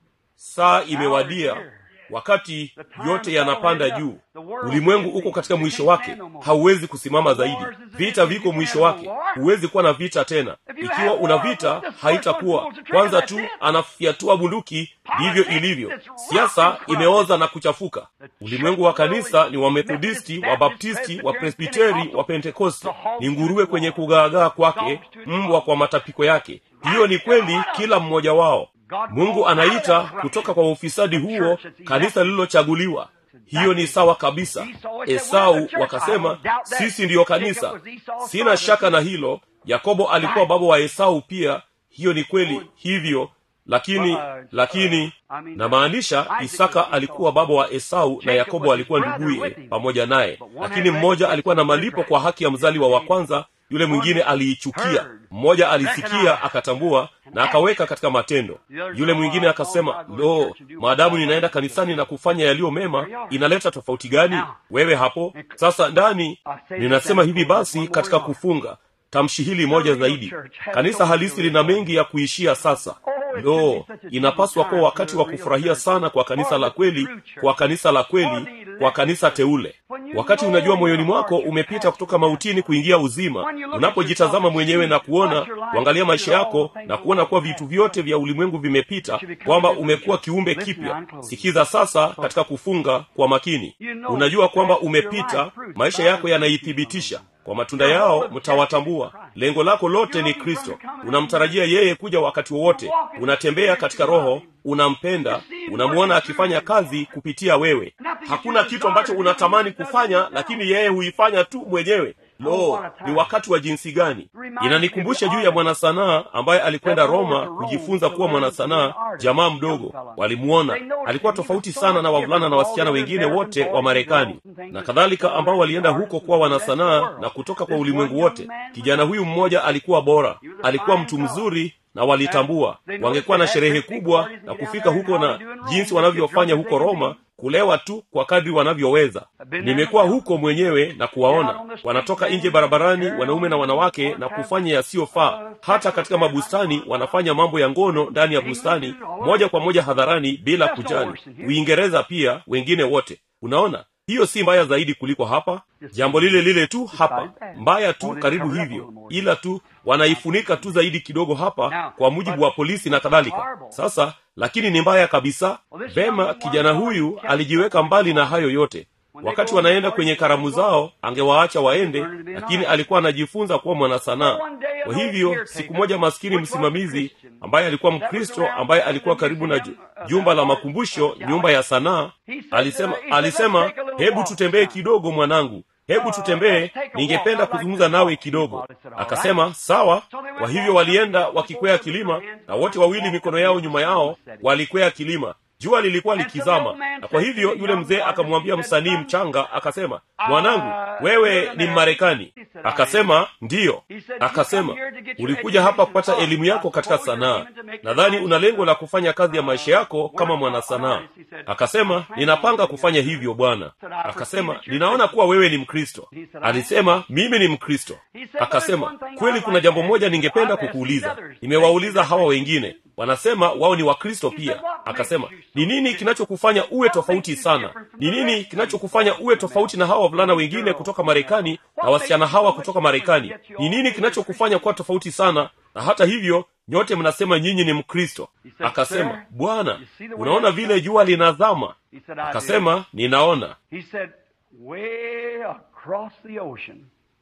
saa imewadia wakati yote yanapanda juu ulimwengu uko katika mwisho wake hauwezi kusimama zaidi vita viko mwisho wake huwezi kuwa na vita tena ikiwa una vita haitakuwa kwanza tu anafyatua bunduki ndivyo ilivyo siasa imeoza na kuchafuka ulimwengu wa kanisa ni wamethodisti wabaptisti wapresbiteri wa pentekosti ni nguruwe kwenye kugaagaa kwake mbwa kwa matapiko yake hiyo ni kweli kila mmoja wao mungu anaita kutoka kwa ufisadi huo kanisa lililochaguliwa hiyo ni sawa kabisa esau wakasema sisi ndiyo kanisa sina shaka na hilo yakobo alikuwa baba wa esau pia hiyo ni kweli hivyo lakini lakini namaanisha isaka alikuwa baba wa esau na yakobo alikuwa nduguye pamoja naye lakini mmoja alikuwa na malipo kwa haki ya mzaliwa wa kwanza yule mwingine aliichukia mmoja alisikia akatambua na akaweka katika matendo yule mwingine akasema lo maadamu ninaenda kanisani na kufanya yaliyo mema inaleta tofauti gani wewe hapo sasa ndani ninasema hivi basi katika kufunga tamshi hili moja zaidi kanisa halisi lina mengi ya kuishia sasa lo inapaswa kuwa wakati wa kufurahia sana kwa kanisa la kweli kwa kanisa la kweli kwa kanisa teule wakati unajua moyoni mwako umepita kutoka mautini kuingia uzima unapojitazama mwenyewe na kuona kuangalia maisha yako na kuona kuwa vitu vyote vya ulimwengu vimepita kwamba umekuwa kiumbe kipya sikiza sasa katika kufunga kwa makini unajua kwamba umepita maisha yako yanaithibitisha kwa matunda yao mtawatambua lengo lako lote ni kristo unamtarajia yeye kuja wakati wowote unatembea katika roho unampenda unamwona akifanya kazi kupitia wewe hakuna kitu ambacho unatamani kufanya lakini yeye huifanya tu mwenyewe lo ni wakati wa jinsi gani inanikumbusha juu ya mwanasanaa ambaye alikwenda roma kujifunza kuwa mwanasanaa jamaa mdogo walimuona alikuwa tofauti sana na wavulana na wasichana wengine wote wa marekani na kadhalika ambao walienda huko kuwa wanasanaa na kutoka kwa ulimwengu wote kijana huyu mmoja alikuwa bora alikuwa mtu mzuri na walitambua wangekuwa na sherehe kubwa na kufika huko na jinsi wanavyofanya huko roma kulewa tu kwa kadri wanavyoweza nimekuwa huko mwenyewe na kuwaona wanatoka nje barabarani wanaume na wanawake na kufanya yasiyofaa hata katika mabustani wanafanya mambo ya ngono ndani ya bustani moja kwa moja hadharani bila kujali uingereza pia wengine wote unaona hiyo si mbaya zaidi kuliko hapa jambo lile lile tu hapa mbaya tu karibu hivyo ila tu wanaifunika tu zaidi kidogo hapa kwa mujibu wa polisi na kadhalika sasa lakini ni mbaya kabisa vema kijana huyu alijiweka mbali na hayo yote wakati wanaenda kwenye karamu zao angewaacha waende lakini alikuwa anajifunza kuwa mwanasanaa kwa hivyo siku moja maskini msimamizi ambaye alikuwa mkristo ambaye alikuwa karibu na ju- jumba la makumbusho nyumba ya sanaa alisema alisema hebu tutembee kidogo mwanangu hebu tutembee ningependa kuzungumza nawe kidogo akasema sawa kwa hivyo walienda wakikwea kilima na wote wawili mikono yao nyuma yao walikwea kilima jua lilikuwa likizama na kwa hivyo yule mzee akamwambia msanii mchanga akasema mwanangu wewe ni mmarekani akasema ndiyo akasema ulikuja hapa kupata elimu yako katika sanaa nadhani una lengo la kufanya kazi ya maisha yako kama mwanasanaa akasema ninapanga kufanya hivyo bwana akasema ninaona kuwa wewe ni mkristo alisema mimi ni mkristo akasema kweli kuna jambo moja ningependa kukuuliza nimewauliza hawa wengine wanasema wao ni wakristo pia akasema ni nini kinachokufanya uwe tofauti sana ni nini kinachokufanya uwe tofauti na hawa wavulana wengine kutoka marekani na wasichana hawa kutoka marekani ni nini kinachokufanya kuwa tofauti sana na hata hivyo nyote mnasema nyinyi ni mkristo akasema bwana unaona vile jua linazama He said, I do. akasema ninaona He said, way across the ocean.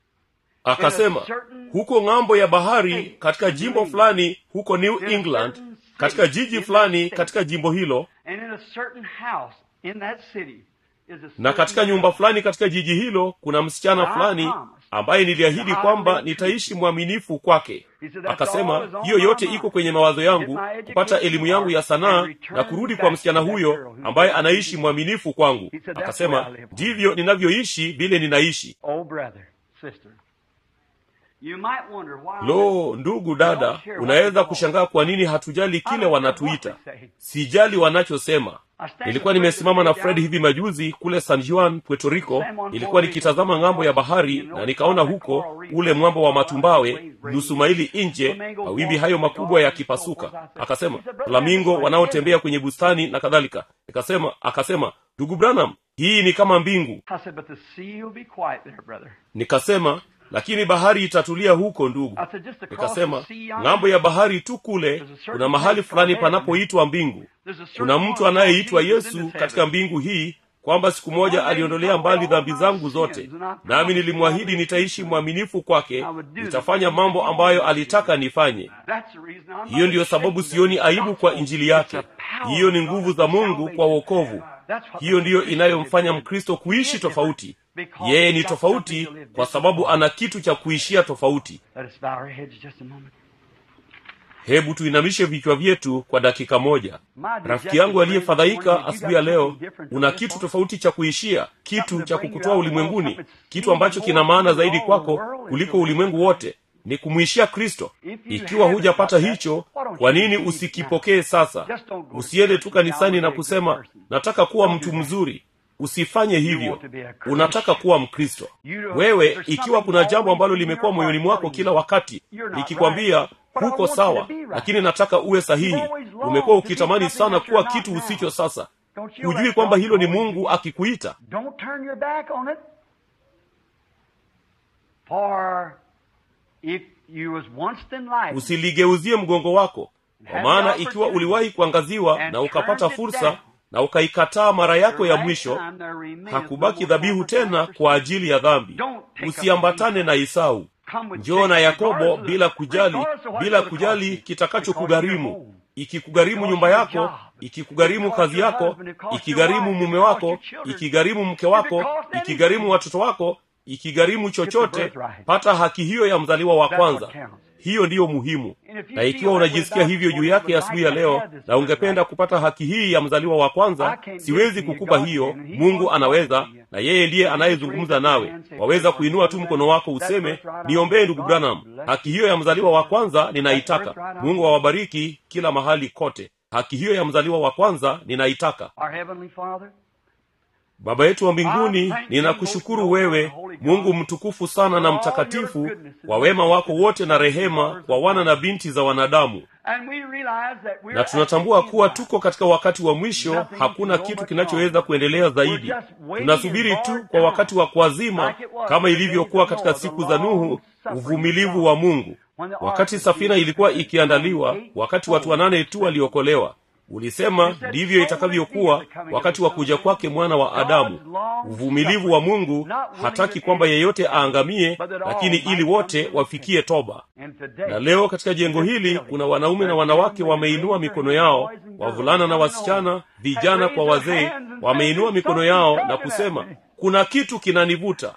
akasema huko ng'ambo ya bahari katika jimbo fulani huko new england katika jiji fulani katika jimbo hilo And in a certain house in that city is a na katika nyumba fulani katika jiji hilo kuna msichana fulani ambaye niliahidi kwamba nitaishi mwaminifu kwake akasema hiyo yote iko kwenye mawazo yangu kupata elimu yangu ya sanaa na kurudi kwa msichana huyo ambaye anaishi mwaminifu kwangu akasema ndivyo ninavyoishi vile ninaishi Oh, brother, sister. You might wonder why. lo ndugu dada unaweza kushangaa kwa nini hatujali kile wanatuita sijali wanachosema nilikuwa nimesimama na fred hivi majuzi kule san juan puerto rico nilikuwa nikitazama ng'ambo ya bahari na nikaona huko ule mwamba wa matumbawe nusu maili nje mawimbi hayo makubwa yakipasuka akasema flamingo wanaotembea kwenye bustani na kadhalika nikasema akasema ndugu branham hii ni kama mbingu I said, but the sea will be quiet there, brother. nikasema lakini bahari itatulia huko ndugu I said, just across nikasema the sea yonder, ng'ambo ya bahari tu kule kuna mahali fulani panapoitwa mbingu there's a certain kuna one mtu anayeitwa called Jesus in yesu this katika heaven. mbingu hii kwamba siku moja aliondolea mbali dhambi zangu zote nami nilimwahidi nitaishi mwaminifu kwake nitafanya mambo ambayo alitaka nifanye That's the reason I'm hiyo ndiyo sababu sioni aibu kwa injili yake hiyo ni nguvu za mungu kwa wokovu hiyo ndiyo inayomfanya mkristo kuishi tofauti yeye ni tofauti kwa sababu ana kitu cha kuishia tofauti Let us bow our heads just a moment. hebu tuinamishe vichwa vyetu kwa dakika moja rafiki yangu aliyefadhaika asubuhi ya leo una kitu tofauti cha kuishia kitu cha kukutoa ulimwenguni kitu ambacho kina maana zaidi kwako kuliko ulimwengu wote ni kumwishia kristo ikiwa hujapata hicho kwa nini usikipokee sasa usiende tu kanisani na kusema nataka kuwa mtu mzuri usifanye hivyo unataka kuwa mkristo wewe ikiwa kuna jambo ambalo limekuwa moyoni mwako kila wakati likikwambia huko sawa lakini nataka uwe sahihi umekuwa ukitamani sana kuwa kitu usicho sasa Don't you know hujui that's kwamba God hilo ni calling you? mungu akikuita Don't turn your back on it. For if you was once enlightened, usiligeuzie mgongo wako kwa maana ikiwa uliwahi kuangaziwa na ukapata fursa na ukaikataa mara yako ya mwisho hakubaki dhabihu tena kwa ajili ya dhambi usiambatane na isau njoo na yakobo bila kujali bila kujali kitakachokugharimu ikikugharimu nyumba yako ikikugharimu kazi yako ikigharimu mume wako ikigharimu mke wako ikigharimu watoto wako ikigharimu chochote pata haki hiyo ya mzaliwa wa kwanza hiyo ndiyo muhimu na ikiwa unajisikia hivyo juu yake asubuhi ya leo na ungependa kupata haki hii ya mzaliwa wa kwanza siwezi kukupa hiyo mungu anaweza na yeye ndiye anayezungumza nawe waweza kuinua tu mkono wako useme niombee ndugu branham haki hiyo ya mzaliwa wa kwanza ninaitaka mungu awabariki kila mahali kote haki hiyo ya mzaliwa wa kwanza ninaitaka our Heavenly Father, baba yetu wa mbinguni ninakushukuru wewe mungu mtukufu sana na mtakatifu kwa wema wako wote na rehema kwa wana na binti za wanadamu na tunatambua kuwa tuko katika wakati wa mwisho hakuna kitu kinachoweza kuendelea zaidi tunasubiri tu kwa wakati wa kuazima kama ilivyokuwa katika siku za nuhu uvumilivu wa mungu wakati safina ilikuwa ikiandaliwa wakati watu wanane tu waliokolewa ulisema ndivyo itakavyokuwa wakati wa kuja kwake mwana wa adamu uvumilivu wa mungu hataki kwamba yeyote aangamie lakini ili wote wafikie toba na leo katika jengo hili kuna wanaume na wanawake wameinua mikono yao wavulana na wasichana vijana kwa wazee wameinua mikono yao na kusema kuna kitu kinanivuta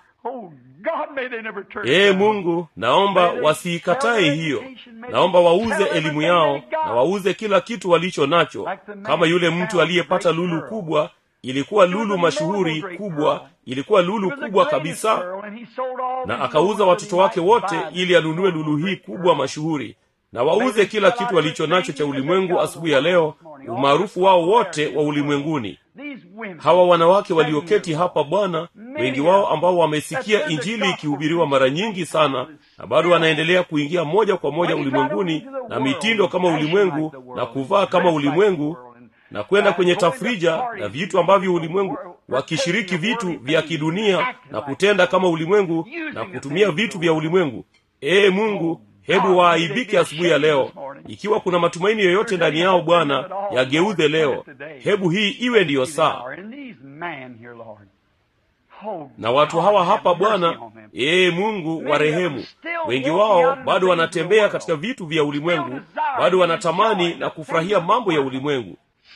ee mungu naomba wasiikatae hiyo naomba wauze elimu yao na wauze kila kitu walicho nacho kama yule mtu aliyepata lulu kubwa ilikuwa lulu mashuhuri kubwa ilikuwa lulu kubwa kabisa na akauza watoto wake wote ili anunue lulu hii kubwa mashuhuri na wauze kila kitu walicho nacho cha ulimwengu asubuhi ya leo umaarufu wao wote wa ulimwenguni hawa wanawake walioketi hapa bwana wengi wao ambao wamesikia injili ikihubiriwa mara nyingi sana na bado wanaendelea kuingia moja kwa moja ulimwenguni na mitindo kama ulimwengu na kuvaa kama ulimwengu na kwenda kwenye tafrija na vitu ambavyo ulimwengu wakishiriki vitu vya kidunia na kutenda kama ulimwengu na kutumia vitu vya ulimwengu ee mungu hebu waaibike asubuhi ya leo ikiwa kuna matumaini yoyote ndani yao bwana yageuze leo hebu hii iwe ndiyo saa na watu hawa hapa bwana ee mungu wa rehemu wengi wao bado wanatembea katika vitu vya ulimwengu bado wanatamani na kufurahia mambo ya ulimwengu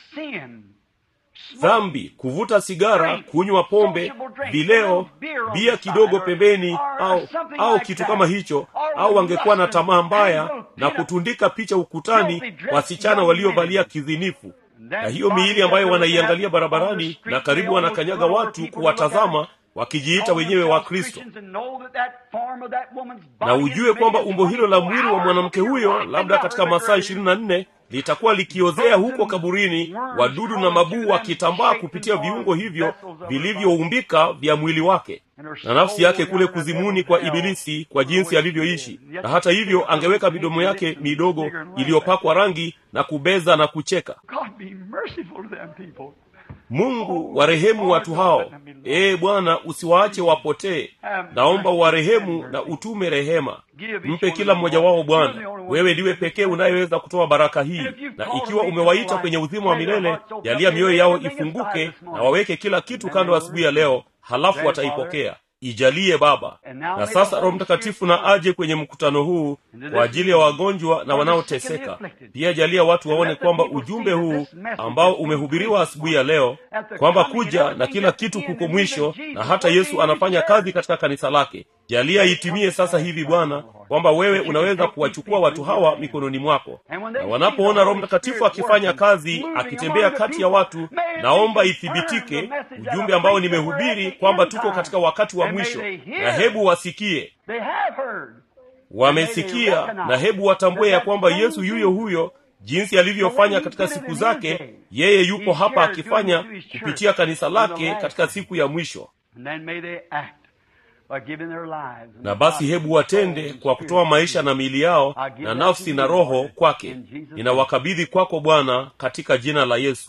dhambi kuvuta sigara kunywa pombe vileo bia kidogo pembeni au au kitu kama hicho au wangekuwa na tamaa mbaya na kutundika picha ukutani wasichana waliovalia kizinifu na hiyo miili ambayo wanaiangalia barabarani na karibu wanakanyaga watu kuwatazama wakijiita wenyewe wa kristo na ujue kwamba umbo hilo la mwili wa mwanamke huyo labda katika masaa ishirini na nne litakuwa likiozea huko kaburini wadudu na mabuu wakitambaa kupitia viungo hivyo vilivyoumbika vya mwili wake na nafsi yake kule kuzimuni kwa ibilisi kwa jinsi alivyoishi na hata hivyo angeweka midomo yake midogo iliyopakwa rangi na kubeza na kucheka mungu warehemu watu hao ee bwana usiwaache wapotee naomba warehemu na utume rehema mpe kila mmoja wao bwana wewe ndiwe pekee unayeweza kutoa baraka hii na ikiwa umewaita kwenye uzima wa milele jalia mioyo yao ifunguke na waweke kila kitu kando asubuhi ya leo halafu wataipokea ijalie baba na sasa roho mtakatifu na aje kwenye mkutano huu kwa ajili ya wagonjwa na wanaoteseka pia jalia watu waone kwamba ujumbe huu ambao umehubiriwa asubuhi ya leo kwamba kuja na kila kitu kuko mwisho na hata yesu anafanya kazi katika kanisa lake jalia itimie sasa hivi bwana kwamba wewe unaweza kuwachukua watu hawa mikononi mwako na wanapoona roho mtakatifu akifanya kazi akitembea kati ya watu naomba ithibitike ujumbe ambao nimehubiri kwamba tuko katika wakati wa mwisho na hebu wasikie wamesikia na hebu watambue ya kwamba yesu yuyo huyo jinsi alivyofanya katika siku zake yeye yupo hapa akifanya kupitia kanisa lake katika siku ya mwisho na basi hebu watende kwa kutoa maisha na miili yao na nafsi na roho kwake ninawakabidhi kwako bwana katika jina la yesu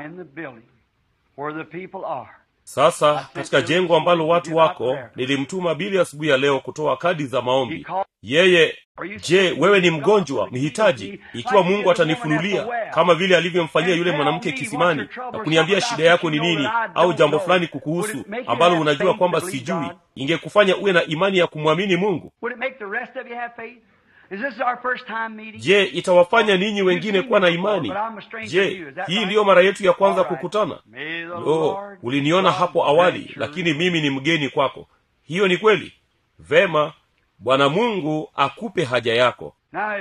sasa katika jengo ambalo watu wako nilimtuma bili asubuhi ya leo kutoa kadi za maombi yeye je wewe ni mgonjwa mhitaji ikiwa mungu atanifunulia kama vile alivyomfanyia yule mwanamke kisimani na kuniambia shida yako ni nini au jambo fulani kukuhusu ambalo unajua kwamba sijui ingekufanya uwe na imani ya kumwamini mungu je itawafanya ninyi wengine kuwa na imani je hii ndiyo mara yetu ya kwanza kukutana lo uliniona hapo awali lakini mimi ni mgeni kwako hiyo ni kweli vema bwana mungu akupe haja yako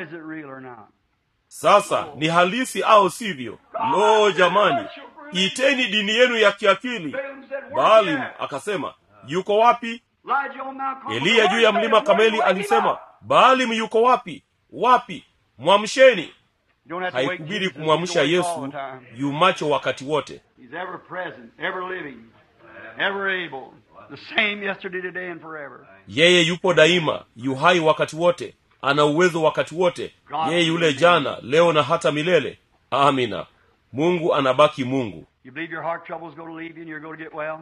sasa ni halisi au sivyo lo jamani iteni dini yenu ya kiakili baalim akasema yuko wapi eliya juu ya mlima kameli alisema baalim yuko wapi wapi mwamsheni haikubidi kumwamsha yesu yumacho wakati wote ever able. The same yesterday, today, and forever. yeye yupo daima yuhai wakati wote ana uwezo wakati wote yeye yule jana leo na hata milele amina mungu anabaki mungu You believe your heart trouble is going to leave you and you're going to get well?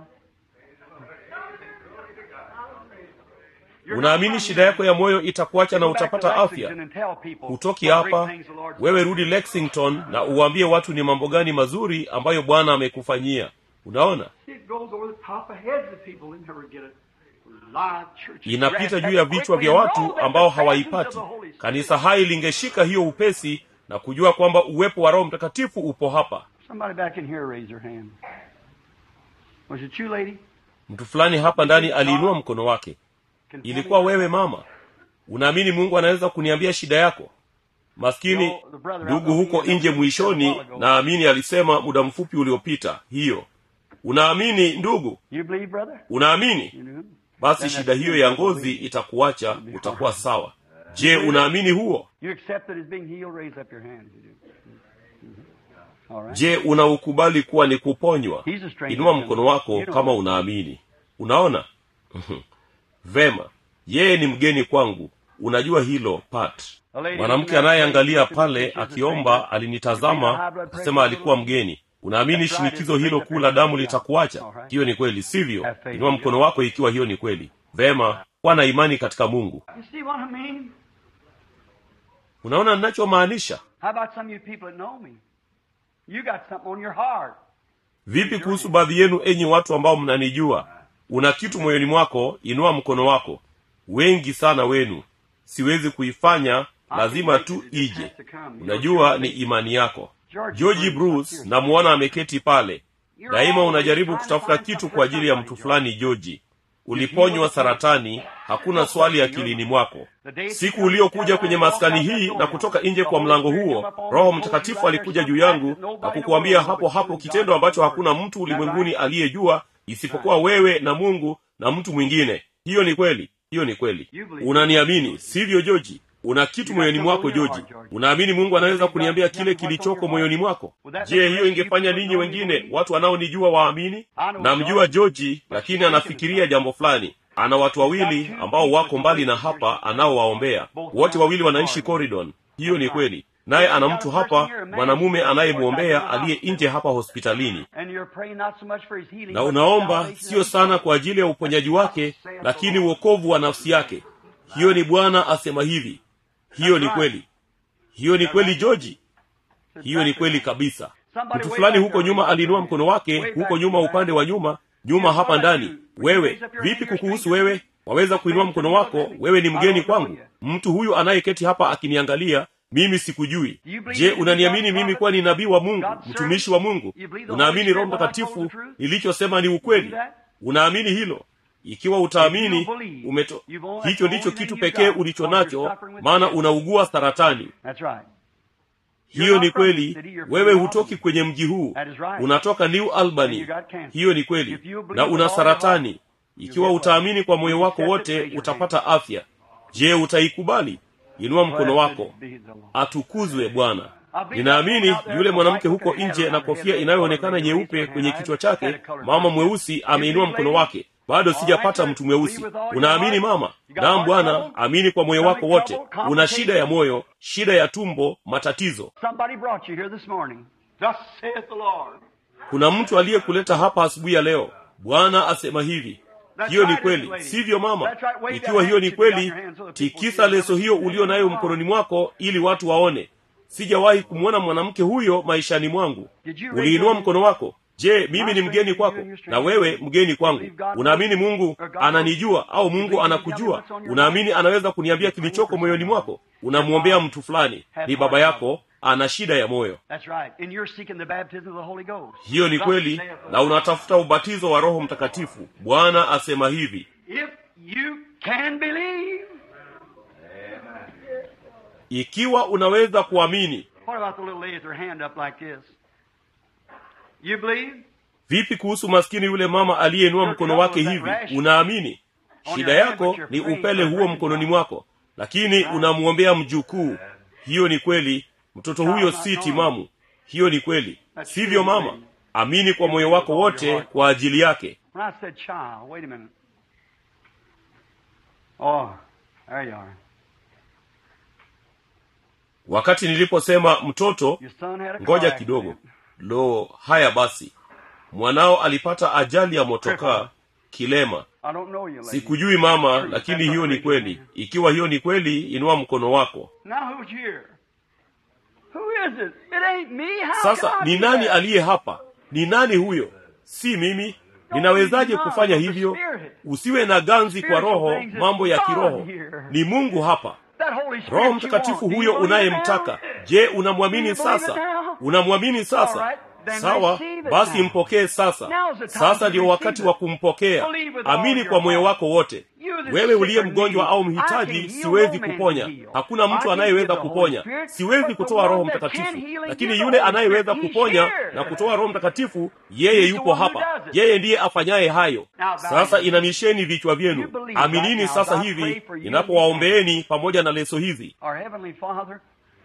You're unaamini gonna shida yako ya moyo itakuacha na Go back to utapata Lexington afya and tell people hutoki what great hapa things the Lord's wewe done. rudi lexington na uwaambie watu ni mambo gani mazuri ambayo bwana amekufanyia unaona It goes over the top of heads of people and never get it. Live church inapita juu ya vichwa vya watu ambao hawaipati kanisa hai lingeshika hiyo upesi na kujua kwamba uwepo wa roho mtakatifu upo hapa Somebody back in here raise their hand. Was it you, lady? mtu fulani hapa ndani aliinua mkono wake Can ilikuwa wewe mama unaamini mungu anaweza kuniambia shida yako maskini ndugu huko nje mwishoni naamini alisema muda mfupi uliopita hiyo unaamini ndugu You believe, brother? unaamini You do? basi shida hiyo ya ngozi itakuacha utakuwa sawa je unaamini huo You accept that it's being healed? Raise up your hand. You do. Mhm. All right. je unaukubali kuwa ni kuponywa He's a stranger inua to mkono me. wako You don't kama know. unaamini unaona vema yeye ni mgeni kwangu unajua hilo pat A lady mwanamke looking at anayeangalia the pale pictures of the akiomba stranger. alinitazama akasema alikuwa mgeni unaamini shinikizo hilo kuu la damu litakuacha hiyo ni kweli sivyo inua mkono wako ikiwa hiyo ni kweli vema kuwa na imani katika mungu You see what I mean? unaona ninachomaanisha How about some of you people that know me? You got something on your heart. vipi kuhusu baadhi yenu enyi watu ambao mnanijua una kitu moyoni mwako inua mkono wako wengi sana wenu siwezi kuifanya lazima tu ije unajua ni imani yako georgi bruce namuona ameketi pale daima unajaribu kutafuta kitu kwa ajili ya mtu fulani georgi uliponywa saratani hakuna swali akilini mwako siku uliokuja kwenye maskani hii na kutoka nje kwa mlango huo roho mtakatifu alikuja juu yangu na kukuambia hapo hapo kitendo ambacho hakuna mtu ulimwenguni aliyejua isipokuwa wewe na mungu na mtu mwingine hiyo ni kweli hiyo ni kweli unaniamini sivyo joji una kitu moyoni mwako joji unaamini mungu anaweza kuniambia kile kilichoko moyoni mwako je hiyo ingefanya ninyi wengine watu wanaonijua waamini namjua joji lakini anafikiria jambo fulani ana watu wawili ambao wako mbali na hapa anaowaombea wote wawili wanaishi corridon hiyo ni kweli naye ana mtu hapa mwanamume anayemwombea aliye nje hapa hospitalini And you're praying not so much for his healing, na but unaomba salvation sio of sana kwa ajili ya uponyaji wake lakini uokovu wa nafsi yake hiyo ni bwana asema hivi hiyo ni kweli hiyo ni kweli joji hiyo ni kweli kabisa mtu fulani huko nyuma aliinua mkono wake huko nyuma upande wa nyuma nyuma hapa ndani wewe vipi kukuhusu wewe waweza kuinua mkono wako wewe ni mgeni kwangu mtu huyu anayeketi hapa akiniangalia mimi sikujui je unaniamini mimi kuwa ni nabii wa mungu mtumishi wa mungu unaamini roho mtakatifu nilichosema ni ukweli unaamini hilo ikiwa utaamini umeto hicho ndicho kitu pekee ulicho nacho maana unaugua saratani That's right. hiyo ni kweli wewe hutoki kwenye mji huu unatoka new albany hiyo ni kweli na una saratani ikiwa utaamini kwa moyo wako wote utapata afya je utaikubali inua mkono wako Be the Lord. atukuzwe bwana ninaamini yule mwanamke huko nje na kofia inayoonekana nyeupe kwenye kichwa chake mama mweusi ameinua mkono wake bado sijapata mtu mweusi unaamini mama naam bwana amini kwa moyo wako wote una shida ya moyo shida ya tumbo matatizo Somebody brought you here this morning. Thus saith the Lord. kuna mtu aliyekuleta hapa asubuhi ya leo bwana asema hivi hiyo ni kweli sivyo mama ikiwa hiyo ni kweli tikisa leso hiyo ulio nayo mkononi mwako ili watu waone sijawahi kumwona mwanamke huyo maishani mwangu uliinua mkono wako je mimi ni mgeni kwako na wewe mgeni kwangu unaamini mungu ananijua au mungu anakujua unaamini anaweza kuniambia kilichoko moyoni mwako unamwombea mtu fulani ni baba yako ana shida ya moyo That's right. And you're seeking the baptism of the Holy Ghost. hiyo ni Thus kweli saith the na unatafuta ubatizo wa roho mtakatifu bwana asema hivi If you can believe. ikiwa unaweza kuamini What about the little lady with her hand up like this? You believe? vipi kuhusu maskini yule mama aliyeinua mkono wake hivi unaamini shida yako ni upele huo mkononi mwako lakini unamwombea mjukuu hiyo ni kweli mtoto huyo si timamu hiyo ni kweli sivyo mama amini kwa moyo wako wote kwa ajili yake When I said child, wait a minute. Oh, there you are. wakati niliposema mtoto Your son had a car ngoja accident. kidogo lo haya basi mwanao alipata ajali ya motokaa kilema I don't know you, lady. sikujui mama lakini hiyo ni kweli ikiwa hiyo ni kweli inua mkono wako Now who's here? Who is it? It ain't me. How sasa can I ni do nani that? aliye hapa ni nani huyo si mimi ninawezaje kufanya hivyo usiwe na ganzi kwa roho mambo ya kiroho ni mungu hapa That Holy Spirit roho you mtakatifu want, do you huyo believe it unayemtaka now? je unamwamini Do you believe sasa it now? unamwamini sasa All right, then sawa receive it basi now. mpokee sasa Now's the time sasa to ndio receive wakati it. wa kumpokea Believe with all amini your kwa moyo heart. wako wote You that wewe sick uliye or mgonjwa needy, au I can mhitaji heal, siwezi no man kuponya can heal. hakuna I mtu can anayeweza give the Holy kuponya Spirit, siwezi but the kutoa one roho that can mtakatifu heal and lakini give the yule Holy anayeweza Spirit, he's kuponya here. na kutoa roho mtakatifu yeye He's the yupo one who hapa does it. yeye ndiye afanyaye hayo Now, bow sasa your inamisheni vichwa You vyenu believe right aminini now sasa as I hivi pray for you ninapowaombeeni pamoja na leso hizi Our Heavenly Father,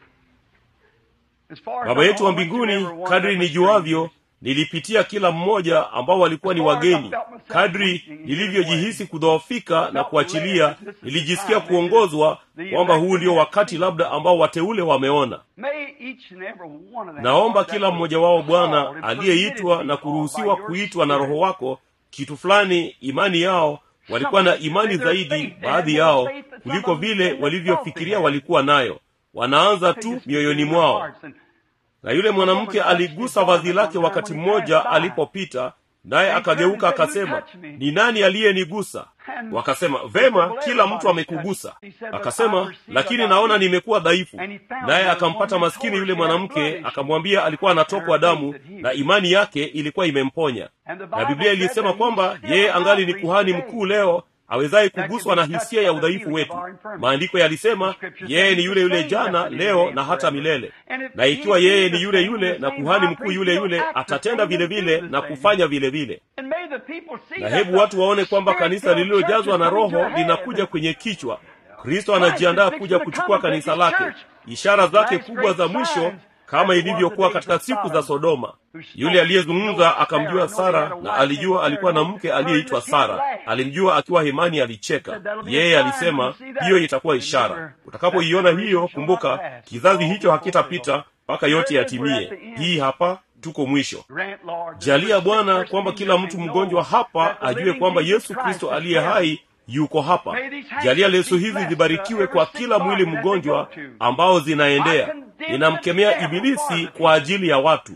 as far as baba I yetu wa know, I went to mbinguni every one kadri that was nijuavyo strangers. nilipitia kila mmoja ambao walikuwa ni wageni kadri nilivyojihisi kudhoofika na kuachilia nilijisikia kuongozwa kwamba huu ndio wakati labda ambao wateule wameona May each and every one of them, naomba Lord, that kila was mmoja wao called bwana and aliyeitwa permitted na to be kuruhusiwa called by your kuitwa na roho Spirit. wako kitu fulani imani yao walikuwa na imani zaidi baadhi yao kuliko vile walivyofikiria walikuwa nayo wanaanza tu mioyoni mwao na yule mwanamke aligusa vazi lake wakati mmoja alipopita naye akageuka akasema ni nani aliyenigusa wakasema vema kila mtu amekugusa akasema lakini naona nimekuwa dhaifu naye akampata maskini yule mwanamke akamwambia alikuwa anatokwa damu na imani yake ilikuwa imemponya na biblia ilisema kwamba yeye angali ni kuhani mkuu leo awezaye kuguswa na hisia ya udhaifu wetu maandiko yalisema yeye ni yule yule jana leo na hata milele na ikiwa yeye ni yule yule na kuhani mkuu yule yule atatenda vile vile na kufanya vile vile na hebu watu waone kwamba kanisa lililojazwa na roho linakuja kwenye kichwa kristo anajiandaa kuja kuchukua kanisa lake ishara zake kubwa za mwisho kama ilivyokuwa katika siku za sodoma yule aliyezungumza akamjua sara na alijua alikuwa na mke aliyeitwa sara alimjua akiwa hemani alicheka yeye alisema hiyo itakuwa ishara utakapoiona hiyo kumbuka kizazi hicho hakitapita mpaka yote yatimie hii hapa tuko mwisho jalia bwana kwamba kila mtu mgonjwa hapa ajue kwamba yesu kristo aliye hai yuko hapa jalia leso hizi zibarikiwe kwa kila mwili mgonjwa ambao zinaendea ninamkemea ibilisi kwa ajili ya watu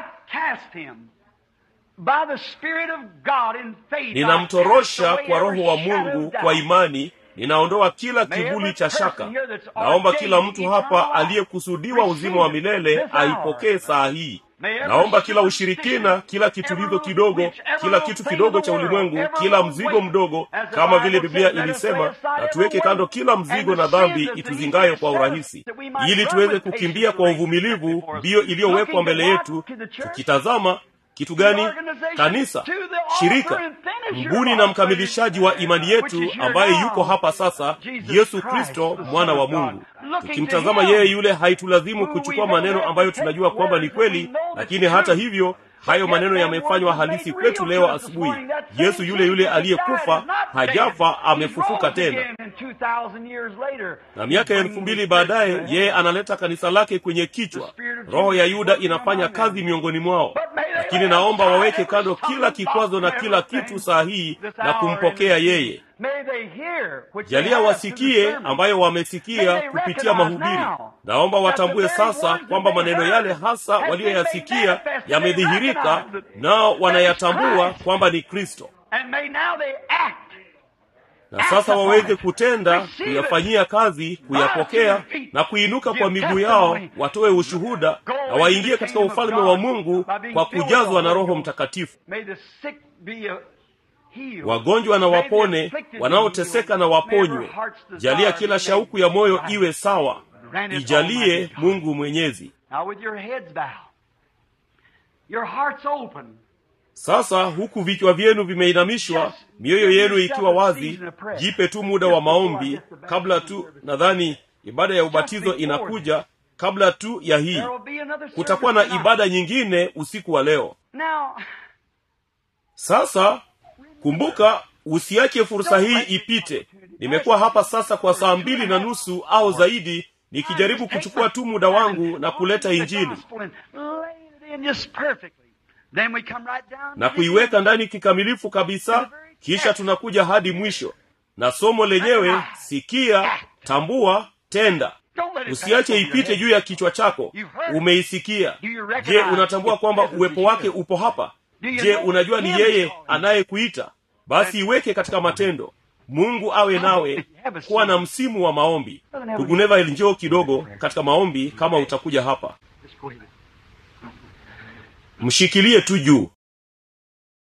ninamtorosha kwa roho wa mungu kwa imani ninaondoa kila kivuli cha shaka naomba kila mtu hapa aliyekusudiwa uzima wa milele aipokee saa hii naomba kila ushirikina kila kitulizo kidogo kila kitu kidogo cha ulimwengu kila mzigo mdogo kama vile biblia ilisema na tuweke kando kila mzigo na dhambi ituzingayo kwa urahisi ili tuweze kukimbia kwa uvumilivu mbio iliyowekwa mbele yetu tukitazama kitu gani kanisa shirika mbuni na mkamilishaji wa imani yetu ambaye yuko hapa sasa yesu kristo mwana wa mungu tukimtazama yeye yule haitulazimu kuchukua maneno ambayo tunajua kwamba ni kweli lakini hata hivyo hayo maneno yamefanywa halisi kwetu leo asubuhi yesu yule yule aliyekufa hajafa amefufuka tena na miaka ya elfu mbili baadaye yeye analeta kanisa lake kwenye kichwa roho ya yuda inafanya kazi miongoni mwao lakini naomba waweke kando kila kikwazo na kila kitu saa hii na kumpokea yeye jalia wasikie ambayo wamesikia kupitia mahubiri naomba watambue sasa kwamba maneno yale hasa waliyoyasikia yamedhihirika nao wanayatambua kwamba ni kristo na sasa waweze kutenda kuyafanyia kazi kuyapokea na kuinuka kwa miguu yao watoe ushuhuda na waingie katika ufalme wa mungu kwa kujazwa na roho mtakatifu wagonjwa na wapone wanaoteseka na waponywe jalia kila shauku ya moyo iwe sawa ijalie mungu mwenyezi sasa huku vichwa vyenu vimeinamishwa mioyo yenu ikiwa wazi jipe tu muda wa maombi kabla tu nadhani ibada ya ubatizo inakuja kabla tu ya hii There will be another kutakuwa na service tonight. ibada nyingine usiku wa leo Now, sasa kumbuka usiache fursa hii ipite nimekuwa hapa sasa kwa saa mbili na nusu au zaidi nikijaribu kuchukua tu muda wangu na kuleta injili na kuiweka ndani kikamilifu kabisa kisha tunakuja hadi mwisho na somo lenyewe sikia tambua tenda usiache ipite juu ya kichwa chako umeisikia je unatambua kwamba uwepo wake upo hapa je unajua ni yeye anayekuita basi iweke katika matendo mungu awe nawe kuwa na msimu wa maombi ndugu Neville njoo kidogo katika maombi kama utakuja hapa mshikilie tu juu